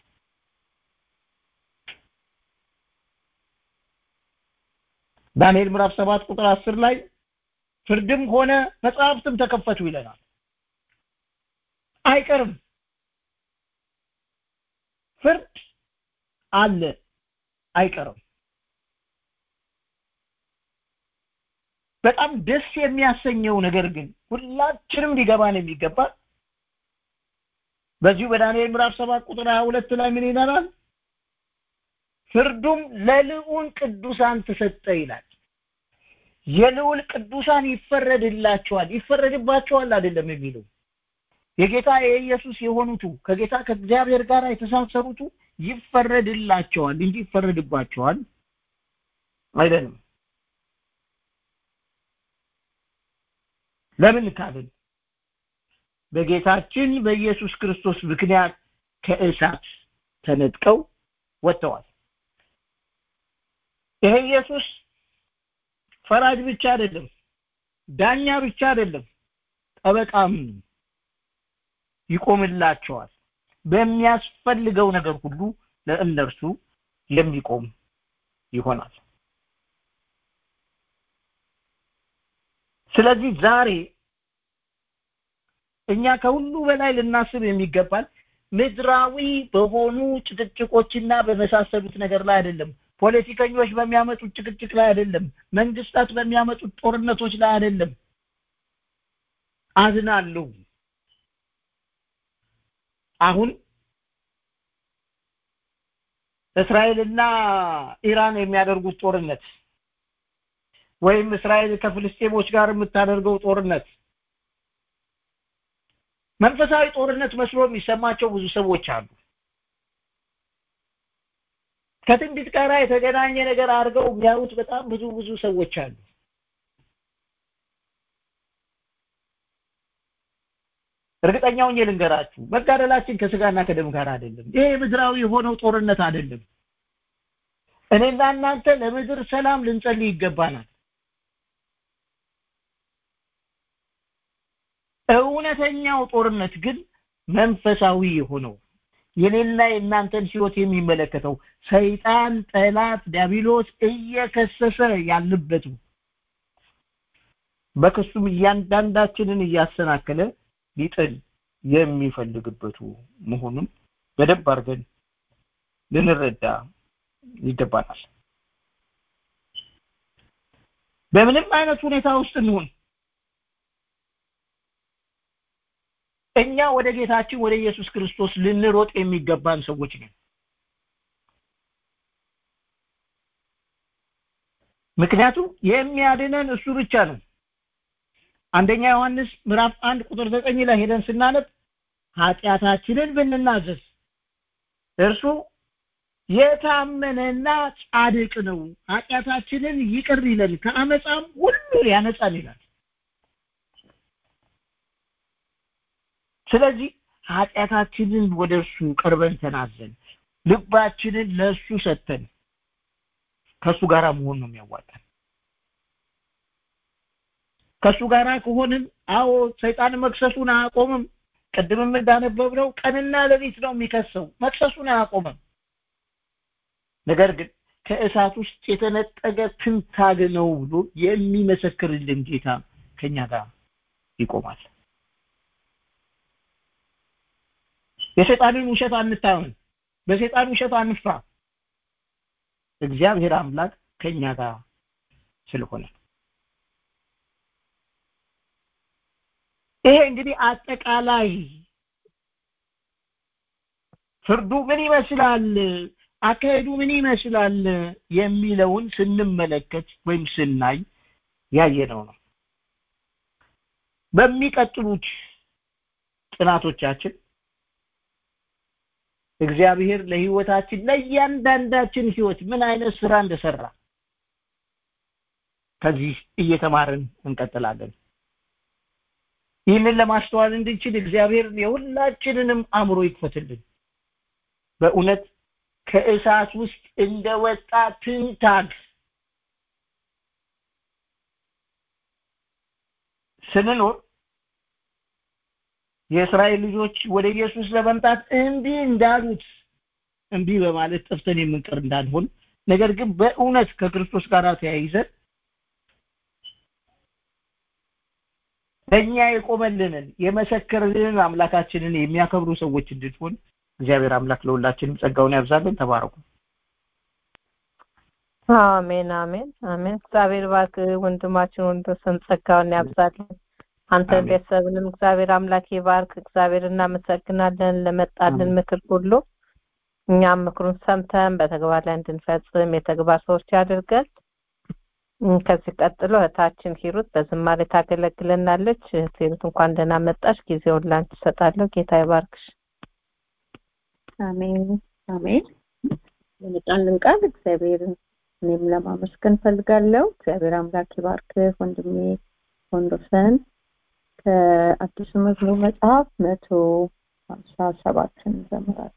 ዳንኤል ምዕራፍ 7 ቁጥር 10 ላይ ፍርድም ሆነ መጽሐፍትም ተከፈቱ ይለናል አይቀርም ፍርድ አለ አይቀርም በጣም ደስ የሚያሰኘው ነገር ግን ሁላችንም ሊገባን የሚገባ በዚሁ በዳንኤል ምዕራፍ 7 ቁጥር 22 ላይ ምን ይላል ፍርዱም ለልዑል ቅዱሳን ተሰጠ ይላል የልዑል ቅዱሳን ይፈረድላቸዋል ይፈረድባቸዋል አይደለም የሚለው የጌታ የኢየሱስ የሆኑቱ ከጌታ ከእግዚአብሔር ጋር የተሳሰሩቱ ይፈረድላቸዋል እንጂ ይፈረድባቸዋል አይደለም ለምን ካልን በጌታችን በኢየሱስ ክርስቶስ ምክንያት ከእሳት ተነጥቀው ወጥተዋል ይሄ ኢየሱስ ፈራጅ ብቻ አይደለም ዳኛ ብቻ አይደለም ጠበቃም ይቆምላቸዋል በሚያስፈልገው ነገር ሁሉ ለእነርሱ የሚቆም ይሆናል ስለዚህ ዛሬ እኛ ከሁሉ በላይ ልናስብ የሚገባል ምድራዊ በሆኑ ጭቅጭቆችና በመሳሰሉት ነገር ላይ አይደለም ፖለቲከኞች በሚያመጡት ጭቅጭቅ ላይ አይደለም መንግስታት በሚያመጡት ጦርነቶች ላይ አይደለም አዝናለሁ አሁን እስራኤልና ኢራን የሚያደርጉት ጦርነት ወይም እስራኤል ከፍልስጤሞች ጋር የምታደርገው ጦርነት መንፈሳዊ ጦርነት መስሎ የሚሰማቸው ብዙ ሰዎች አሉ ከትንቢት ጋር የተገናኘ ነገር አድርገው የሚያዩት በጣም ብዙ ብዙ ሰዎች አሉ እርግጠኛውን ልንገራችሁ መጋደላችን ከስጋና ከደም ጋር አይደለም ይሄ ምድራዊ የሆነው ጦርነት አይደለም እኔና እናንተ ለምድር ሰላም ልንጸልይ ይገባናል እውነተኛው ጦርነት ግን መንፈሳዊ የሆነው የኔና የእናንተን ህይወት የሚመለከተው ሰይጣን ጠላት ዲያብሎስ እየከሰሰ ያለበት በክሱም እያንዳንዳችንን እያሰናከለ ሊጥል የሚፈልግበቱ መሆኑን በደንብ አድርገን ልንረዳ ይገባናል በምንም አይነት ሁኔታ ውስጥ እንሆን እኛ ወደ ጌታችን ወደ ኢየሱስ ክርስቶስ ልንሮጥ የሚገባን ሰዎች ነን ምክንያቱም የሚያድነን እሱ ብቻ ነው አንደኛ ዮሐንስ ምዕራፍ አንድ ቁጥር ዘጠኝ ላይ ሄደን ስናነብ ኃጢአታችንን ብንናዘዝ እርሱ የታመነና ጻድቅ ነው ኃጢአታችንን ይቅር ይለን ከአመፃም ሁሉ ያነጻን ይላል ስለዚህ ኃጢአታችንን ወደ እርሱ ቀርበን ተናዘን ልባችንን ለእሱ ሰጥተን ከእሱ ጋር መሆን ነው የሚያዋጣን ከእሱ ጋር ከሆንን አዎ ሰይጣን መክሰሱን አያቆምም ቅድምም እንዳነበብነው ቀንና ሌሊት ነው የሚከሰው መክሰሱን አያቆምም ነገር ግን ከእሳት ውስጥ የተነጠቀ ትንታግ ነው ብሎ የሚመሰክርልን ጌታ ከኛ ጋር ይቆማል የሰይጣንን ውሸት አንታመን በሰይጣን ውሸት አንፍራ እግዚአብሔር አምላክ ከኛ ጋር ስለሆነ ይሄ እንግዲህ አጠቃላይ ፍርዱ ምን ይመስላል አካሄዱ ምን ይመስላል የሚለውን ስንመለከት ወይም ስናይ ያየነው ነው በሚቀጥሉት ጥናቶቻችን እግዚአብሔር ለህይወታችን ለእያንዳንዳችን ህይወት ምን አይነት ስራ እንደሰራ ከዚህ እየተማርን እንቀጥላለን ይህንን ለማስተዋል እንድንችል እግዚአብሔር የሁላችንንም አእምሮ ይክፈትልን በእውነት ከእሳት ውስጥ እንደወጣ ትንታግ ስንኖር የእስራኤል ልጆች ወደ ኢየሱስ ለመምጣት እምቢ እንዳሉት እምቢ በማለት ጠፍተን የምንቀር እንዳንሆን ነገር ግን በእውነት ከክርስቶስ ጋር ተያይዘን ለእኛ የቆመልንን የመሰከርልንን አምላካችንን የሚያከብሩ ሰዎች እንድንሆን እግዚአብሔር አምላክ ለሁላችንም ጸጋውን ያብዛልን ተባረኩ አሜን አሜን አሜን እግዚአብሔር ባርክ ወንድማችን ወንዶሰን ጸጋውን ያብዛልን አንተ ቤተሰብንም እግዚአብሔር አምላክ ይባርክ እግዚአብሔር እናመሰግናለን ለመጣልን ምክር ሁሉ እኛም ምክሩን ሰምተን በተግባር ላይ እንድንፈጽም የተግባር ሰዎች ያድርገን ከዚህ ቀጥሎ እህታችን ሂሩት በዝማሬ ታገለግለናለች ሂሩት እንኳን ደህና መጣሽ ጊዜውን ላንቺ እሰጣለሁ ጌታ ይባርክሽ አሜን አሜን የመጣልን ቃል እግዚአብሔር እኔም ለማመስገን ፈልጋለሁ እግዚአብሔር አምላክ ይባርክ ወንድሜ ወንዶሰን ከአዲሱ መዝሙር መጽሐፍ መቶ ሀምሳ ሰባትን ዘምራል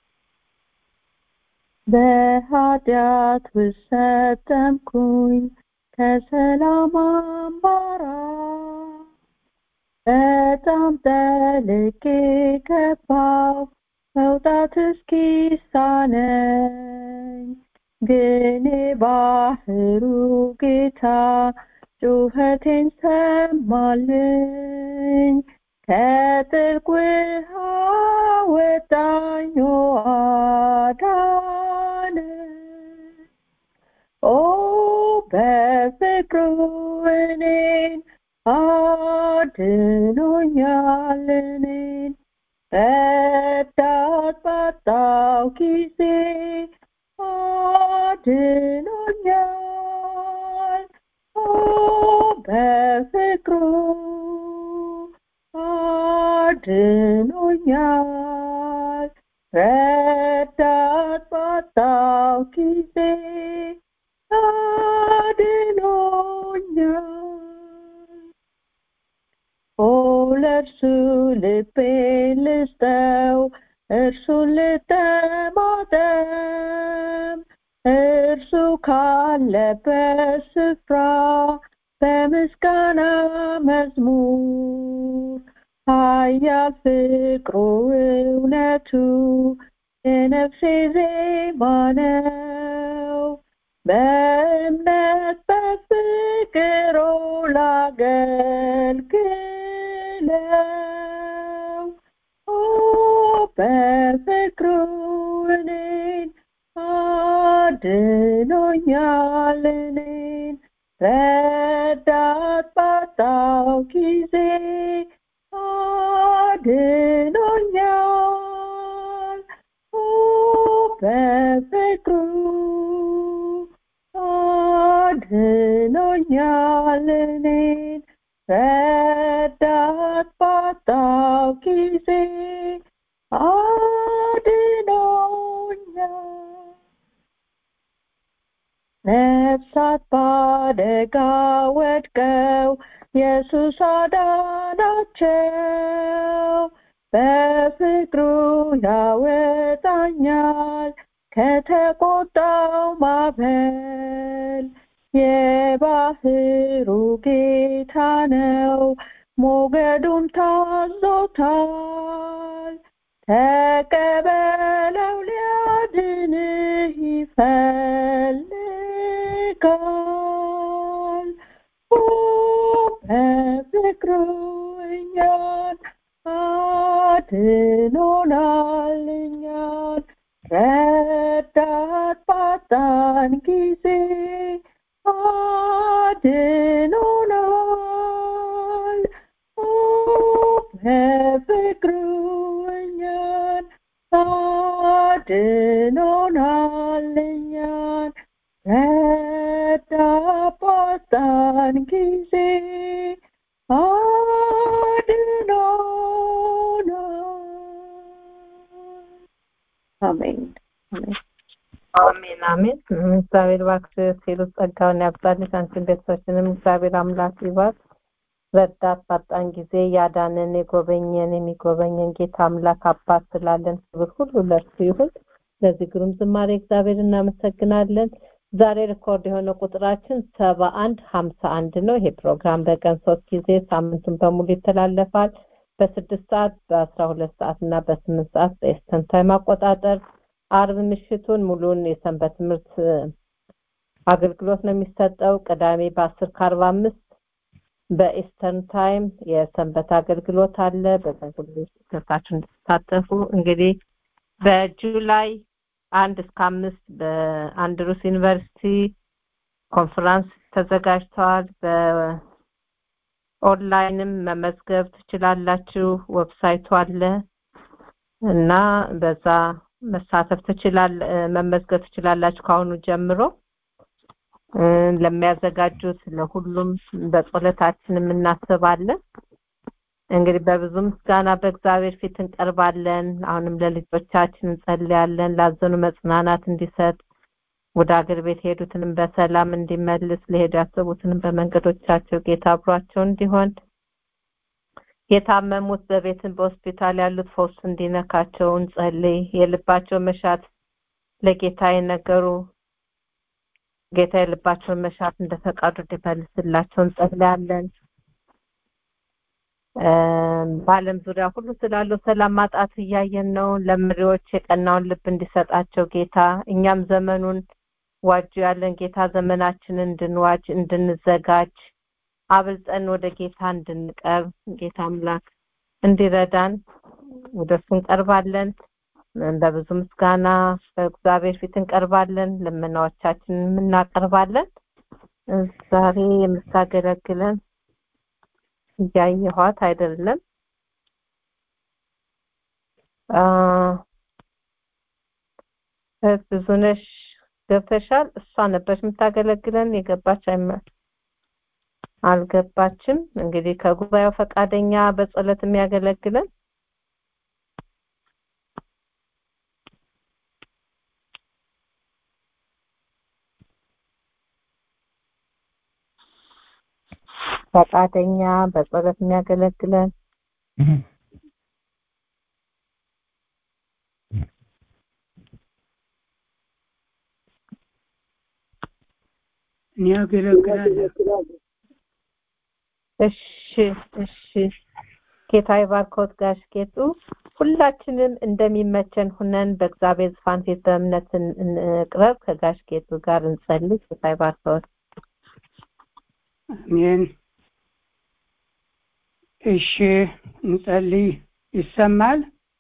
በኃጢአት ውስጥ ሰጠምኩኝ ከሰላም አምባራ በጣም ጠልቄ ገባው መውጣት እስኪሳነኝ ግን ባህሩ ጌታ ጩኸቴን ሰማልኝ ከጥልቅ ውሃ ወጣኝ አዳነ ኦ በፍቅሩ እኔን አድኖኛል እኔን ረዳት ባጣው ጊዜ አድኖኛል ኦ በፍቅሩ አድኖኛል ረዳት ባጣው ጊዜ አድኖኛል ኦ ለእርሱ ልቤን ልስጠው እርሱን ልጠማጠም እርሱ ካለበት ስፍራ በምስጋና መዝሙር ኃያል ፍቅሩ እውነቱ የነፍሴ ዜማ ነው በእምነት በፍቅሩ ላገልግለው ኦ በፍቅሩ እኔን አድኖኛል እኔን ረዳት ባጣው ጊዜ አድኖኛል ኦ በፍቅሩ አድኖኛል እኔን ረዳት ባጣው ጊዜ አድኖኛል ነፍሳት ባደጋ ወድቀው ኢየሱስ አዳናቸው በፍቅሩ ያወጣኛል ከተቆጣው ማዕበል የባህሩ ጌታ ነው ሞገዱን ታዞታል ተቀበለው ሊያድንህ ይፈልጋል ኦ በፍቅሩ እኛን አድኖናል እኛን ረዳት ባጣን ጊዜ አድኖናል ኦ በፍቅሩ እኛን አድኖናል እኛን ረዳት ባጣን ጊዜ አድኖናል አሜን አሜን አሜን አሜን እግዚአብሔር ባክስ ሲሉ ጸጋውን ያብዛልሽ አንቺን ቤተሰቦችንም እግዚአብሔር አምላክ ይባርክ ረዳት ባጣን ጊዜ ያዳነን የጎበኘን የሚጎበኘን ጌታ አምላክ አባት ስላለን ክብር ሁሉ ለእርሱ ይሁን። ለዚህ ግሩም ዝማሬ እግዚአብሔር እናመሰግናለን። ዛሬ ሪኮርድ የሆነ ቁጥራችን ሰባ አንድ ሀምሳ አንድ ነው። ይሄ ፕሮግራም በቀን ሶስት ጊዜ ሳምንቱን በሙሉ ይተላለፋል። በስድስት ሰዓት በአስራ ሁለት ሰዓት እና በስምንት ሰዓት በኤስተርን ታይም አቆጣጠር አርብ ምሽቱን ሙሉን የሰንበት ትምህርት አገልግሎት ነው የሚሰጠው። ቅዳሜ በአስር ከአርባ አምስት በኢስተርን ታይም የሰንበት አገልግሎት አለ። በዛ ሁሉ ገብታችሁ እንድትሳተፉ እንግዲህ በጁላይ አንድ እስከ አምስት በአንድሩስ ዩኒቨርሲቲ ኮንፈረንስ ተዘጋጅተዋል። በኦንላይንም መመዝገብ ትችላላችሁ። ዌብሳይቱ አለ እና በዛ መሳተፍ ትችላል መመዝገብ ትችላላችሁ ከአሁኑ ጀምሮ ለሚያዘጋጁት ለሁሉም በጸሎታችንም እናስባለን። እንግዲህ በብዙ ምስጋና በእግዚአብሔር ፊት እንቀርባለን። አሁንም ለልጆቻችን እንጸልያለን። ላዘኑ መጽናናት እንዲሰጥ ወደ አገር ቤት የሄዱትንም በሰላም እንዲመልስ ለሄዱ ያሰቡትንም በመንገዶቻቸው ጌታ አብሯቸው እንዲሆን የታመሙት በቤትን በሆስፒታል ያሉት ፈውስ እንዲነካቸው እንጸልይ። የልባቸው መሻት ለጌታ የነገሩ ጌታ የልባቸውን መሻት እንደ ፈቃዱ እንዲመልስላቸው እንጸልያለን። በዓለም ዙሪያ ሁሉ ስላለው ሰላም ማጣት እያየን ነው። ለመሪዎች የቀናውን ልብ እንዲሰጣቸው ጌታ እኛም ዘመኑን ዋጁ ያለን ጌታ ዘመናችንን እንድንዋጅ እንድንዘጋጅ አብልጠን ወደ ጌታ እንድንቀርብ ጌታ አምላክ እንዲረዳን ወደ እሱ እንቀርባለን። በብዙ ምስጋና በእግዚአብሔር ፊት እንቀርባለን። ልመናዎቻችንን እናቀርባለን። ዛሬ የምታገለግለን እያየኋት አይደለም። ብዙነሽ ገብተሻል። እሷ ነበች የምታገለግለን የገባች አይመ አልገባችም። እንግዲህ ከጉባኤው ፈቃደኛ በጸሎት የሚያገለግለን ፈቃደኛ በጸሎት የሚያገለግለን እኔ አገለግላለሁ። እሺ እሺ ጌታ ይባርኮት ጋሽ ጌጡ። ሁላችንም እንደሚመቸን ሁነን በእግዚአብሔር ዙፋን ፊት በእምነት እንቅረብ። ከጋሽ ጌጡ ጋር እንጸልይ። ጌታ ይባርኮት። አሜን። እሺ እንጸልይ። ይሰማል?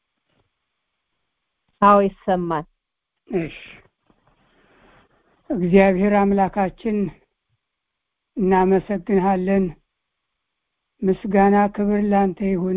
አዎ ይሰማል። እሺ እግዚአብሔር አምላካችን እናመሰግንሃለን። ምስጋና ክብር ላንተ ይሁን።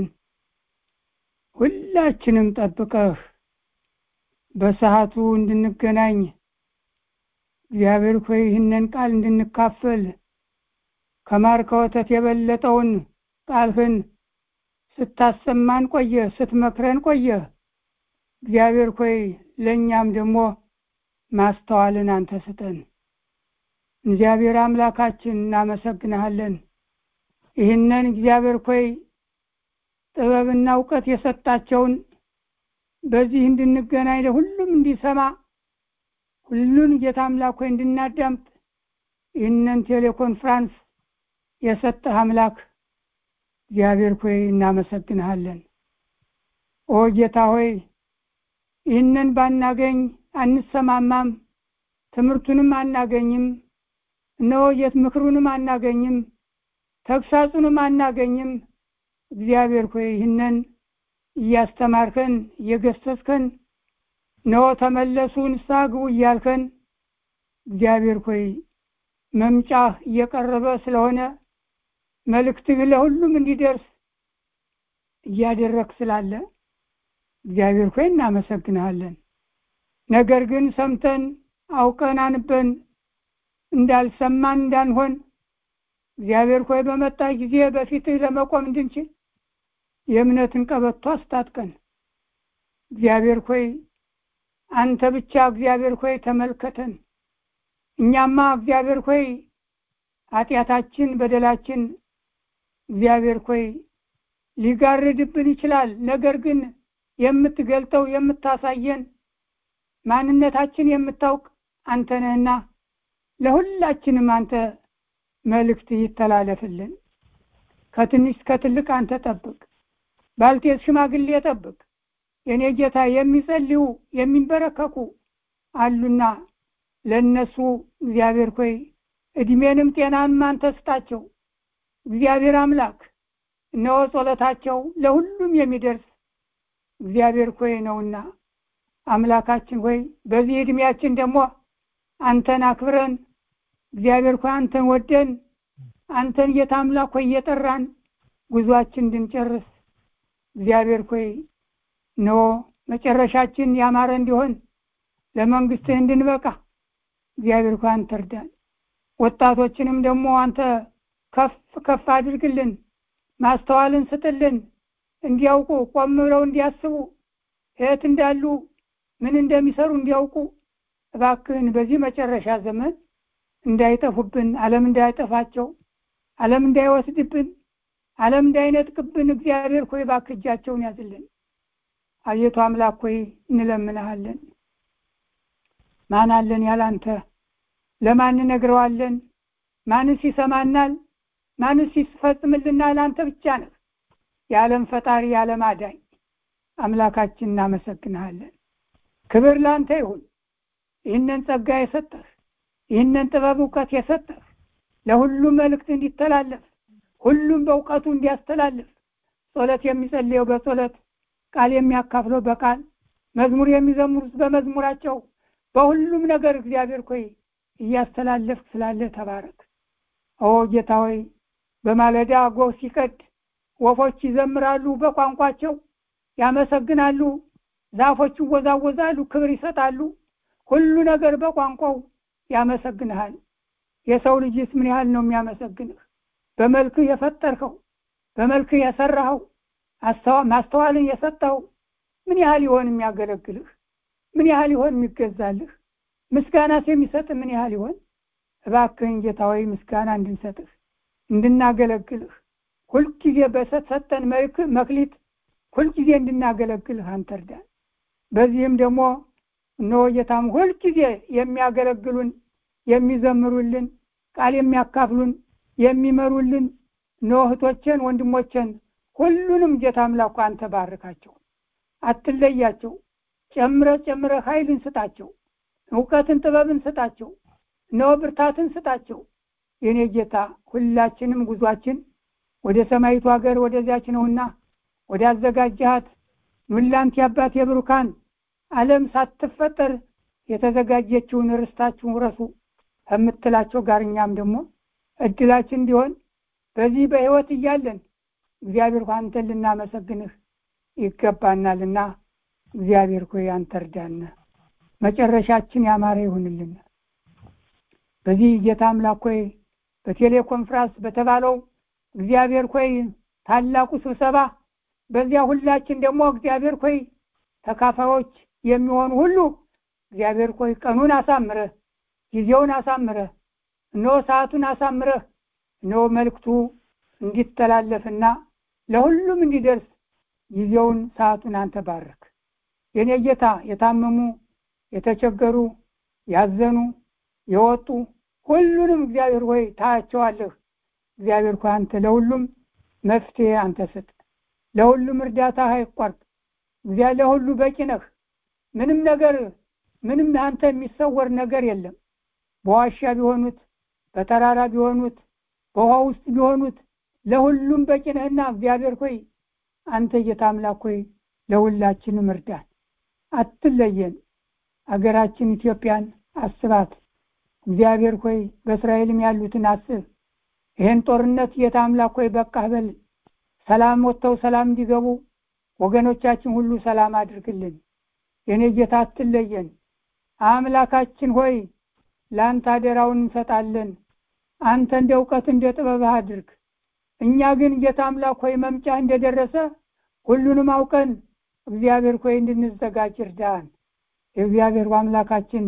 ሁላችንም ጠብቀህ በሰዓቱ እንድንገናኝ እግዚአብሔር ሆይ ይህንን ቃል እንድንካፈል ከማር ከወተት የበለጠውን ቃልህን ስታሰማን ቆየ፣ ስትመክረን ቆየ። እግዚአብሔር ሆይ ለእኛም ደግሞ ማስተዋልን አንተ ስጠን። እግዚአብሔር አምላካችን እናመሰግንሃለን። ይህንን እግዚአብሔር ሆይ ጥበብና እውቀት የሰጣቸውን በዚህ እንድንገናኝ ለሁሉም እንዲሰማ ሁሉን ጌታ አምላክ ሆይ እንድናዳምጥ ይህንን ቴሌኮንፍራንስ የሰጠህ አምላክ እግዚአብሔር ሆይ እናመሰግንሃለን። ኦ ጌታ ሆይ ይህንን ባናገኝ አንሰማማም፣ ትምህርቱንም አናገኝም፣ እነሆ የት ምክሩንም አናገኝም፣ ተግሳጹንም አናገኝም። እግዚአብሔር ሆይ ይህንን እያስተማርከን እየገሰጽከን እነሆ ተመለሱ ንስሐ ግቡ እያልከን እግዚአብሔር ሆይ መምጫህ እየቀረበ ስለሆነ መልእክትህ ለሁሉም እንዲደርስ እያደረግ ስላለ እግዚአብሔር ሆይ እናመሰግንሃለን። ነገር ግን ሰምተን አውቀን አንበን እንዳልሰማን እንዳንሆን እግዚአብሔር ሆይ በመጣ ጊዜ በፊትህ ለመቆም እንድንችል የእምነትን ቀበቶ አስታጥቀን። እግዚአብሔር ሆይ አንተ ብቻ እግዚአብሔር ሆይ ተመልከተን። እኛማ እግዚአብሔር ሆይ ኃጢአታችን፣ በደላችን እግዚአብሔር ሆይ ሊጋርድብን ይችላል። ነገር ግን የምትገልጠው የምታሳየን ማንነታችን የምታውቅ አንተ ነህና ለሁላችንም አንተ መልእክት ይተላለፍልን። ከትንሽ ከትልቅ አንተ ጠብቅ። ባልቴት ሽማግሌ ጠብቅ። የኔ ጌታ የሚጸልዩ የሚንበረከኩ አሉና ለነሱ እግዚአብሔር ሆይ እድሜንም ጤናንም አንተ ስጣቸው። እግዚአብሔር አምላክ እነሆ ጸሎታቸው ለሁሉም የሚደርስ እግዚአብሔር ሆይ ነውና አምላካችን ሆይ በዚህ እድሜያችን ደግሞ አንተን አክብረን እግዚአብሔር ሆይ አንተን ወደን አንተን ጌታ አምላክ ሆይ እየጠራን ጉዟችን እንድንጨርስ እግዚአብሔር ሆይ ኖ መጨረሻችን ያማረ እንዲሆን ለመንግስትህ እንድንበቃ እግዚአብሔር ሆይ አንተ እርዳን። ወጣቶችንም ደግሞ አንተ ከፍ ከፍ አድርግልን፣ ማስተዋልን ስጥልን፣ እንዲያውቁ ቆም ብለው እንዲያስቡ የት እንዳሉ ምን እንደሚሰሩ እንዲያውቁ እባክህን በዚህ መጨረሻ ዘመን እንዳይጠፉብን፣ ዓለም እንዳይጠፋቸው፣ ዓለም እንዳይወስድብን፣ ዓለም እንዳይነጥቅብን እግዚአብሔር ሆይ እባክህ እጃቸውን ያዝልን። አቤቱ አምላክ ሆይ እንለምንሃለን። ማን አለን ያላንተ? ለማን እነግረዋለን? ማንስ ይሰማናል? ማንስ ይፈጽምልናል? አንተ ብቻ ነህ የዓለም ፈጣሪ፣ የዓለም አዳኝ አምላካችን። እናመሰግንሃለን። ክብር ለአንተ ይሁን። ይህንን ጸጋ የሰጠህ ይህንን ጥበብ እውቀት የሰጠህ ለሁሉም መልእክት እንዲተላለፍ ሁሉም በእውቀቱ እንዲያስተላልፍ ጸሎት የሚጸልየው በጸሎት ቃል የሚያካፍለው በቃል መዝሙር የሚዘምሩት በመዝሙራቸው በሁሉም ነገር እግዚአብሔር ሆይ እያስተላለፍክ ስላለ ተባረክ። ኦ ጌታ ሆይ በማለዳ ጎህ ሲቀድ ወፎች ይዘምራሉ፣ በቋንቋቸው ያመሰግናሉ፣ ዛፎች ይወዛወዛሉ፣ ክብር ይሰጣሉ። ሁሉ ነገር በቋንቋው ያመሰግንሃል። የሰው ልጅስ ምን ያህል ነው የሚያመሰግንህ? በመልክህ የፈጠርከው በመልክህ የሰራኸው ማስተዋልን የሰጠኸው ምን ያህል ይሆን የሚያገለግልህ? ምን ያህል ይሆን የሚገዛልህ? ምስጋናስ የሚሰጥ ምን ያህል ይሆን? እባክህን ጌታ ሆይ ምስጋና እንድንሰጥህ እንድናገለግልህ ሁልጊዜ በሰጠን መክሊት ሁልጊዜ እንድናገለግልህ አንተ እርዳን። በዚህም ደግሞ እነሆ ጌታም ሁልጊዜ የሚያገለግሉን የሚዘምሩልን ቃል የሚያካፍሉን የሚመሩልን እነሆ እህቶችን ወንድሞችን ሁሉንም ጌታ አምላኩ አንተ ባርካቸው፣ አትለያቸው። ጨምረ ጨምረ ኃይልን ስጣቸው፣ እውቀትን ጥበብን ስጣቸው፣ እነሆ ብርታትን ስጣቸው። የኔ ጌታ ሁላችንም ጉዟችን ወደ ሰማይቱ ሀገር ወደዚያች ነውና ወደ አዘጋጃት ኑላንት ያባት የብሩካን ዓለም ሳትፈጠር የተዘጋጀችውን ርስታችሁን ውረሱ ከምትላቸው ጋር እኛም ደግሞ እድላችን እንዲሆን በዚህ በሕይወት እያለን እግዚአብሔር ሆይ አንተን ልናመሰግንህ ይገባናልና እግዚአብሔር ሆይ አንተ እርዳን። መጨረሻችን ያማረ ይሁንልን። በዚህ ጌታ አምላክ ሆይ በቴሌኮንፍራንስ በተባለው እግዚአብሔር ሆይ ታላቁ ስብሰባ በዚያ ሁላችን ደግሞ እግዚአብሔር ሆይ ተካፋዮች የሚሆኑ ሁሉ እግዚአብሔር ሆይ ቀኑን አሳምረህ ጊዜውን አሳምረህ እነሆ ሰዓቱን አሳምረህ እነሆ መልእክቱ እንዲተላለፍና ለሁሉም እንዲደርስ ጊዜውን ሰዓቱን አንተ ባረክ። የኔ ጌታ የታመሙ የተቸገሩ ያዘኑ የወጡ ሁሉንም እግዚአብሔር ሆይ ታያቸዋለህ። እግዚአብሔር ሆይ አንተ ለሁሉም መፍትሄ አንተ ስጥ። ለሁሉም እርዳታ አይቋርጥ። እግዚአብሔር ለሁሉ በቂ ነህ። ምንም ነገር ምንም አንተ የሚሰወር ነገር የለም። በዋሻ ቢሆኑት በተራራ ቢሆኑት በውሃ ውስጥ ቢሆኑት ለሁሉም በቂ ነህና እግዚአብሔር ሆይ አንተ ጌታ አምላክ ሆይ ለሁላችንም እርዳን፣ አትለየን። አገራችን ኢትዮጵያን አስባት። እግዚአብሔር ሆይ በእስራኤልም ያሉትን አስብ። ይህን ጦርነት ጌታ አምላክ ሆይ በቃህ በል። ሰላም ወጥተው ሰላም እንዲገቡ ወገኖቻችን ሁሉ ሰላም አድርግልን። የኔ ጌታ አትለየን። አምላካችን ሆይ ለአንተ አደራውን እንሰጣለን። አንተ እንደ እውቀት እንደ ጥበብህ አድርግ። እኛ ግን ጌታ አምላክ ሆይ መምጫ እንደደረሰ ሁሉንም አውቀን እግዚአብሔር ሆይ እንድንዘጋጅ እርዳን። የእግዚአብሔር አምላካችን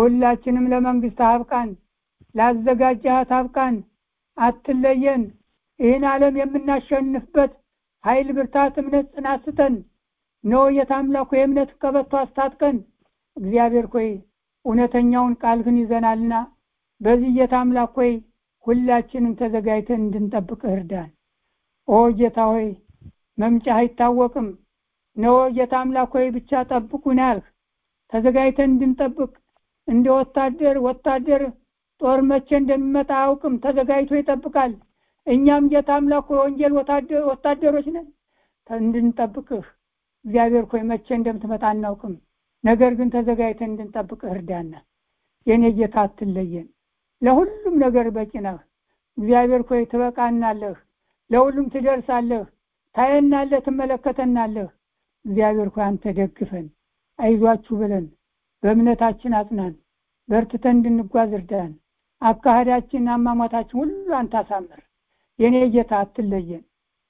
ሁላችንም ለመንግስት አብቃን፣ ላዘጋጃት አብቃን፣ አትለየን። ይህን ዓለም የምናሸንፍበት ኃይል፣ ብርታት፣ እምነት፣ ጽናት ስጠን። ነው የታምላኩ የእምነት ቀበቶ አስታጥቀን። እግዚአብሔር ሆይ እውነተኛውን ቃልህን ይዘናልና በዚህ ጌታ አምላክ ሆይ ሁላችንም ተዘጋጅተን እንድንጠብቅህ እርዳን። ኦ ጌታ ሆይ መምጫህ አይታወቅም። ነው ጌታ አምላክ ሆይ ብቻ ጠብቁን ያልህ ተዘጋጅተን እንድንጠብቅ እንደ ወታደር ወታደር ጦር መቼ እንደሚመጣ አያውቅም፣ ተዘጋጅቶ ይጠብቃል። እኛም ጌታ አምላክ ሆይ ወንጌል ወታደሮች ነን እንድንጠብቅህ እግዚአብሔር ሆይ መቼ እንደምትመጣ አናውቅም። ነገር ግን ተዘጋጅተን እንድንጠብቅህ እርዳና። የእኔ ጌታ አትለየን። ለሁሉም ነገር በቂ ነህ። እግዚአብሔር ሆይ ትበቃናለህ፣ ለሁሉም ትደርሳለህ፣ ታየናለህ፣ ትመለከተናለህ። እግዚአብሔር ሆይ አንተ ደግፈን፣ አይዟችሁ ብለን በእምነታችን አጽናን፣ በርትተን እንድንጓዝ እርዳን። አካሄዳችን፣ አሟሟታችን ሁሉ አንተ አሳምር። የእኔ ጌታ አትለየን።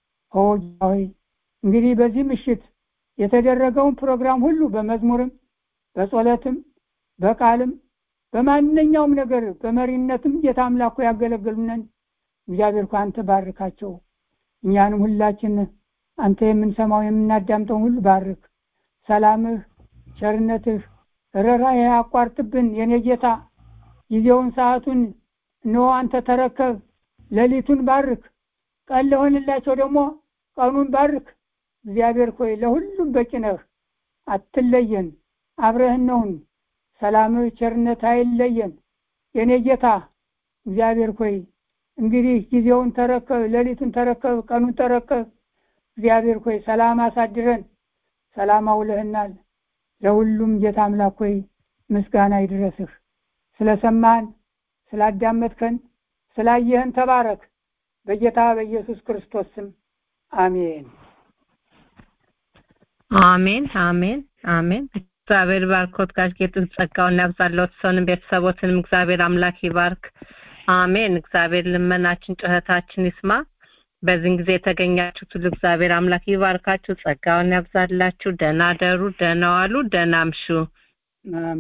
ሆይ እንግዲህ በዚህ ምሽት የተደረገውን ፕሮግራም ሁሉ በመዝሙርም በጸሎትም በቃልም በማንኛውም ነገር በመሪነትም ጌታ አምላኩ ያገለግሉነን እግዚአብሔር እኮ አንተ ባርካቸው። እኛንም ሁላችን አንተ የምንሰማው የምናዳምጠውን ሁሉ ባርክ። ሰላምህ፣ ቸርነትህ፣ ርኅራኄ አቋርጥብን። የኔ ጌታ ጊዜውን ሰዓቱን እነሆ አንተ ተረከብ። ሌሊቱን ባርክ። ቀን ለሆንላቸው ደግሞ ቀኑን ባርክ። እግዚአብሔር ሆይ ለሁሉም በቂ ነህ። አትለየን፣ አብረህን ነውን። ሰላምህ ቸርነት አይለየን። የኔ ጌታ እግዚአብሔር ሆይ እንግዲህ ጊዜውን ተረከብ፣ ሌሊቱን ተረከብ፣ ቀኑን ተረከብ። እግዚአብሔር ሆይ ሰላም አሳድረን፣ ሰላም አውለህናል። ለሁሉም ጌታ አምላክ ሆይ ምስጋና ይድረስህ። ስለሰማን፣ ስላዳመጥከን፣ ስላየህን ተባረክ። በጌታ በኢየሱስ ክርስቶስ ስም አሜን። አሜን አሜን አሜን። እግዚአብሔር ባርኮት ጋር ጌጥን ጸጋውን ያብዛለት ሰውንም ቤተሰቦትንም እግዚአብሔር አምላክ ይባርክ። አሜን። እግዚአብሔር ልመናችን ጩኸታችን ይስማ። በዚህን ጊዜ የተገኛችሁት ሁሉ እግዚአብሔር አምላክ ይባርካችሁ፣ ጸጋውን ያብዛላችሁ። ደህና ደሩ፣ ደህና ዋሉ፣ ደህና አምሹ።